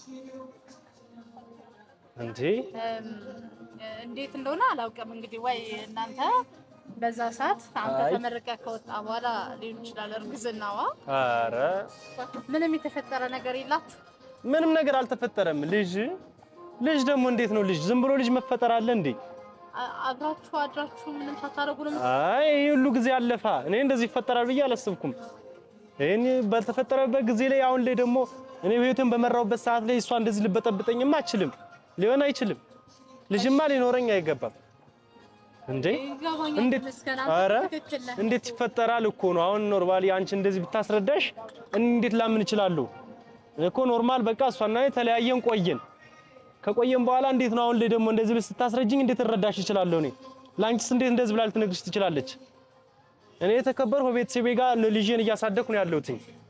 እንዴ። እም፣ እንዴት እንደሆነ አላውቅም። እንግዲህ ወይ እናንተ በዛ ሰዓት አንተ አይ። ተመርቀህ ከወጣ በኋላ ሊሆን ይችላል እርግዝናዋ። አረ ምንም የተፈጠረ ነገር የላችሁ? ምንም ነገር አልተፈጠረም። ልጅ ልጅ ደግሞ እንዴት ነው ልጅ ዝም ብሎ ልጅ መፈጠር አለ እንዴ? አ- አብራችሁ አድራችሁ ምንም ሳታደርጉ ነው አይ ይህ ሁሉ ጊዜ አለፋ። እኔ እንደዚህ ይፈጠራል ብዬ አላሰብኩም። ይህን በተፈጠረበት ጊዜ ላይ አሁን ላይ ደግሞ እኔ ህይወትን በመራውበት ሰዓት ላይ እሷ እንደዚህ ልበጠብጠኝማ አችልም፣ ሊሆን አይችልም። ልጅማ ሊኖረኝ አይገባም እንዴ። ይገባኛል። እንዴት ተመስገን፣ ኧረ አንተ ትክክል ነህ። እንዴት ይፈጠራል እኮ ነው። አሁን ኖርማሊ አንቺ እንደዚህ ብታስረዳሽ እንዴት ላምን እችላለሁ እኮ ኖርማል በቃ እሷና እኔ ተለያየን ቆየን። ከቆየን በኋላ እንዴት ነው አሁን ላይ ደግሞ እንደዚህ ብለሽ ስታስረጅኝ እንዴት እረዳሽ እችላለሁ? እኔ ለአንቺስ እንዴት እንደዚህ ብላ ልትነግርሽ ትችላለች? እኔ የተከበርኩ በቤተሰቤ ጋር ልጄን እያሳደግኩ ነው ያለሁት።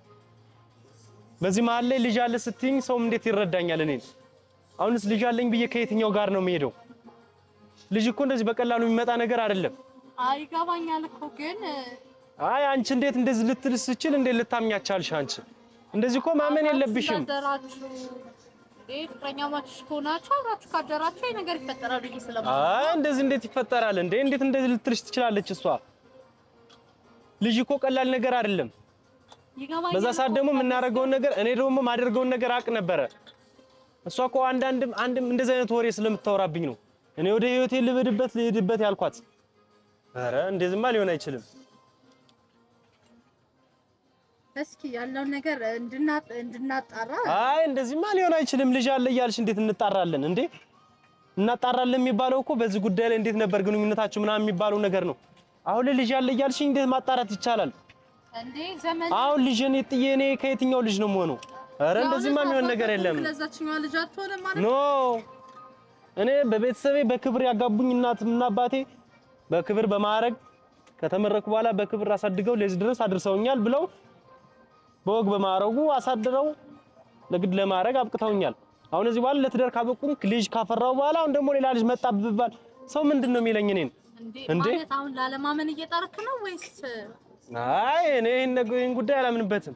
በዚህ መሀል ላይ ልጅ አለ ስትይኝ ሰውም እንዴት ይረዳኛል? እኔን አሁንስ ልጅ አለኝ ብዬ ከየትኛው ጋር ነው የምሄደው? ልጅ እኮ እንደዚህ በቀላሉ የሚመጣ ነገር አይደለም። አይ ይገባኛል እኮ ግን አይ አንቺ እንዴት እንደዚህ ልትል ስችል እንዴት ልታምኛቻልሽ? አንቺ እንደዚህ እኮ ማመን የለብሽም። ካደራችሁ እንዴ ፍቅረኛማቾች ከሆናችሁ አብራችሁ ካደራችሁ ይሄ ነገር ይፈጠራል ብዬ ስለማ አይ እንደዚህ እንዴት ይፈጠራል እንዴ? እንዴት እንደዚህ ልትልሽ ትችላለች? እሷ ልጅ እኮ ቀላል ነገር አይደለም። ይገባኛል። በዛ ሰዓት እኮ ደግሞ የምናደርገውን ነገር እኔ ደግሞ ማደርገውን ነገር አቅ ነበረ። እሷ እኮ አንዳንድም አንድም እንደዚህ አይነት ወሬ ስለምታወራብኝ ነው እኔ ወደ ህይወቴ ልብድበት ልሄድበት ያልኳት። ኧረ እንደዚህማ ሊሆን አይችልም። እስኪ ያለውን ነገር እንድና- እንድናጣራ አይ እንደዚህማ ሊሆን አይችልም። ልጅ አለ እያልሽ እንዴት እንጣራለን እንዴ? እናጣራለን የሚባለው እኮ በዚህ ጉዳይ ላይ እንዴት ነበር ግንኙነታችሁ ምናምን የሚባለው ነገር ነው። አሁን ላይ ልጅ አለ እያልሽ እንዴት ማጣራት ይቻላል? እንዴ ዘመን አሁን ልጅን ጥዬ እኔ ከየትኛው ልጅ ነው የምሆነው? ኧረ እንደዚህማ የሚሆን ነገር የለም። ለዛችኛዋ ልጅ አትሆንም ማለት ኖ እኔ በቤተሰቤ በክብር ያጋቡኝ እናትና አባቴ በክብር በማዕረግ ከተመረኩ በኋላ በክብር አሳድገው ለዚህ ድረስ አድርሰውኛል ብለው በወግ በማዕረጉ አሳድረው ለግድ ለማዕረግ አብቅተውኛል። አሁን እዚህ በኋላ ለትዳር ካበቁኝ ልጅ ካፈራው በኋላ አሁን ደግሞ ሌላ ልጅ መጣ ብባል ሰው ምንድን ነው የሚለኝ እኔን? እንዴ እንዴ? ማለት አሁን ላለማመን እየጣርክ ነው ወይስ አይ እኔ ይህን ነገር ይህን ጉዳይ አላምንበትም።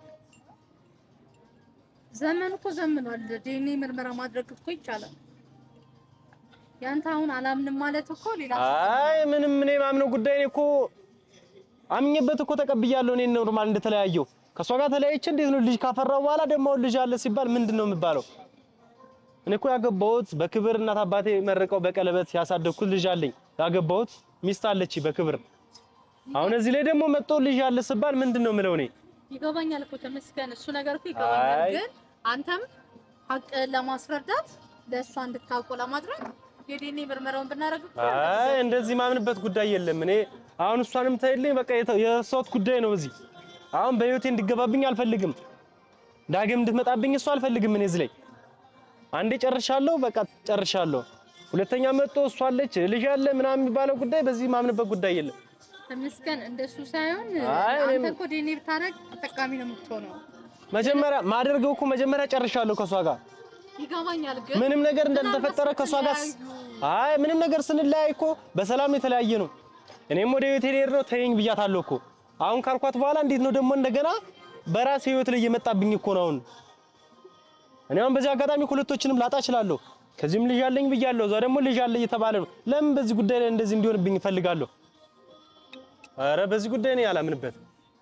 ዘመን እኮ ዘምኗል። ዲኤንኤ ምርመራ ማድረግ እኮ ይቻላል። ያንተ አሁን አላምንም ማለት እኮ ሌላ አይ ምንም እኔ ማምነው ጉዳይ እኔ እኮ አምኜበት እኮ ተቀብያለሁ። እኔ ኖርማል እንደተለያየው ከእሷ ጋር ተለያይቼ እንዴት ነው ልጅ ካፈራው በኋላ ደግሞ አሁን ልጅ አለ ሲባል ምንድን ነው የሚባለው? እኔ እኮ ያገባሁት በክብር እናት አባቴ መርቀው በቀለበት ያሳደግኩት ልጅ አለኝ። ያገባሁት ሚስት አለች በክብር። አሁን እዚህ ላይ ደግሞ መጥቶ ልጅ አለ ሲባል ምንድን ነው የምለው እኔ? ይገባኛል እኮ ተመስገን፣ እሱ ነገር እኮ ይገባኛል። አይ። ግን አንተም ሀቅ ለማስረዳት ለእሷ እንድታውቁ ለማድረግ የዲኤንኤ ምርመራውን ብናደርግ እኮ አይ እንደዚህ ማምንበት ጉዳይ የለም። እኔ አሁን እሷንም ታይልኝ በቃ የተ- የእሷት ጉዳይ ነው። እዚህ አሁን በህይወቴ እንድገባብኝ አልፈልግም። ዳግም እንድትመጣብኝ እሷ አልፈልግም። እኔ እዚህ ላይ አንዴ ጨርሻለሁ፣ በቃ ጨርሻለሁ። ሁለተኛ መጥቶ እሷ አለች ልጅ አለ ምናምን የሚባለው ጉዳይ በዚህ ማምንበት ጉዳይ የለም። ተመስገን እንደሱ ሳይሆን አይ አንተ እኔም- እኮ ዴኔ ብታረግ ተጠቃሚ ነው የምትሆነው። መጀመሪያ ማደርገው እኮ መጀመሪያ ጨርሻለሁ ከሷ ጋር ይገባኛል ግን ምንም ነገር እንዳልተፈጠረ ከሷ ጋር አይ ምንም ነገር ስንለያይ እኮ በሰላም ነው የተለያየ ነው። እኔም ወደ ህይወት ልሄድ ነው ተይኝ ብያታለሁ እኮ። አሁን ካልኳት በኋላ እንዴት ነው ደግሞ እንደገና በራሴ ህይወት ላይ እየመጣብኝ እኮ ነው አሁን። እኔ አሁን በዚህ አጋጣሚ ሁለቶችንም ላጣ እችላለሁ። ከዚህም ልጅ አለኝ ብያለሁ፣ እዛ ደግሞ ልጅ አለ እየተባለ ነው። ለምን በዚህ ጉዳይ ላይ እንደዚህ እንዲሆንብኝ እፈልጋለሁ? ኧረ በዚህ ጉዳይ እኔ አላምንበትም።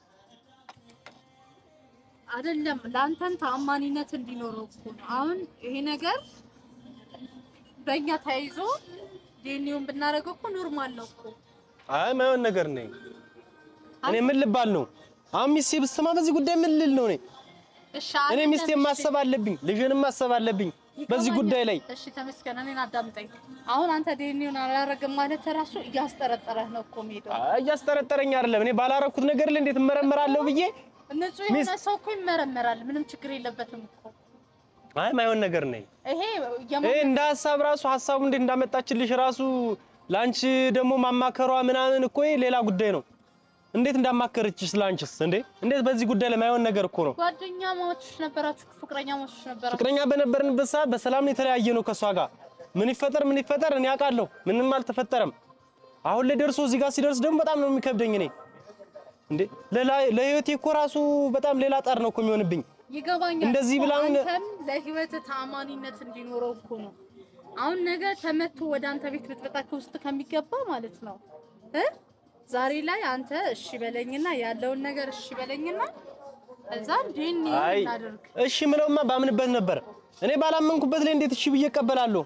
አይደለም ለአንተም ተአማኒነት እንዲኖረው እኮ ነው። አሁን ይሄ ነገር በእኛ ተያይዞ ዴኒውን ብናደርገው እኮ ኖርማል ነው እኮ። አይ ማይሆን ነገር ነኝ። እኔ ምን ልባል ነው አሁን ሚስቴ ብትሰማ በዚህ ጉዳይ ምን ልል ነው እኔ? እሺ እኔ አይደለም፣ ሚስቴን እሺ፣ ማሰብ አለብኝ፣ ልጅንም ማሰብ አለብኝ በዚህ ይገባኛል። ጉዳይ ላይ። እሺ ተመስገን፣ እኔን አዳምጠኝ። አሁን አንተ ዴኒውን አላረግም ማለት ራሱ እያስጠረጠረህ ነው እኮ የምሄደው። አይ እያስጠረጠረኝ አይደለም። እኔ ባላረኩት ነገር ላይ እንዴት እመረመራለሁ ብዬ ንጹህ የሆነ ሚስት- ሰው እኮ ይመረመራል። ምንም ችግር የለበትም እኮ አይ ማይሆን ነገር ነኝ። ይሄ ይሄ የማ- እንደ ሀሳብ ራሱ ሀሳቡ እንዴት እንዳመጣችልሽ ራሱ ላንቺ ደግሞ ማማከሯ ምናምን እኮ ይሄ ሌላ ጉዳይ ነው። እንዴት እንዳማከረችሽ ላንቺስ እንዴ? እንዴት በዚህ ጉዳይ ላይ ማይሆን ነገር እኮ ነው። ጓደኛ ማቾች ነበራችሁ፣ ፍቅረኛ ማቾች ነበራችሁ። ፍቅረኛ በነበርንበት ሰዓት በሰላም ነው የተለያየ ነው ከሷ ጋር። ምን ይፈጠር ምን ይፈጠር እኔ አውቃለሁ። ምንም አልተፈጠረም። አሁን ላይ ደርሶ እዚህ ጋር ሲደርስ ደግሞ በጣም ነው የሚከብደኝ እኔ እንዴ ለላ- ለህይወቴ እኮ ራሱ በጣም ሌላ ጣር ነው እኮ የሚሆንብኝ። ይገባኛል። እንደዚህ እኮ ብላውን- አንተም ለህይወት ተአማኒነት እንዲኖረው እኮ ነው። አሁን ነገ ተመቶ ወደ አንተ ቤት ብትመጣ ከውስጥ ከሚገባ ማለት ነው እ ዛሬ ላይ አንተ እሺ በለኝና ያለውን ነገር እሺ በለኝና እዛ ዲኒ አይ እናድርግ። እሺ ምለውማ ባምንበት ነበር። እኔ ባላመንኩበት ላይ እንዴት እሺ ብዬ እቀበላለሁ?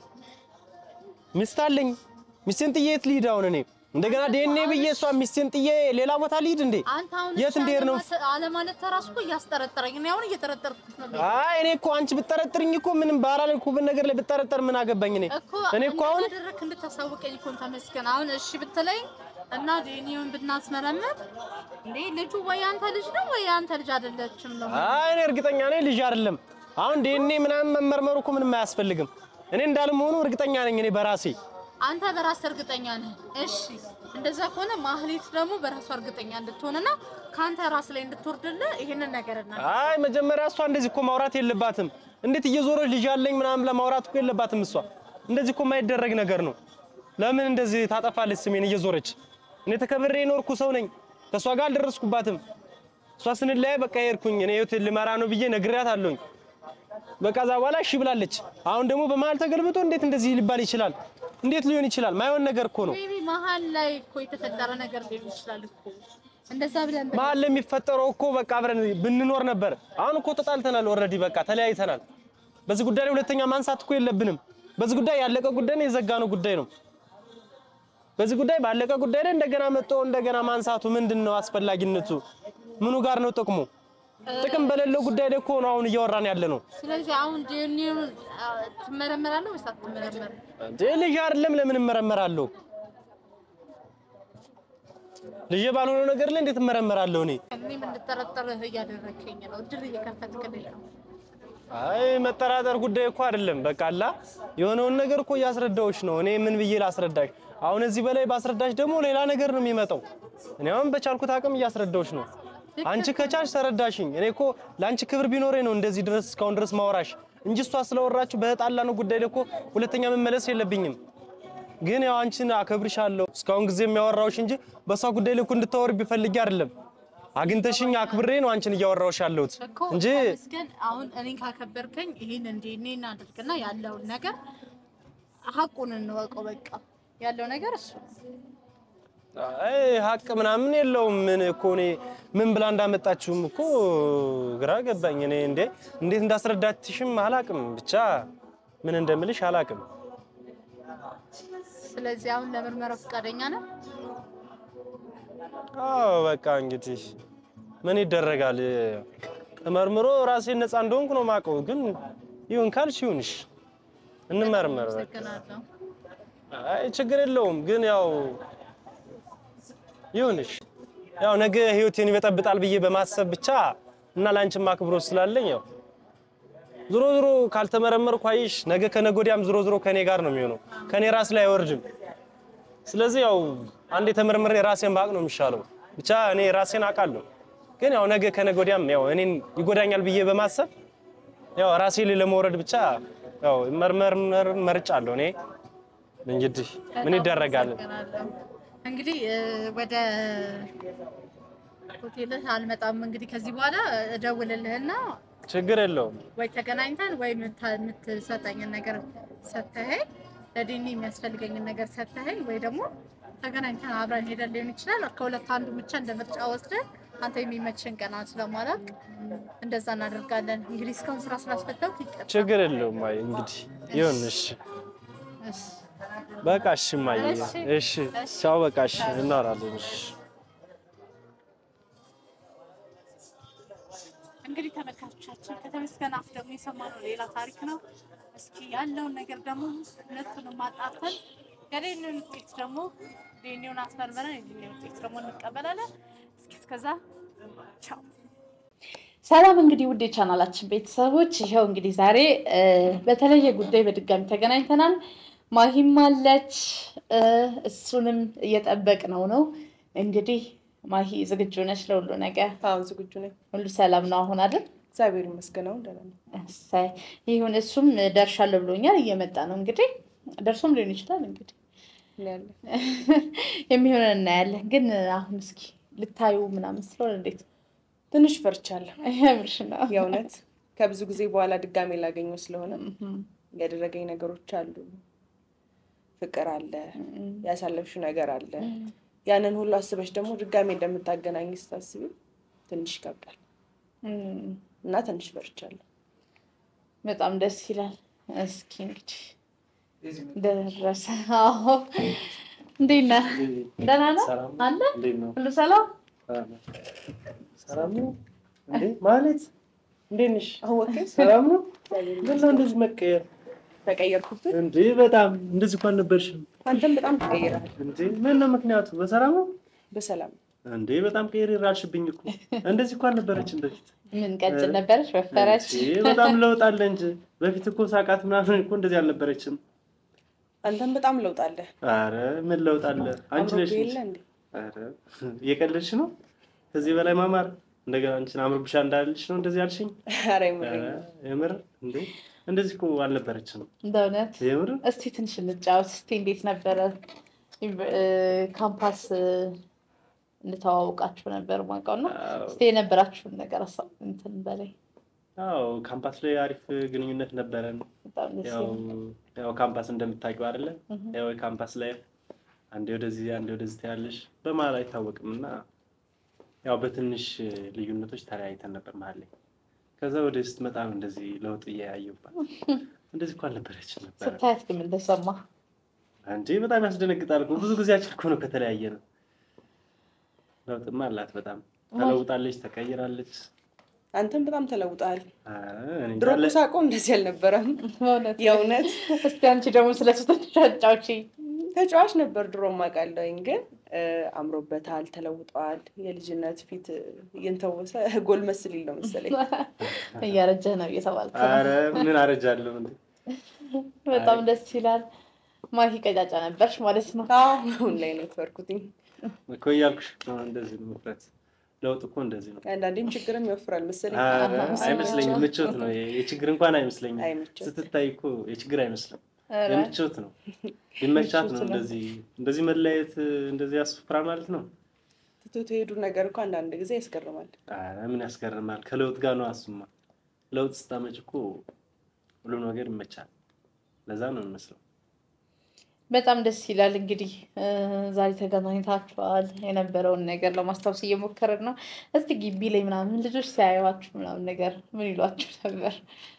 ሚስት አለኝ። ሚስቴን ጥዬ የት ልሂድ አሁን እኔ? እንደገና ዲኤንኤ ብዬ እሷ ሚስቴን ጥዬ ሌላ ቦታ ልሂድ እንዴ? አንተ አሁን የት እሺ እንድሄድ ነው? አለማለት- አለማለት ተራሱ እኮ እያስጠረጠረኝ እኔ አሁን እየጠረጠርኩት ነው አይ እኔ እኮ አንቺ ብጠረጥርኝ እኮ ምንም ባላልኩበት ነገር ላይ ብጠረጠር ምን አገባኝ እኔ? እኮ እኔ እኮ አሁን እንዳደረክ እንድታሳውቀኝ እኮ ተመስገን። አሁን እሺ ብትለኝ እና ዲኒውን ብናስመረምር እንዴ ልጁ ወይ አንተ ልጅ ነው ወይ አንተ ልጅ አይደለችም ነው አይ እኔ እርግጠኛ ነኝ ልጅ አይደለም። አሁን ዲኤንኤ ምናምን መመርመሩ እኮ ምንም አያስፈልግም። እኔ እንዳልመሆኑ እርግጠኛ ነኝ እኔ በራሴ አንተ በራስ እርግጠኛ ነህ። እሺ እንደዛ ከሆነ ማህሌት ደግሞ በራሷ እርግጠኛ እንድትሆንና ከአንተ ራስ ላይ እንድትወርድልህ ይሄንን ነገር እና አይ መጀመሪያ እሷ እንደዚህ እኮ ማውራት የለባትም። እንዴት እየዞረች ልጅ አለኝ ምናምን ለማውራት እኮ የለባትም እሷ። እንደዚህ እኮ የማይደረግ ነገር ነው። ለምን እንደዚህ ታጠፋለች ስሜን እየዞረች? እኔ ተከብሬ የኖርኩ ሰው ነኝ። ከእሷ ጋር አልደረስኩባትም። እሷ ስንለያይ በቃ ሄድኩኝ እኔ ህይወት ልመራ ነው ብዬ ነግሬያት አለሁኝ። በቃ እዛ በኋላ እሺ ብላለች። አሁን ደግሞ በመሀል ተገልብጦ እንዴት እንደዚህ ሊባል ይችላል? እንዴት ሊሆን ይችላል? ማይሆን ነገር እኮ ነው። ሜቢ መሀል ላይ እኮ የተፈጠረ ነገር ሊሆን ይችላል እኮ እንደዛ ብለን ብለን- መሀል ለሚፈጠረው እኮ በቃ አብረን ብንኖር ነበር። አሁን እኮ ተጣልተናል፣ ኦልሬዲ በቃ ተለያይተናል። በዚህ ጉዳይ ላይ ሁለተኛ ማንሳት እኮ የለብንም። በዚህ ጉዳይ ያለቀ ጉዳይ ነው፣ የዘጋነው ጉዳይ ነው። በዚህ ጉዳይ ባለቀ ጉዳይ ላይ እንደገና መጥቶ እንደገና ማንሳቱ ምንድን ነው አስፈላጊነቱ? ምኑ ጋር ነው ጥቅሙ? ጥቅም በሌለው ጉዳይ ላይ እኮ ነው አሁን እያወራን ያለ ነው። ስለዚህ አሁን ዲኒውን ትመረመራለህ ወይስ አትመረመርም? እንዴ ልጅ አይደለም ለምን እመረመራለሁ? ልጅ ባልሆነው ነገር ላይ እንዴት እመረመራለሁ እኔ? እኔም እንድጠረጠርህ እያደረግከኝ ነው። እድል እየከፈትክልኝ ነው። አይ መጠራጠር ጉዳይ እኮ አይደለም። በቃ አላ የሆነውን ነገር እኮ እያስረዳዎች ነው። እኔ ምን ብዬ ላስረዳሽ? አሁን እዚህ በላይ ባስረዳሽ ደግሞ ሌላ ነገር ነው የሚመጣው። እኔ አሁን በቻልኩት አቅም እያስረዳዎች ነው። አንቺ ከቻልሽ ተረዳሽኝ። እኔ እኮ ለአንቺ ክብር ቢኖረኝ ነው እንደዚህ ድረስ እስካሁን ድረስ ማወራሽ እንጂ እሷ ስለወራችሁ በጣላ ነው ጉዳይ ላይ እኮ ሁለተኛ መመለስ የለብኝም። ግን ያው አንቺን አከብርሻለሁ እስካሁን ጊዜ የሚያወራውሽ እንጂ በሷ ጉዳይ ላይ እኮ እንድታወሪ ቢፈልጊ አይደለም። አግኝተሽኝ አክብሬ ነው አንቺን እያወራውሽ ያለሁት እኮ እንጂ ተመስገን። አሁን እኔን ካከበርከኝ ይህን እንዲ እኔ እናድርግና ያለውን ነገር ሀቁን እንወቀው። በቃ ያለው ነገር እሱ ነው። አይ ሀቅ ምናምን የለውም። ምን እኮ እኔ ምን ብላ እንዳመጣችሁም እኮ ግራ ገባኝ። እኔ እንዴ እንዴት እንዳስረዳትሽም አላቅም። ብቻ ምን እንደምልሽ አላቅም። ስለዚህ አሁን ለምርመራው ፈቃደኛ ነው። አዎ በቃ እንግዲህ ምን ይደረጋል። ተመርምሮ ራሴን ነፃ እንደሆንኩ ነው የማውቀው። ግን ይሁን ካልሽ ይሁንሽ፣ እንመርመር በቃ። አመሰግናለሁ። አይ ችግር የለውም። ግን ያው ይሁንሽ፣ ያው ነገ ህይወቴን ይበጠብጣል ብዬ በማሰብ ብቻ እና ላንቺም አክብሮት ስላለኝ ያው ዞሮ ዞሮ ካልተመረመርኩ አይሽ ነገ ከነገ ወዲያም ዞሮ ዞሮ ከኔ ጋር ነው የሚሆነው፣ ከኔ ራስ ላይ አይወርድም። ስለዚህ ያው አንዴ ተመርምሬ ራሴን ባቅ ነው የሚሻለው። ብቻ እኔ ራሴን አውቃለሁ፣ ግን ያው ነገ ከነገ ወዲያም ያው እኔን ይጎዳኛል ብዬ በማሰብ ያው ራሴ ላይ ለመውረድ ብቻ ያው መርመር መርጫለሁ። እኔ እንግዲህ ምን ይደረጋል። እንግዲህ እ፣ ወደ ሆቴልህ አልመጣም። እንግዲህ ከዚህ በኋላ እደውልልህና ችግር የለውም። ወይ ተገናኝተን ወይ የምታ- የምትሰጠኝን ነገር ሰተኸኝ ለዲኒ የሚያስፈልገኝን ነገር ሰተኸኝ ወይ ደግሞ ተገናኝተን አብረን ሄደን ሊሆን ይችላል። ከሁለት አንዱ ብቻ እንደ ምርጫ ወስደን አንተ የሚመችን ቀን ስለማላውቅ እንደዛ እናደርጋለን። እንግዲህ እስካሁን ስራ ስላስፈታው ይቀር ችግር የለውም። አይ እንግዲህ ይሁን። እሺ በቃ እሺ ማየ እሺ። እሺ ቻው። በቃ እሺ እናወራለን። እሺ እንግዲህ ተመልካቾቻችን ከተመስገን አፍ ደግሞ የሰማነው ሌላ ታሪክ ነው። እስኪ ያለውን ነገር ደግሞ ሁለቱንም አጣርተን የዴኒውን ውጤት ደግሞ ዴኒውን አስመርመረን የዴኒውን ውጤት ደግሞ እንቀበላለን። እስኪ እስከዛ ቻው። ሰላም እንግዲህ ውድ የቻናላችን ቤተሰቦች ይኸው እንግዲህ ዛሬ እ፣ በተለየ ጉዳይ በድጋሚ ተገናኝተናል። ማሂም አለች እ፣ እሱንም እየጠበቅነው ነው። እንግዲህ ማሂ ዝግጁ ነች ለሁሉ ነገር? አዎ ዝግጁ ነኝ። ሁሉ ሰላም ነው አሁን አይደል? እግዚአብሔር ይመስገን አሁን ደህና ነኝ። እሰይ ይሁን። እሱም ደርሻለሁ ብሎኛል። እየመጣ ነው እንግዲህ ደርሶም ሊሆን ይችላል እንግዲህ እናያለን። የሚሆነን እናያለን። ግን አሁን እስኪ ልታዩ ምናምን ስለሆነ እንዴት ትንሽ ፈርቻለሁ የምርሽ ነው? የእውነት ከብዙ ጊዜ በኋላ ድጋሜ ላገኘው ስለሆነ ያደረገኝ ነገሮች አሉ። ፍቅር አለ፣ ያሳለፍሽው ነገር አለ። ያንን ሁሉ አስበሽ ደግሞ ድጋሜ እንደምታገናኝ ስታስቢ ትንሽ ይከብዳል እም፣ እና ትንሽ ፈርቻለሁ። በጣም ደስ ይላል። እስኪ እንግዲህ ደረሰ። አዎ እንዴት ነህ? ደህና ነው ሰላም አለ እንዴት ነው? ሁሉ ሰላም ሰላም ነው እንዴ? ማለት እንዴት ነሽ? አወቀኝ ሰላም ነው? ምን ነው እንደዚህ መቀየር ተቀየርኩብን። እንዴ? በጣም እንደዚህ እንኳን ነበርሽም አንተም በጣም ተቀይረሃል። እንዴ? ምን ነው ምክንያቱ? በሰላም ነው በሰላም እንዴ? በጣም ቀይር ይራልሽብኝ እኮ እንደዚህ እንኳን ነበረችም በፊት ምን ቀጭን ነበረች? ወፈረች? እንዴ? በጣም ለውጥ አለ እንጂ በፊት እኮ ሳቃት ምናምን እኮ እንደዚህ አልነበረችም። አንተም በጣም ለውጥ አለ። አረ ምን ለውጥ አለ? አንቺ ነሽ አምሮብህ እንጂ። የለ እንዴ? አረ እየቀለድሽ ነው። ከዚህ በላይ ማማር እንደገና አንቺን አምሮብሻ እንዳልሽ ነው እንደዚህ ያልሽኝ። ኧረ የምሬን ኧረ ነው። የምር እንዴ እንደዚህ እኮ አልነበረችም። በእውነት የምር እስቲ ትንሽ እንጫወት። እስቲ እንዴት ነበረ እ፣ ካምፓስ እ፣ እንተዋውቃችሁ ነበር ማውቀው እና እስቲ የነበራችሁን ነገር አሳ- እንትን በላይ አዎ ካምፓስ ላይ አሪፍ ግንኙነት ነበረን። በጣም ደስ ያው ይላል። ያው ካምፓስ እንደምታውቂው አይደለ? ያው የካምፓስ ላይ አንዴ ወደዚህ አንዴ ወደዚህ ታያለሽ፣ በመሀል አይታወቅም እና ያው በትንሽ ልዩነቶች ተለያይተን ነበር መሀል ላይ። ከዛ ወደ ስትመጣ ነው እንደዚህ ለውጥ እያየሁባት። እንደዚህ እኮ አልነበረችም ነበር ስታያት ግን ምን ተሰማ? እንዴ በጣም ያስደነግጣል እኮ ብዙ ጊዜያችን እኮ ነው ከተለያየ ነው። ለውጥማ አላት በጣም ተለውጣለች፣ ተቀይራለች። አንተም በጣም ተለውጠሃል። ኧረ እኔ ድሮ እንዳለ- እኮ ሳውቀው እንደዚህ አልነበረም። በእውነት የእውነት እስቲ አንቺ ደግሞ ስለሱ ትንሽ አጫውቺኝ። ተጫዋች ነበር ድሮ ማውቃለሁኝ፣ ግን እ፣ አምሮበታል፣ ተለውጠዋል። የልጅነት ፊት እየንተወሰ ጎልመስ ሊል ነው መሰለኝ። እያረጀህ ነው እየተባልክ ነው። ኧረ ምን አረጃለሁ እንዴ? በጣም ደስ ይላል። ማሂ ቀጫጫ ነበርሽ ማለት ነው። አዎ፣ አሁን ላይ ነው የተፈርኩትኝ። እኮ እያልኩሽ እኮ ነው እንደዚህ ነው መፍረት። ለውጥ እኮ እንደዚህ ነው። አንዳንዴም ችግርም ይወፍራል መሰለኝ። ኧረ አይመስለኝም፣ ምቾት ነው። የችግር እንኳን አይመስለኝም። አይ ምቾት። ስትታይ እኮ የችግር አይመስልም፣ ኧረ የምቾት ነው። ቢመቻት ነው ምቾት ነው። እንደዚህ እንደዚህ መለያየት እንደዚህ ያስፈራል ማለት ነው። ትቶት የሄዱ ነገር እኮ አንዳንድ ጊዜ ያስገርማል። ኧረ ምን ያስገርማል? ከለውጥ ጋር ነው አሱማ። ለውጥ ስታመጭ እኮ ሁሉም ነገር ይመቻል። ለዛ ነው የሚመስለው። በጣም ደስ ይላል። እንግዲህ እ፣ ዛሬ ተገናኝታችኋል። የነበረውን ነገር ለማስታወስ እየሞከርን ነው። እስቲ ግቢ ላይ ምናምን ልጆች ሲያዩዋችሁ ምናምን ነገር ምን ይሏችሁ ነበር?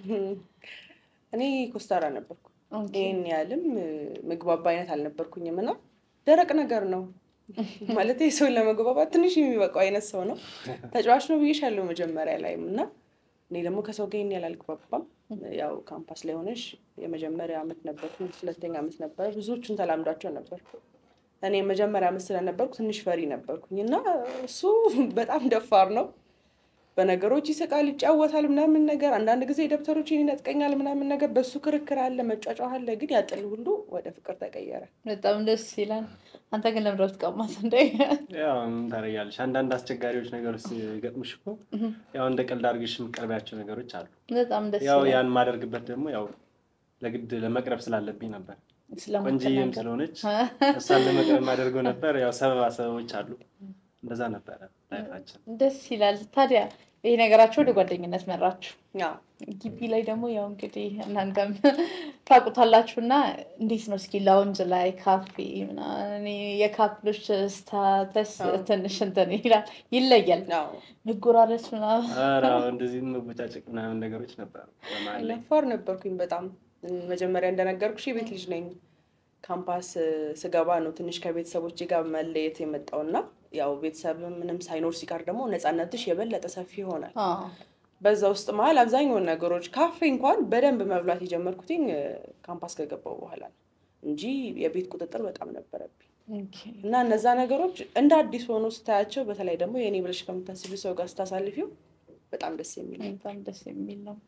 እኔ ኮስታራ ነበርኩ። ኦኬ። ይህን ያህልም እ፣ ምግባባ አይነት አልነበርኩኝም እና ደረቅ ነገር ነው ማለት ሰውን ለመግባባት ትንሽ የሚበቃው አይነት ሰው ነው። ተጫዋች ነው ብዬሻለሁ መጀመሪያ ላይም እና እኔ ደግሞ ከሰው ጋር ይህን ያህል አልግባባም። ያው ካምፓስ ላይ ሆነሽ የመጀመሪያ ዓመት ነበርኩ፣ ሁለተኛ ዓመት ነበረ። ብዙዎቹን ተላምዷቸው ነበር። እኔ የመጀመሪያ ዓመት ስለነበርኩ ትንሽ ፈሪ ነበርኩኝ እና እሱ በጣም ደፋር ነው። በነገሮች ይስቃል፣ ይጫወታል ምናምን ነገር። አንዳንድ ጊዜ ደብተሮችን ይነጥቀኛል ምናምን ነገር። በሱ ክርክር አለ፣ መጫጫህ አለ። ግን ያጥል ሁሉ ወደ ፍቅር ተቀየረ። በጣም ደስ ይላል። አንተ ግን ለምንድን ነው የምትቀማት እንደ ያው ምን ታደርጊያለሽ? አንዳንድ አስቸጋሪዎች ነገሮች ሲገጥሙሽ እኮ ያው እንደ ቀልድ አድርግሽ የምትቀርቢያቸው ነገሮች አሉ። በጣም ደስ ያው ይላል። ያን ማደርግበት ደግሞ ያው ለግድ ለመቅረብ ስላለብኝ ነበር። ቆንጂዬም ስለማትናገር ስለሆነች እሷን ለመቅረብ የማደርገው ነበር። ያው ሰበባ ሰበቦች አሉ። እንደዛ ነበረ ላይፋችን። ደስ ይላል። ታዲያ ይሄ ነገራቸው ወደ ጓደኝነት መራችሁ። ያው ግቢ ላይ ደግሞ ያው እንግዲህ እናንተም ታውቁታላችሁ እና እንዴት ነው እስኪ ላውንጅ ላይ ካፌ ምናምን እኔ የካፕሎች ስታተስ ትንሽ እንትን ይላል ይለያል። ያው መጎራረስ ምናምን ኧረ አዎ፣ እንደዚህ መቦጫጨቅ ምናምን ነገሮች ነበሩ በመሀል ላይ። ነፋር ነበርኩኝ በጣም መጀመሪያ እንደነገርኩሽ የቤት ልጅ ነኝ። ካምፓስ ስገባ ነው ትንሽ ከቤተሰቦች ጋር መለየት የመጣው እና ያው ቤተሰብ ምንም ሳይኖር ሲቀር ደግሞ ነፃነትሽ የበለጠ ሰፊ ይሆናል። አዎ። በዛ ውስጥ መሀል አብዛኛውን ነገሮች ካፌ እንኳን በደንብ መብላት የጀመርኩትኝ እ፣ ካምፓስ ከገባው በኋላ ነው እንጂ የቤት ቁጥጥር በጣም ነበረብኝ ኦኬ። እና እነዛ ነገሮች እንደ አዲስ ሆኖ ስታያቸው በተለይ ደግሞ የእኔ ብለሽ ከምታስቢ ሰው ጋር ስታሳልፊው በጣም ደስ የሚል ነው። በጣም ደስ የሚል ነው።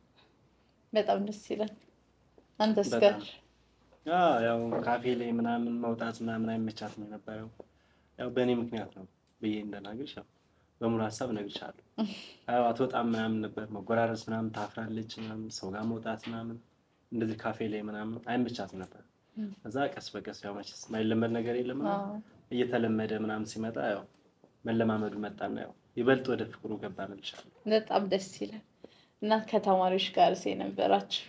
በጣም ደስ ይላል። አንተስ በጣም ጋር አዎ፣ ያው ካፌ ላይ ምናምን መውጣት ምናምን አይመቻትም የነበረው ያው በእኔ ምክንያት ነው ብዬ እንደናግርሽ ያው በሙሉ ሀሳብ እነግርሻለሁ። ያው አትወጣም ምናምን ነበር መጎራረስ ምናምን ታፍራለች ምናምን ሰው ጋር መውጣት ምናምን እንደዚህ ካፌ ላይ ምናምን አይመቻትም ነበር። ከዛ ቀስ በቀስ ያው መቼስ የማይለመድ ነገር የለም አዎ። እየተለመደ ምናምን ሲመጣ ያው መለማመዱ መጣና ያው ይበልጥ ወደ ፍቅሩ ገባን እልሻለሁ። በጣም ደስ ይላል። እና ከተማሪዎች ጋር የነበራችሁ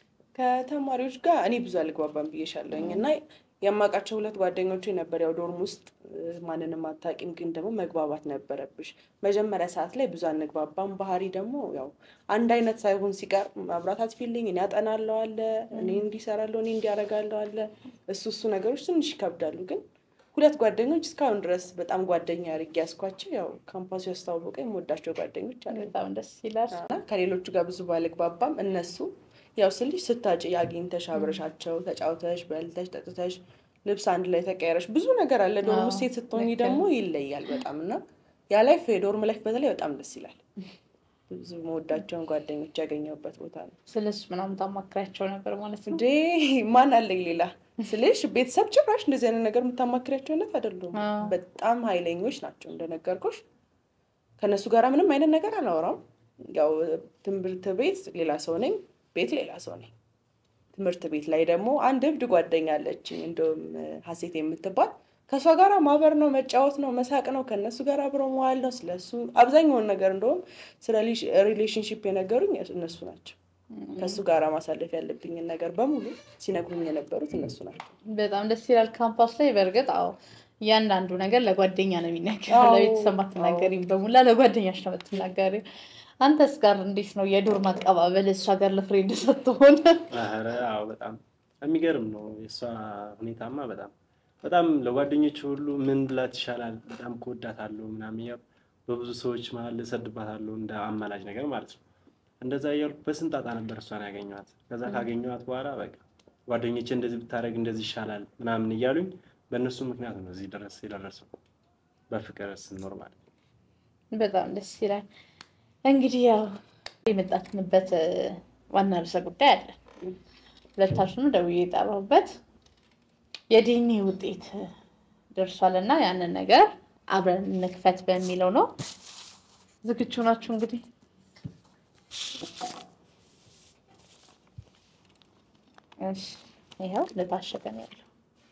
ከተማሪዎች ጋር እኔ ብዙ አልግባባም ብዬሻለኝ እና የማውቃቸው ሁለት ጓደኞቼ ነበር። ያው ዶርም ውስጥ እ፣ ማንንም አታውቂም፣ ግን ደግሞ መግባባት ነበረብሽ። መጀመሪያ ሰዓት ላይ ብዙ አንግባባም። ባህሪ ደግሞ ያው አንድ አይነት ሳይሆን ሲቀር ማብራት አትፊልኝ፣ እኔ አጠናለሁ አለ፣ እኔ እንዲሰራለሁ፣ እኔ እንዲያረጋለሁ አለ። እሱ እሱ ነገሮች ትንሽ ይከብዳሉ። ግን ሁለት ጓደኞች እስካሁን ድረስ በጣም ጓደኛ አድርጌ ያስኳቸው ያው ካምፓሱ ያስተዋወቀኝ የምወዳቸው ጓደኞች አለ በጣም ደስ ይላል። እና ከሌሎቹ ጋር ብዙ ባልግባባም እነሱ ያው ስልሽ ስታጭ አግኝተሽ አብረሻቸው ተጫውተሽ በልተሽ ጠጥተሽ ልብስ አንድ ላይ ተቀያረሽ ብዙ ነገር አለ። ዶርም ውስጥ ሴት ስትሆኚ ልክ ደግሞ ይለያል በጣም እና ያ ላይፍ የዶርም ላይፍ በተለይ በጣም ደስ ይላል። ብዙ መወዳቸውን ጓደኞች ያገኘሁበት ቦታ ነው። ስለሱ ምናምን ታማክሪያቸው ነበር ማለት ነው። እንዴ ማን አለኝ ሌላ ስልሽ ቤተሰብ ጭራሽ እንደዚህ አይነት ነገር የምታማክሪያቸው አይነት አይደሉም። አዎ። በጣም ኃይለኞች ናቸው እንደነገርኩሽ። ከእነሱ ጋር ምንም አይነት ነገር አላወራም። ያው ትምህርት ቤት ሌላ ሰው ነኝ፣ ቤት ሌላ ሰው ነኝ። ትምህርት ቤት ላይ ደግሞ አንድ እብድ ጓደኛ አለችኝ፣ እንደውም ሀሴት የምትባል ከእሷ ጋር ማበር ነው፣ መጫወት ነው፣ መሳቅ ነው፣ ከእነሱ ጋር አብሮ መዋል ነው። ስለሱ አብዛኛውን ነገር እንደውም ስለ ሪሌሽንሽፕ የነገሩኝ እነሱ ናቸው። ከእሱ ጋር ማሳለፍ ያለብኝን ነገር በሙሉ ሲነግሩኝ የነበሩት እነሱ ናቸው። በጣም ደስ ይላል። ካምፓስ ላይ በእርግጥ አዎ እያንዳንዱ ነገር ለጓደኛ ነው የሚነገረው። አዎ፣ ለቤተሰብ አትናገሪም፣ በሙላ ለጓደኛሽ ነው የምትናገሪው። አንተስ ጋር እንዴት ነው የዶርም አቀባበል? እሷ ጋር ለፍሬንድ ስትሆን ኧረ አዎ በጣም የሚገርም ነው የእሷ ሁኔታማ በጣም በጣም ለጓደኞች ሁሉ ምን ብላት ይሻላል በጣም ከወዳታለሁ ምናምን እያልኩ በብዙ ሰዎች መሀል እሰድባታለሁ እንደ አማላጅ ነገር ማለት ነው። እንደዛ እያልኩ በስንት ጣጣ ነበር እሷን ያገኘኋት። ከዛ ካገኘኋት በኋላ በቃ ጓደኞቼ እንደዚህ ብታደርግ እንደዚህ ይሻላል ምናምን እያሉኝ በእነሱ ምክንያት ነው እዚህ ድረስ የደረሰው በፍቅር ስንኖር ማለት ነው። በጣም ደስ ይላል። እንግዲህ ያው የመጣትንበት እ፣ ዋና ርዕሰ ጉዳይ አለ። ሁለታችንም ደውዬ የጠራሁበት የዲኤንኤ ውጤት ደርሷል እና ያንን ነገር አብረን እንክፈት በሚለው ነው። ዝግጁ ናችሁ? እንግዲህ እሺ፣ ይኸው ለታሸገ ነው ያለው።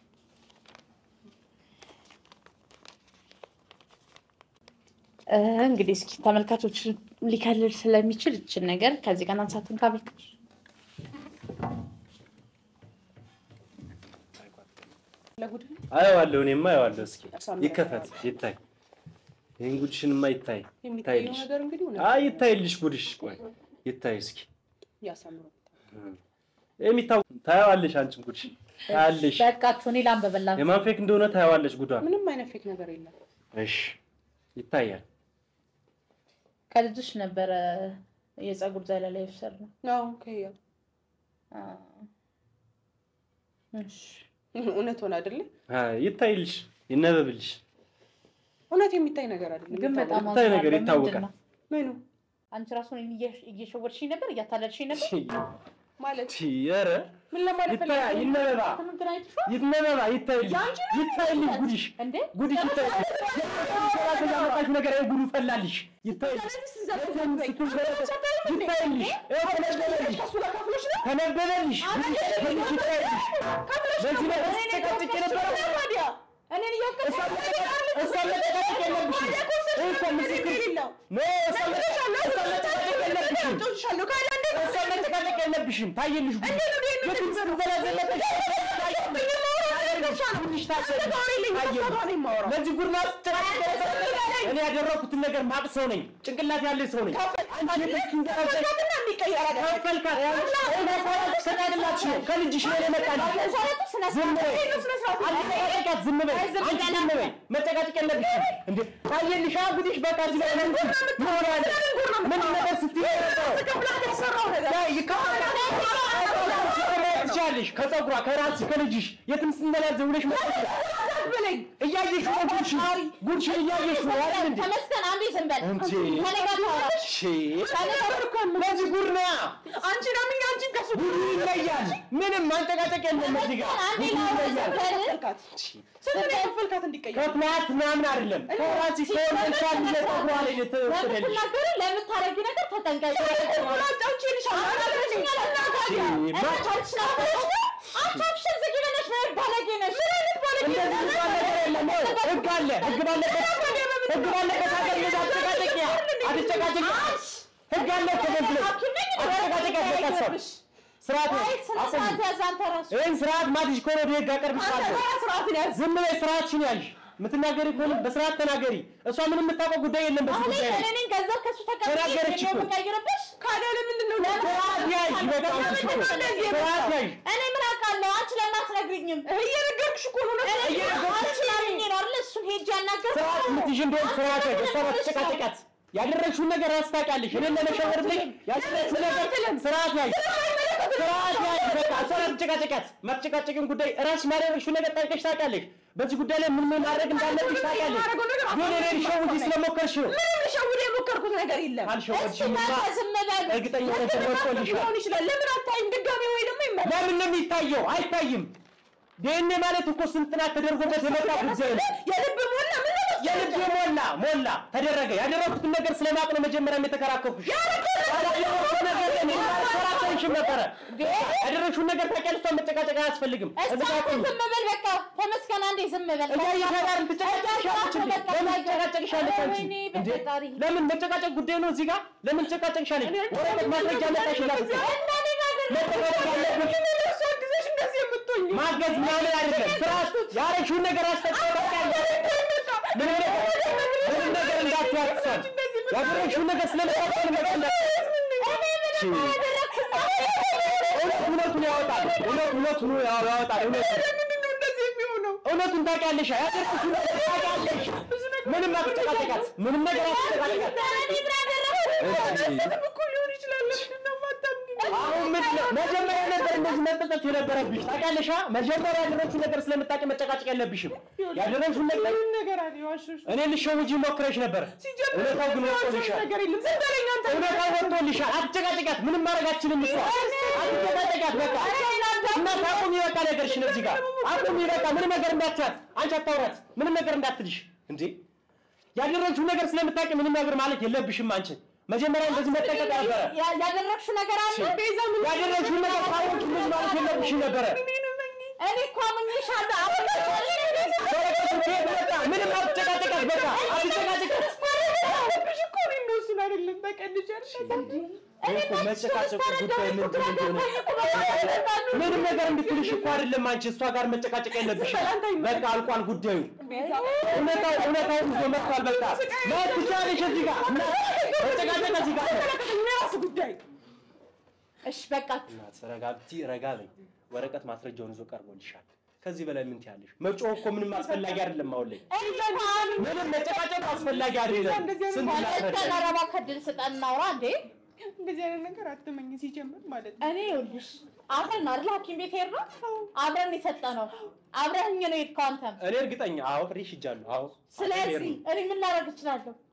እ፣ እንግዲህ እስኪ ተመልካቾች ሊከልል ስለሚችል ይችን ነገር ከዚህ ጋር አንሳትን ካብል ለጉድ አየዋለሁ እኔማ አየዋለሁ። እስኪ ያሳምራል። ይከፈት ይታይ። ይህን ጉድሽንማ ይታይ የሚታየው ይታይልሽ። ነገር እንግዲህ እውነት አይ ይታይልሽ ጉድሽ። ቆይ ይታይ እስኪ ያሳምረው። የሚታው ታየዋለሽ። አንቺም ጉድሽ ታያለሽ። በቃችሁ፣ እኔ ላንበበላችሁ። የማን ፌክ እንደሆነ ታየዋለሽ ጉዷን። ምንም አይነት ፌክ ነገር የለም። እሺ ይታያል። ከልጅሽ ነበረ የፀጉር ዘለላ የወሰድነው። አዎ ከያ አ፣ እሺ እውነት ሆነ አይደለ? አይ ይታይልሽ፣ ይነበብልሽ። እውነት የሚታይ ነገር አይደለም። ግን በጣም የምታይ ነገር አዝናለሁ። ይታወቃል። ምንድን ነው? ምኑ አንቺ ራሱ እኔን እየ- እየሸወድሽኝ ነበር፣ እያታለልሽኝ ነበር። ማለት ኧረ ምን ለማለት ይታይ ፈልገህ ነው? ይነበባ እንትን አይተሽዋል ይትነበባ ይታይልሽ የአንቺ ነው ይታይልሽ ጉድሽ እንዴ? ጉድሽ ይታይልሽ ሰራተኛ መጣሽ ነገር ይሄ ጉዱ ፈላልሽ ይታይልሽ ይታይልሽ ተነበበልሽ ተነበበልሽ ጉድሽ ይታይልሽ በዚህ ነገር ስትጨቃጭቅ የነበረው እኔን እያወቀሽ እሷን መጨቃጨቅ የለብሽም ይህ እኮ ምስክር ኖ እሷን መጨቃጨቅ የለብሽም እሷን መጨቃጨቅ የለብሽም ታየልሽ ጉድሽ የትም ስትዘላዘለበት ጉድሽ ታየልሽ ለዚህ ጉድ ማስጨቃጨቅ እኔ ያደረኩትን ነገር ማቅ ሰው ነኝ ጭንቅላት ያለ ሰው ነኝ ከፈልካት ከልጅሽ ነው የመጣልሽ ዝም በይ አትጨቃጨቂያት ዝም በይ አንቺ ዝም በይ መጨቃጨቅ የለብሽም እንዴ ታየልሽ ጉድሽ በቃ እዚህ ላይ ምን ምን ሆነ ምን ነገር ስትይ ትችያለሽ ከፀጉሯ ከራስሽ ከልጅሽ የትም ስንዘላዘ ውለሽ መጣሽ እያየሽ ነው ጉድሽን ጉድሽን እያየሽ ነው አይደል እንዴ ተመስገን አንዴ ዝም በል እንዴ ከኔ ጋር ታወራ ሺ ለዚህ ጉድ ነው አንቺ ናምኝ አንቺን ከሱ ጉዱ ይለያል ምንም ማንጨቃጨቅ የለም እዚህ ጋር አንዴ ጉዱ ላውራ ይለያል ፈልካት ስንት ነው የከፈልካት እንዲቀየር ከፍላት ምናምን አይደለም ከራስሽ ከወለድሻት ልጅ ፀጉሯ ላይ ነው የተወሰደልሽ ለምትናገሪ ለምታረጊ ነገር ተጠንቀቂ። እንደዚህ የሚባል ነገር የለም ይኸው ህግ አለ ህግ ባለበት ህግ ባለበት ሀገር እንደዛ አትጨቃጨቂያ አትጨቃጨቂያ ህግ አለ እኮ በዚህ ላይ አትጨቃጨቂያ በቃ ሰው ስርዓት ነው አቁሚ ይህን ስርዓት ማትሽ ከሆነ ወደ ህግ አቀርብሻለሁ ዝም በይ ስርዓትሽን ያዥ የምትናገሪ ከሆነ በስርዓት ተናገሪ እሷ ምንም የምታውቀው ጉዳይ የለም በዚህ ጉዳይ ላይ ተናገረች እኮ ካዲያ ለምንድን ነው ስርዓት ያዥ በቃ አንቺ እኮ ስርዓት ያዥ እኔ ምን አውቃለሁ? አንቺ ለምን አትነግሪኝም? እየነገርኩሽ እኮ ነው አንቺ ላምኜ ነው አይደል? እሱን ሄጄ ያናገርኩት። ስርዓት የምትይዥ እንደሆነ ስርዓት ያዥ እሷ ባትጨቃጨቂያት ያደረግሽውን ነገር ራስ ታውቂያለሽ እኔን ለመሸወር ብለሽ ያደረግሽውን ነገር ስርዓት ያዥ ስርዓት ያዥ በቃ እሷን አትጨቃጨቂያት ማትጨቃጨቂውን ጉዳይ ራስሽ ማድረግሽውን ነገር ጠይቀሽ ታውቂያለሽ በዚህ ጉዳይ ላይ ምን ምን ማድረግ እንዳለብሽ ታውቂያለሽ ግን እኔ ልሸውጂ ስለሞከርሽ ነው ምንም ልሸውድ የሞከርኩት ነገር የለም አልሸወድሽም እናንተ ዝም በሉ። እርግጠኛ ሆነሽ ወጥቶልሻል ሊሆን ይችላል ለምን አታይም ድጋሜ ወይ ደግሞ ይመለስ ለምን ነው የሚታየው አይታይም ዲኤንኤ ማለት እኮ ስንት ጥናት ተደርጎበት የመጣ ጉዳይ ነው የልብ ሞላ ምን ነው የልብ ሞላ ሞላ ተደረገ ያደረኩትን ነገር ስለማቅ ነው መጀመሪያም የተከራከርኩሽ ያደረኩት ነገር እኔ አልከራከርሽም ነበረ ያደረግሽውን ነገር ታውቂያለሽ እሷን መጨቃጨቅ አያስፈልግም እስኪ እዚህ ጋር አንተ ቆይ ዝም በል በቃ። ተመስገን አንዴ ዝም በል። እያየሽ ጋር ትጨቃጨቅሻለች እንዴ? ለምን ትጨቃጨቅሻለች አንቺ ወይኔ እንዴ? በፈጣሪ። ለምን መጨቃጨቅ ጉዳይ ነው እዚህ ጋር ለምን ትጨቃጨቅሻለች ወረቀት ማስረጃ መጣሽ ይላል መጨቃጨቅ ያለብሽ ጊዜሽ እንደዚህ የምትሆኝ ማገዝ ምናምን አይደለም። ስርዓት ያረግሽውን ነገር አስጠቀቃለሽ። ምን ሆነ? ምንም ነገር እንዳትያትሳል ያደረግሽውን ነገር ስለመጣጣል መጣ እውነት እውነቱን ያወጣል። እውነት እውነቱን ያወጣል። እውነት ምንድነው እንደዚህ የሚሆነው እውነቱን ታውቂያለሽ። ያደረግሽውን ነገር ታውቂያለሽ። ምንም አትጨቃጨቃት። ምንም ነገር አትጨቃጨቃት። እኮ ሊሆን ይችላል ለምንድን ነው የማታምኚኝ አሁን ምንድን ነው መጀመሪያ ነበር እንደዚህ መጠጠት የነበረብሽ ታውቂያለሽ። አ? መጀመሪያ ያደረግሽውን ነገር ስለምታውቂ መጨቃጨቅ የለብሽም። ያደረግሽውን ነገር ምንም ነገር አለ ዋሽሽ እኔ ልሸውጂ ሞክረሽ ነበር። ሲጀምር እውነታው ግን ወጥቶልሻል። ነገር የለም ዝም በለኝ አንተ እውነታው ወጥቶልሻል። አትጨቃጨቂያት። ምንም ማድረግ አትችልም። እሷ አትጨቃጨቂያት። በቃ እና አቁሚ። በቃ ነገርሽን እዚህ ጋር አቁሚ። በቃ ምንም ነገር እንዳትያት። አንቺ አታውራት። ምንም ነገር እንዳትልሽ። እንዴ ያደረግሽውን ነገር ስለምታውቂ ምንም ነገር ማለት የለብሽም አንቺ መጀመሪያ እንደዚህ መጠቀቅ ነበረ። ያ- ያደረግሽው ነገር አለ። ያደረግሽውን ነገር ካወቅሽ ብዙ ማለት የለብሽም ነበረ። እኔ እኮ አምኜሻለሁ። አሁን ወረቀቱ ከየት መጣ? ምንም አትጨቃጨቃት። በቃ አትጨቃጨቃት። ብሽ እኮ ነው የሚወስን አይደለም በቀልጅ እኔ እኮ መጨቃጨቁ ጉዳይ ምንድን እንደሆነ ምንም ነገር እንድትልሽ እኮ አይደለም። አንቺ እሷ ጋር መጨቃጨቅ የለብሽም። በቃ አልቋል ጉዳዩ። እውነታው እውነታው ይዞ መጥቷል። በቃ መሄድ ትችያለሽ። እዚህ ጋር መጨቃጨቅ እዚህ ጋር የራስ ጉዳይ እሺ በቃችሁ። እናት ረጋብቲ ረጋ በይ። ወረቀት ማስረጃውን ይዞ ቀርቦልሻል። ከዚህ በላይ ምን ትያለሽ? መጮህ እኮ ምንም አስፈላጊ አይደለም። አሁን ላይ ምንም መጨቃጨቅ አስፈላጊ አይደለም። ስንት ላስረዳ እስከ ነረባ ከድል ስጠን እናውራ እንዴ። እንደዚህ አይነት ነገር አትመኝ ሲጀምር ማለት ነው እኔ ይኸውልሽ አብረን ነው አይደል ሐኪም ቤት ሄድነው አብረን የሰጠነው አብረህኝ ነው የሄድከው አንተም። እኔ እርግጠኛ አዎ፣ ፍሬሽ ሂጃለሁ። አዎ ስለዚህ እኔ ምን ላደርግ እችላለሁ?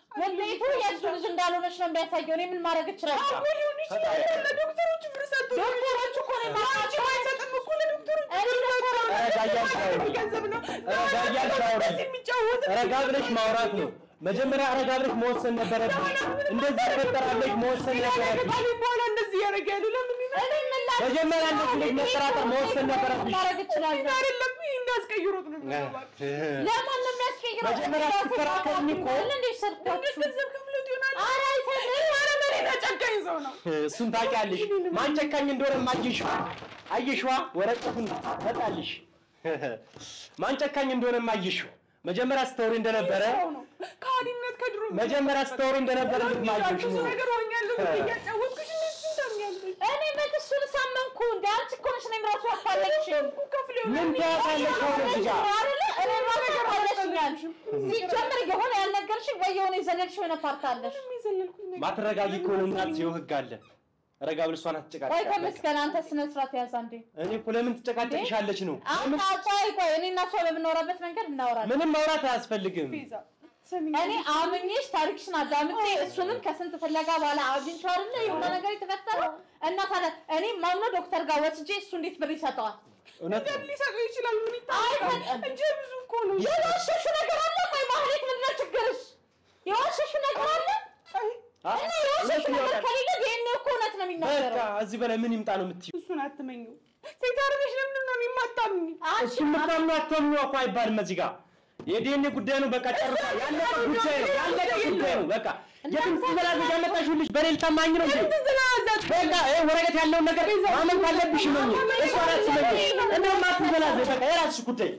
ውጤቱ የእሱ ልጅ እንዳልሆነች ነው የሚያሳየው። እኔ ምን ማድረግ እችላለሁ? ሊሆን ይችላል። ለዶክተሮቹ ብር ሰጡ። ዶክተሮቹ እኮ ነው የማውቃቸው። አይሰጥም እኮ ለዶክተሮቹ እኔ ዶክተሮቹ ረጋ እያልሽ አውሪ። ገንዘብ ነው ረጋ እያልሽ አውሪ። እንደዚህ የሚጫወት ረጋ ብለሽ ማውራት ነው። መጀመሪያ ረጋ ብለሽ መወሰን ነበረብሽ። እንደዚህ ይፈጠራለች መወሰን ነበረብሽ። ከቃሌ በኋላ እንደዚህ ያደረገ ያሉ ለምን ይላል? መጀመሪያ እንደዚህ ልጅ መጠራጠር መወሰን ነበረብሽ። ማድረግ እችላለሁ። አይደለም ይሄ እንዳስቀይሮት ነው የሚገባው። ለማን ነው የሚያስቀይረው? መጀመሪያ ስትከራከሪኝ እኮ እንዴ ሰርኳችሁ? ገንዘብ ከፍሎት ይሆናል። ኧረ አይሰጥም። ኧረ መሬት ጨካኝ ሰው ነው። እሱን ታውቂያለሽ። ማን ጨካኝ እንደሆነ አየሽዋ አየሽዋ ወረቀቱን ተጣልሽ። ማን ጨካኝ እንደሆነ አየሽው። መጀመሪያ ስተውሪ እንደነበረ ሰው ነው። ከሃዲነት ከድሮ መጀመሪያ ስተውሪ እንደነበረ ልትማየሽ ብዙ ነው። ነገር ሆኛለሁ ብዬ እያጫወትኩሽ እንዴት እሱን ታምኛለሽ? እኔ መች እሱን ሳመንኩ? እንደ አንቺ እኮ ነሽ እኔም ራሱ ያፋለግሽኝ። ከፍሎ ምን ትያታለሽ አሁን እዚህ ጋር? አይደለ? እኔ ራሱ ያፋለግሽኛል። ሲጀምር የሆነ ያልነገርሽኝ ወይ የሆነ የዘለልሽው የሆነ ፓርት አለሽ። የዘለልኩት ነገር ማትረጋጊ ከሆነ እናት ይኸው ህግ አለ። ረጋ ብለሽ እሷን ቆይ አትጨቃጨቃት። ተመስገን፣ አንተ ስነ ስርዓት ያዝ አንዴ። እኔ እኮ ለምን ትጨቃጨቅሻለች ነው? አንተ ቆይ ቆይ፣ እኔ እና እሷ በምናወራበት መንገድ እናወራለን። ምንም ማውራት አያስፈልግም። ቤዛ ሰሚኝ እኔ አምኜሽ ታሪክሽን አዳምጬ እሱንም ከስንት ፍለጋ በኋላ አግኝቼው አይደለ የሆነ ነገር የተፈጠረው እና ታዲያ እኔ ማምነው ዶክተር ጋር ወስጄ እሱ እንዴት ብር ይሰጠዋል? እውነት ነው። ሊሰጠው ይችላል። ምን ይታወቃል? አይሰጥም። እንጂ ብዙ እኮ ነው። የዋሸሹ ነገር አለ። ቆይ ማህሌት ምንድን ነው ችግርሽ? የዋሸሹ ነገር አለ አይ አይ፣ እና የዋሸሹ እውነት ነገር ያውቃል። ከሌለ ይሄን እኮ እውነት ነው በቃ የሚናገረው። እዚህ በላይ ምን ይምጣ ነው የምትይው? እሱን አትመኙ። ሴት አደረገሽ ለምንድን ነው እኔ የማታምኝ? አንቺ እሱ የምታምኑ አታምኑ እኮ አይባልም እዚህ ጋር የዲኤንኤ ጉዳይ ነው። በቃ ጨርሳ ያለቀ ጉዳይ ነው። ያለቀ ጉዳይ ነው። በቃ የትም ትበላለች። ያመጣሽው ልጅ በኔ ልታማኝ ነው እንዴ? በቃ ይሄ ወረቀት ያለውን ነገር ማመን ካለብሽ ነው። እሷ ናት ስለኝ እንደውም አትበላለች። በቃ የራስሽ ጉዳይ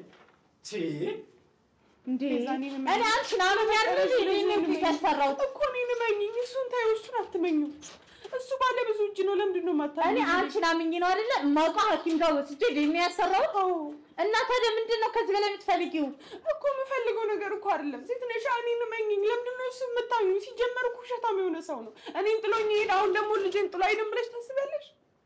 እንዴ ቤዛ፣ እኔ እኔ አንቺን አምኛለሁ እንጂ እኔ እኮ ያስፈራሁት እኮ እኔን እመኚኝ። እሱን ታዩ፣ እሱን አትመኙ። እሱ ባለ ብዙ እጅ ነው። ለምንድን ነው እኔ የማታምኝ? አንቺን አምኜ ነው አይደለ የማውቀው ሐኪም ጋር ወስጄ ዲኤንኤ ያሰራሁት። እና ታዲያ ምንድን ነው ከዚህ በላይ የምትፈልጊው? እኮ የምፈልገው ነገር እኮ አይደለም። ሴት ነሽ፣ እኔን እመኚኝ። ለምንድን ነው እሱ የምታምኙ? ሲጀመር እኮ ውሸታም የሆነ ሰው ነው። እኔን ጥሎኝ ይሄድ፣ አሁን ደግሞ ልጄን ጥሎ አይደም ብለሽ ታስቢያለሽ?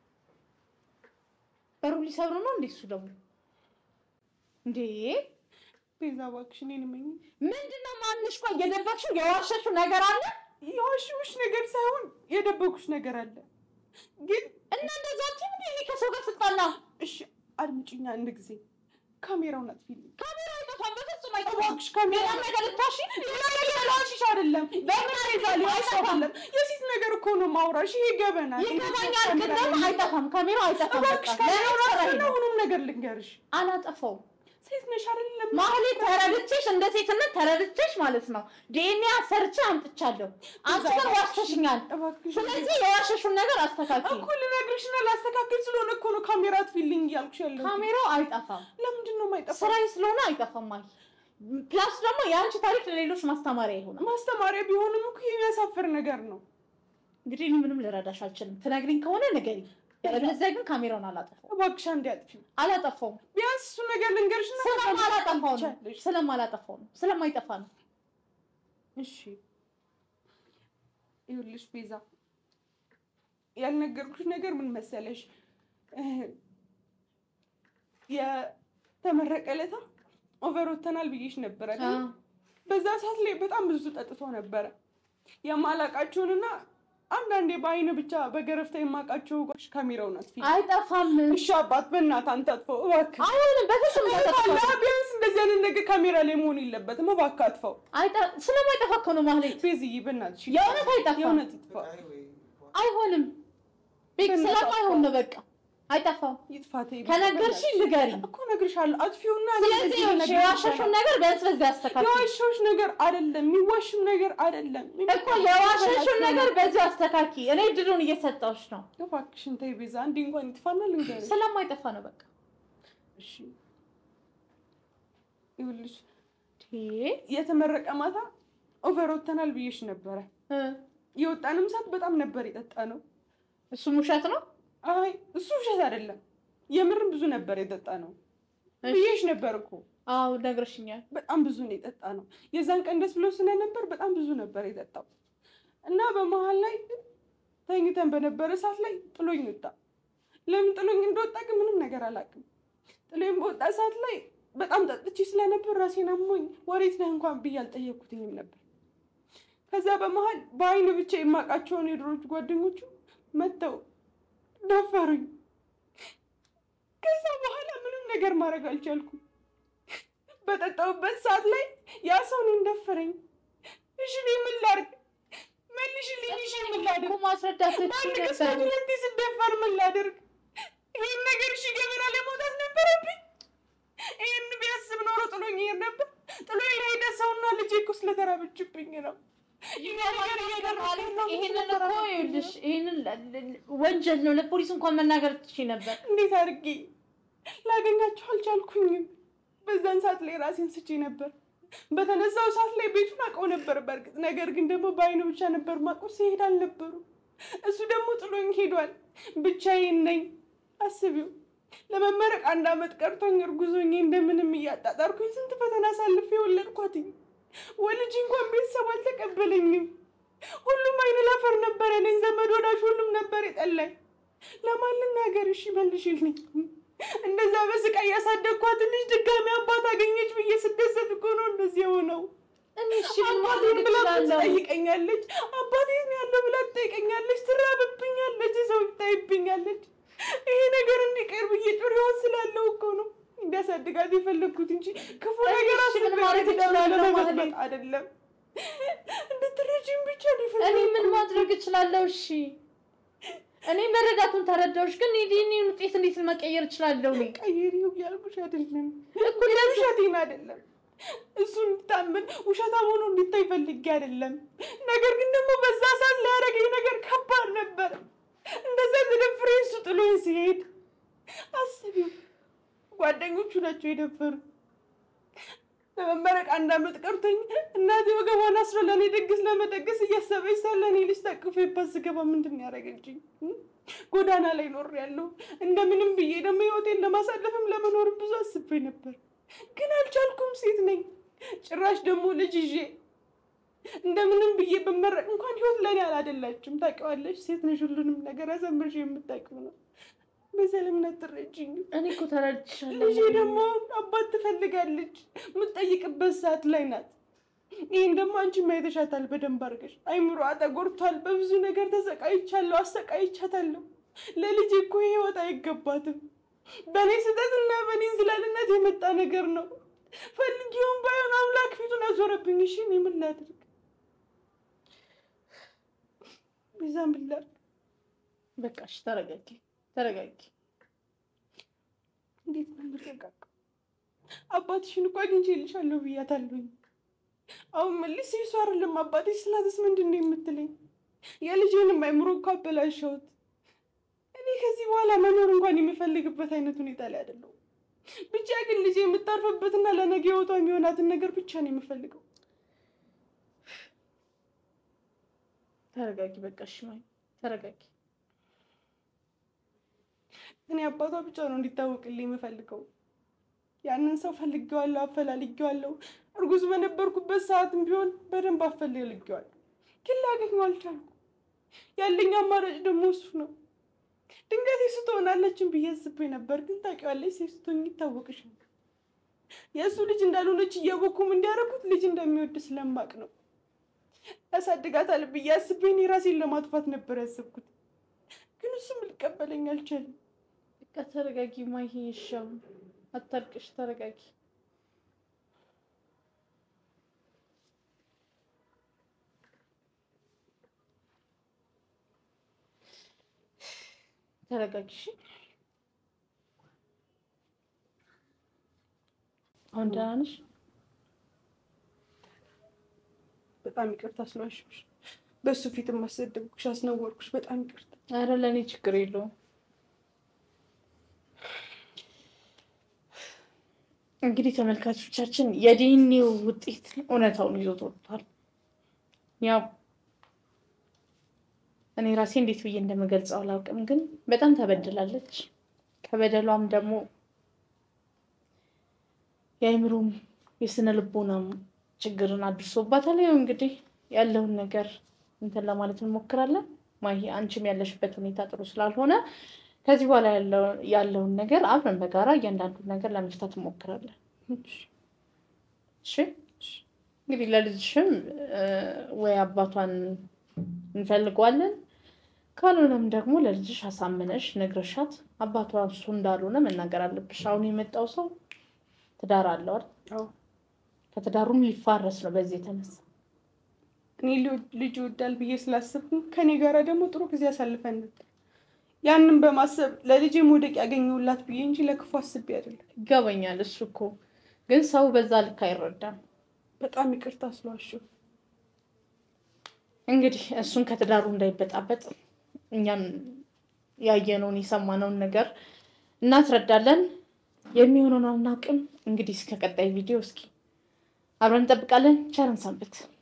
በሩ ሊሰብሩ ነው እንዴ? እሱ ደግሞ እንዴ ቤዛ እባክሽ እኔን እመኚኝ። ምንድን ነው ማንሽ? ቆይ የደበቅሽው የዋሸሽው ነገር አለ የዋሽሁሽ ነገር ሳይሆን የደበኩሽ ነገር አለ። ግን እና እንደዛ አትይም እንዴ? እኔ ከሰው ጋር ስልጣና እሺ አድምጪኝ አንድ ጊዜ። ካሜራውን አጥፊልኝ። ካሜራ አይጠፋም፣ በፍጹም አይጠፋም። እባክሽ ካሜራ ሌላ ነገር ልታሺ ላሽሽ አይደለም በምን ቤዛ ሊዋሽ አይደለም። የሴት ነገር እኮ ነው ማውራሽ። ይሄ ገበና ይገባኛል፣ ግን ደግሞ አይጠፋም፣ ካሜራው አይጠፋም። እባክሽ በቃ ካሜራውን ለምን አጥፊና ሰራሽ? ሁሉም ነገር ልንገርሽ። አላጠፋውም። ሴት ነሽ አይደለም ማህሌት ተረድቼሽ እንደ ሴትነት ተረድቼሽ ማለት ነው ዲኤንኤ አሰርቼ አምጥቻለሁ። አንቺ ግን ዋሽተሽኛል። እባክሽ ስለዚህ የዋሸሹን ነገር አስተካክል። እኮ ልነግርሽና ላስተካክል ስለሆነ እኮ ነው ካሜራ አጥፊልኝ እያልኩሽ ያለው። ካሜራው አይጠፋም፣ ለምንድን ነው የማይጠፋው? ስራዬ ስለሆነ አይጠፋም። አይ ፕላስ ደግሞ የአንቺ ታሪክ ለሌሎች ማስተማሪያ ይሆናል። ማስተማሪያ ቢሆንም እኮ የሚያሳፍር ነገር ነው። እንግዲህ እኔ ምንም ልረዳሽ አልችልም። ትነግሪኝ ከሆነ ንገሪኝ። ያለበለዚያ ግን ካሜራውን አላጠፋውም እባክሽ አንዴ አጥፊው። አላጠፋውም። ቢያንስ እሱ ነገር ልንገርሽና ስለማላጠፋው ነው ትቻለሽ። ስለማላጠፋው ነው ስለማይጠፋ ነው። እሺ ይኸውልሽ ቤዛ ያልነገርኩሽ ነገር ምን መሰለሽ እ የተመረቀ ዕለታ ኦቨር ወተናል ብዬሽ ነበረ አይደል? አዎ። በዛ ሰዓት ላይ በጣም ብዙ ጠጥቶ ነበረ የማላቃቸውንና አንዳንዴ በአይን ብቻ በገረፍታ የማውቃቸው ጓሽ ካሜራውን አጥፊ አይጠፋም። እሺ አባት በእናትህ አንተ አጥፈው እባክህ አይሆንም፣ በፍጹም ካለ አይጠፋም። ቢያንስ እንደዚህ አይነት ነገር ካሜራ ላይ መሆን የለበትም እባክህ አጥፈው አይጠ- ስለማይጠፋ እኮ ነው ማህሌት። ቤዝዬ በእናትሽ የእውነት አይጠፋም። የእውነት ይጥፋ አይሆንም፣ ቤት በእናትህ ስለማይሆን ነው በቃ አይጠፋም። ይጥፋት ከነገርሽኝ ንገሪኝ። እኮ እነግርሻለሁ አጥፊውና ስለዚህ ይኸውልሽ የዋሸሽውን ነገር ቢያንስ በዚህ አስተካክል የዋሸሁሽ ነገር አይደለም የሚዋሽም ነገር አይደለም እኮ የዋሸሽውን ነገር በዚህ አስተካኪ። እኔ ድሉን እየሰጠሁሽ ነው። እባክሽን ተይ ቤዛ አንዴ እንኳን ይጥፋና ልንገርሽ ስለማይጠፋ ነው በቃ እሺ ይኸውልሽ እ የተመረቀ ማታ ኦቨር ወተናል ብዬሽ ነበረ እ የወጣንም ሰዓት በጣም ነበር የጠጣ ነው እሱም ውሸት ነው። አይ እሱ ውሸት አይደለም የምርም ብዙ ነበር የጠጣ ነው ብዬሽ ነበር እኮ አዎ ነግረሽኛል። በጣም ብዙ ነው የጠጣ ነው። የዛን ቀን ደስ ብሎ ስለነበር በጣም ብዙ ነበር የጠጣው እና በመሀል ላይ ተኝተን በነበረ ሰዓት ላይ ጥሎኝ ወጣ። ለምን ጥሎኝ እንደወጣ ግን ምንም ነገር አላውቅም። ጥሎኝ በወጣ ሰዓት ላይ በጣም ጠጥቼ ስለነበር ራሴን አሞኝ ወዴት ነህ እንኳን ብዬ አልጠየኩትኝም ነበር። ከዛ በመሀል በአይን ብቻ የማውቃቸውን የድሮች ጓደኞቹ መጥተው ደፈሩኝ። ከዛ በኋላ ምንም ነገር ማድረግ አልቻልኩም። በጠጣሁበት ሰዓት ላይ ያ ሰው እኔን ደፈረኝ። እሺ እኔ ምን ላድርግ? መልሽልኝ። እሺ ምን ላድርግ? እኮ ማስረዳት በአንድ ትችል ቅጽበት ነበር። ሁለቴ ስደፈር ምን ላድርግ? ይህን ነገር እሺ ገበና ላይ መውጣት ነበረብኝ። ይህን ቢያስብ ኖሮ ጥሎኝ ይሄድ ነበር። ጥሎኝ ለሄደ ሰውና ልጄ እኮ ስለተራበችብኝ ነው። ይህ ነገር እያደረኩኝ ነው ይሄንን እኮ ስለተራበችብኝ ነው። ይኸውልሽ፣ ይሄንን ለ- ለ- ወንጀል ነው። ለፖሊስ እንኳን መናገር ትችይ ነበር። እንዴት አድርጌ ላገኛቸው አልቻልኩኝም። በዛን ሰዓት ላይ ራሴን ስቼ ነበር። በተነሳው ሰዓት ላይ ቤቱን አውቀው ነበር በእርግጥ ነገር ግን ደግሞ በአይኑ ብቻ ነበር ማውቀው። ሲሄድ አልነበሩ። እሱ ደግሞ ጥሎኝ ሄዷል። ብቻዬን ነኝ። አስቢው ለመመረቅ አንድ አመት ቀርቶኝ እርጉዞኜ እንደምንም እያጣጣርኩኝ ስንት ፈተና አሳልፌ የወለድኳትኝ። ወልጅ እንኳን ቤተሰብ አልተቀበለኝም። ሁሉም አይነ ላፈር ነበር ያለኝ። ዘመድ ወዳጅ ሁሉም ነበር የጠላኝ። ለማን ልናገር? እሺ መልሽልኝ። እንደዛ በስቃይ ያሳደግኳት ልጅ ድጋሚ አባት አገኘች ብዬ ስደሰት እኮ ነው እንደዚህ የሆነው። እኔ እሺ ምን አባቴን ማድረግ ብላ እችላለሁ? ትጠይቀኛለች። አባቴ ነው ያለው ብላ ትጠይቀኛለች። ትራብብኛለች፣ ሰው ይታይብኛለች። ይሄ ነገር እንዲቀር ብዬ ጩሪዋን ስላለው እኮ ነው እንዲያሳድጋት የፈለግኩት እንጂ ክፉ እኔ ነገር እሺ ምን አስቤ ማድረግ ትዳር እችላለሁ ለመበጥበጥ ማለት? አይደለም። እንድትረጂኝ ብቻ ነው እኔ ምን የፈለግኩት። ማድረግ እችላለሁ? እሺ እኔ መረዳቱን ተረዳሁሽ፣ ግን የዲኒን ውጤት እንዴት መቀየር እችላለሁ? እኔ ቀይሪው እያልኩሽ አይደለም እኮ ውሸቴን አይደለም እሱ እንዲታመን ውሸታም ሆኖ እንዲታይ ፈልጌ አይደለም። ነገር ግን ደግሞ በዛ ሰዓት ላያደረገኝ ነገር ከባድ ነበር። እንደዛ ተደፍሬ እሱ ጥሎኝ ሲሄድ አስቢው፣ ጓደኞቹ ናቸው የደፈሩ። ለመመረቅ አንድ አመት ቀርቶኝ እናቴ ወገቧን አስሮ ለእኔ ድግስ ለመደገስ እያሰበች ሳለ እኔ ልጅ ታቅፌባት ስገባ ምንድን ነው ያደረገችኝ? ጎዳና ላይ ኖር ያለው እንደምንም ብዬ ደግሞ ህይወቴን ለማሳለፍም ለመኖርም ብዙ አስቤ ነበር፣ ግን አልቻልኩም። ሴት ነኝ፣ ጭራሽ ደግሞ ልጅ ይዤ እንደምንም ብዬ በመረቅ እንኳን ህይወት ለእኔ አላደላችም። ታውቂዋለሽ፣ ሴት ነሽ፣ ሁሉንም ነገር አሳምርሽ የምታውቂው ነው። በሰለምነት ትረጅኝ እኔ እኮ ተረድቻለሁ። ልጄ ደግሞ አባት ትፈልጋለች። የምትጠይቅበት ሰዓት ላይ ናት። ይህን ደግሞ አንቺ ማየተሻታል በደንብ አድርገሽ። አይምሯ ተጎድቷል። በብዙ ነገር ተሰቃይቻለሁ፣ አሰቃይቻታለሁ። ለልጄ እኮ ይህ ህይወት አይገባትም። በእኔ ስህተትና በእኔ እንዝላልነት የመጣ ነገር ነው። ፈልጊውን ባይሆን አምላክ ፊቱን አዞረብኝ። እሺ እኔ ምን ላድርግ? ቤዛ ምን ላድርግ? በቃ እሺ፣ ተረጋጊ፣ ተረጋጊ። እንዴት ነው የምረጋጋው? አባትሽን እኮ አግኝቼልሻለሁ ብያታለሁኝ። አሁን መልስ የሱ አይደለም አባትሽ ስላትስ ምንድን ነው የምትለኝ? የልጄንም አይምሮ እኮ አበላሸሁት። እኔ ከዚህ በኋላ መኖር እንኳን የምፈልግበት አይነት ሁኔታ ላይ አይደለሁም። ብቻ ግን ልጄ የምታርፍበትና ለነገ ህይወቷ የሚሆናትን ነገር ብቻ ነው የምፈልገው። ተረጋጊ፣ በቃ እሺ፣ ማይ ተረጋጊ። እኔ አባቷ ብቻ ነው እንዲታወቅልኝ የምፈልገው። ያንን ሰው ፈልጌዋለሁ፣ አፈላልጌዋለሁ። እርጉዝ በነበርኩበት ሰዓትም ቢሆን በደንብ አፈላልጌዋለሁ፣ ግን ላገኘው አልቻልኩም። ያለኝ አማራጭ ደግሞ እሱ ነው። ድንገት የሱ ትሆናለችን ብዬ አስቤ ነበር፣ ግን ታውቂዋለሽ፣ ሴት ስትሆኚ ይታወቅሻል። የእሱ ልጅ እንዳልሆነች እያወኩም እንዲያደርጉት ልጅ እንደሚወድ ስለማቅ ነው። ያሳድጋታል ብዬ አስቤ እኔ ራሴን ለማጥፋት ነበር ያሰብኩት፣ ግን እሱም ሊቀበለኝ አልቻለም። በቃ ተረጋጊ ማይ ይሻው አታልቅሽ፣ ተረጋጊ። ተረጋጊ። እሺ አሁን ደህና ነሽ? በጣም ይቅርታ ስለዋሸሁሽ፣ በእሱ ፊትም አሰደብኩሽ፣ አስነወርኩሽ። በጣም ይቅርታ። አረ ለእኔ ችግር የለውም። እንግዲህ ተመልካቾቻችን የዲኤንኤው ውጤት እውነታውን ይዞት ወጥቷል። ያው እኔ ራሴ እንዴት ብዬ እንደምገልጸው አላውቅም፣ ግን በጣም ተበድላለች። ከበደሏም ደግሞ የአእምሮም የስነ ልቦናም ችግርን አድርሶባታል። ያው እንግዲህ ያለውን ነገር እንትን ለማለት እንሞክራለን። ማሂ አንቺም ያለሽበት ሁኔታ ጥሩ ስላልሆነ ከዚህ በኋላ ያለውን ነገር አብረን በጋራ እያንዳንዱን ነገር ለመፍታት እንሞክራለን። እሺ እንግዲህ ለልጅሽም እ፣ ወይ አባቷን እንፈልገዋለን ካልሆነም ደግሞ ለልጅሽ አሳምነሽ ነግረሻት አባቷ እሱ እንዳልሆነ መናገር አለብሽ። አሁን የመጣው ሰው ትዳር አለው አይደል? አዎ። ከትዳሩም ሊፋረስ ነው በዚህ የተነሳ እኔ ሊ- ልጅ ይወዳል ብዬ ስላስብኩ ከኔ ጋር ደግሞ ጥሩ ጊዜ አሳልፈን ነበር። ያንን በማሰብ ለልጄ መውደቅ ያገኘሁላት ብዬ እንጂ ለክፉ አስቤ አይደለም። ይገባኛል። እሱ እኮ ግን ሰው በዛ ልክ አይረዳም። በጣም ይቅርታ ስለዋሸሁ። እንግዲህ እሱን ከትዳሩ እንዳይበጣበጥ እኛም ያየነውን የሰማነውን ነገር እናስረዳለን። የሚሆነውን አናውቅም። እንግዲህ እስከ ቀጣይ ቪዲዮ እስኪ አብረን እንጠብቃለን። ቸርን ሰንብት።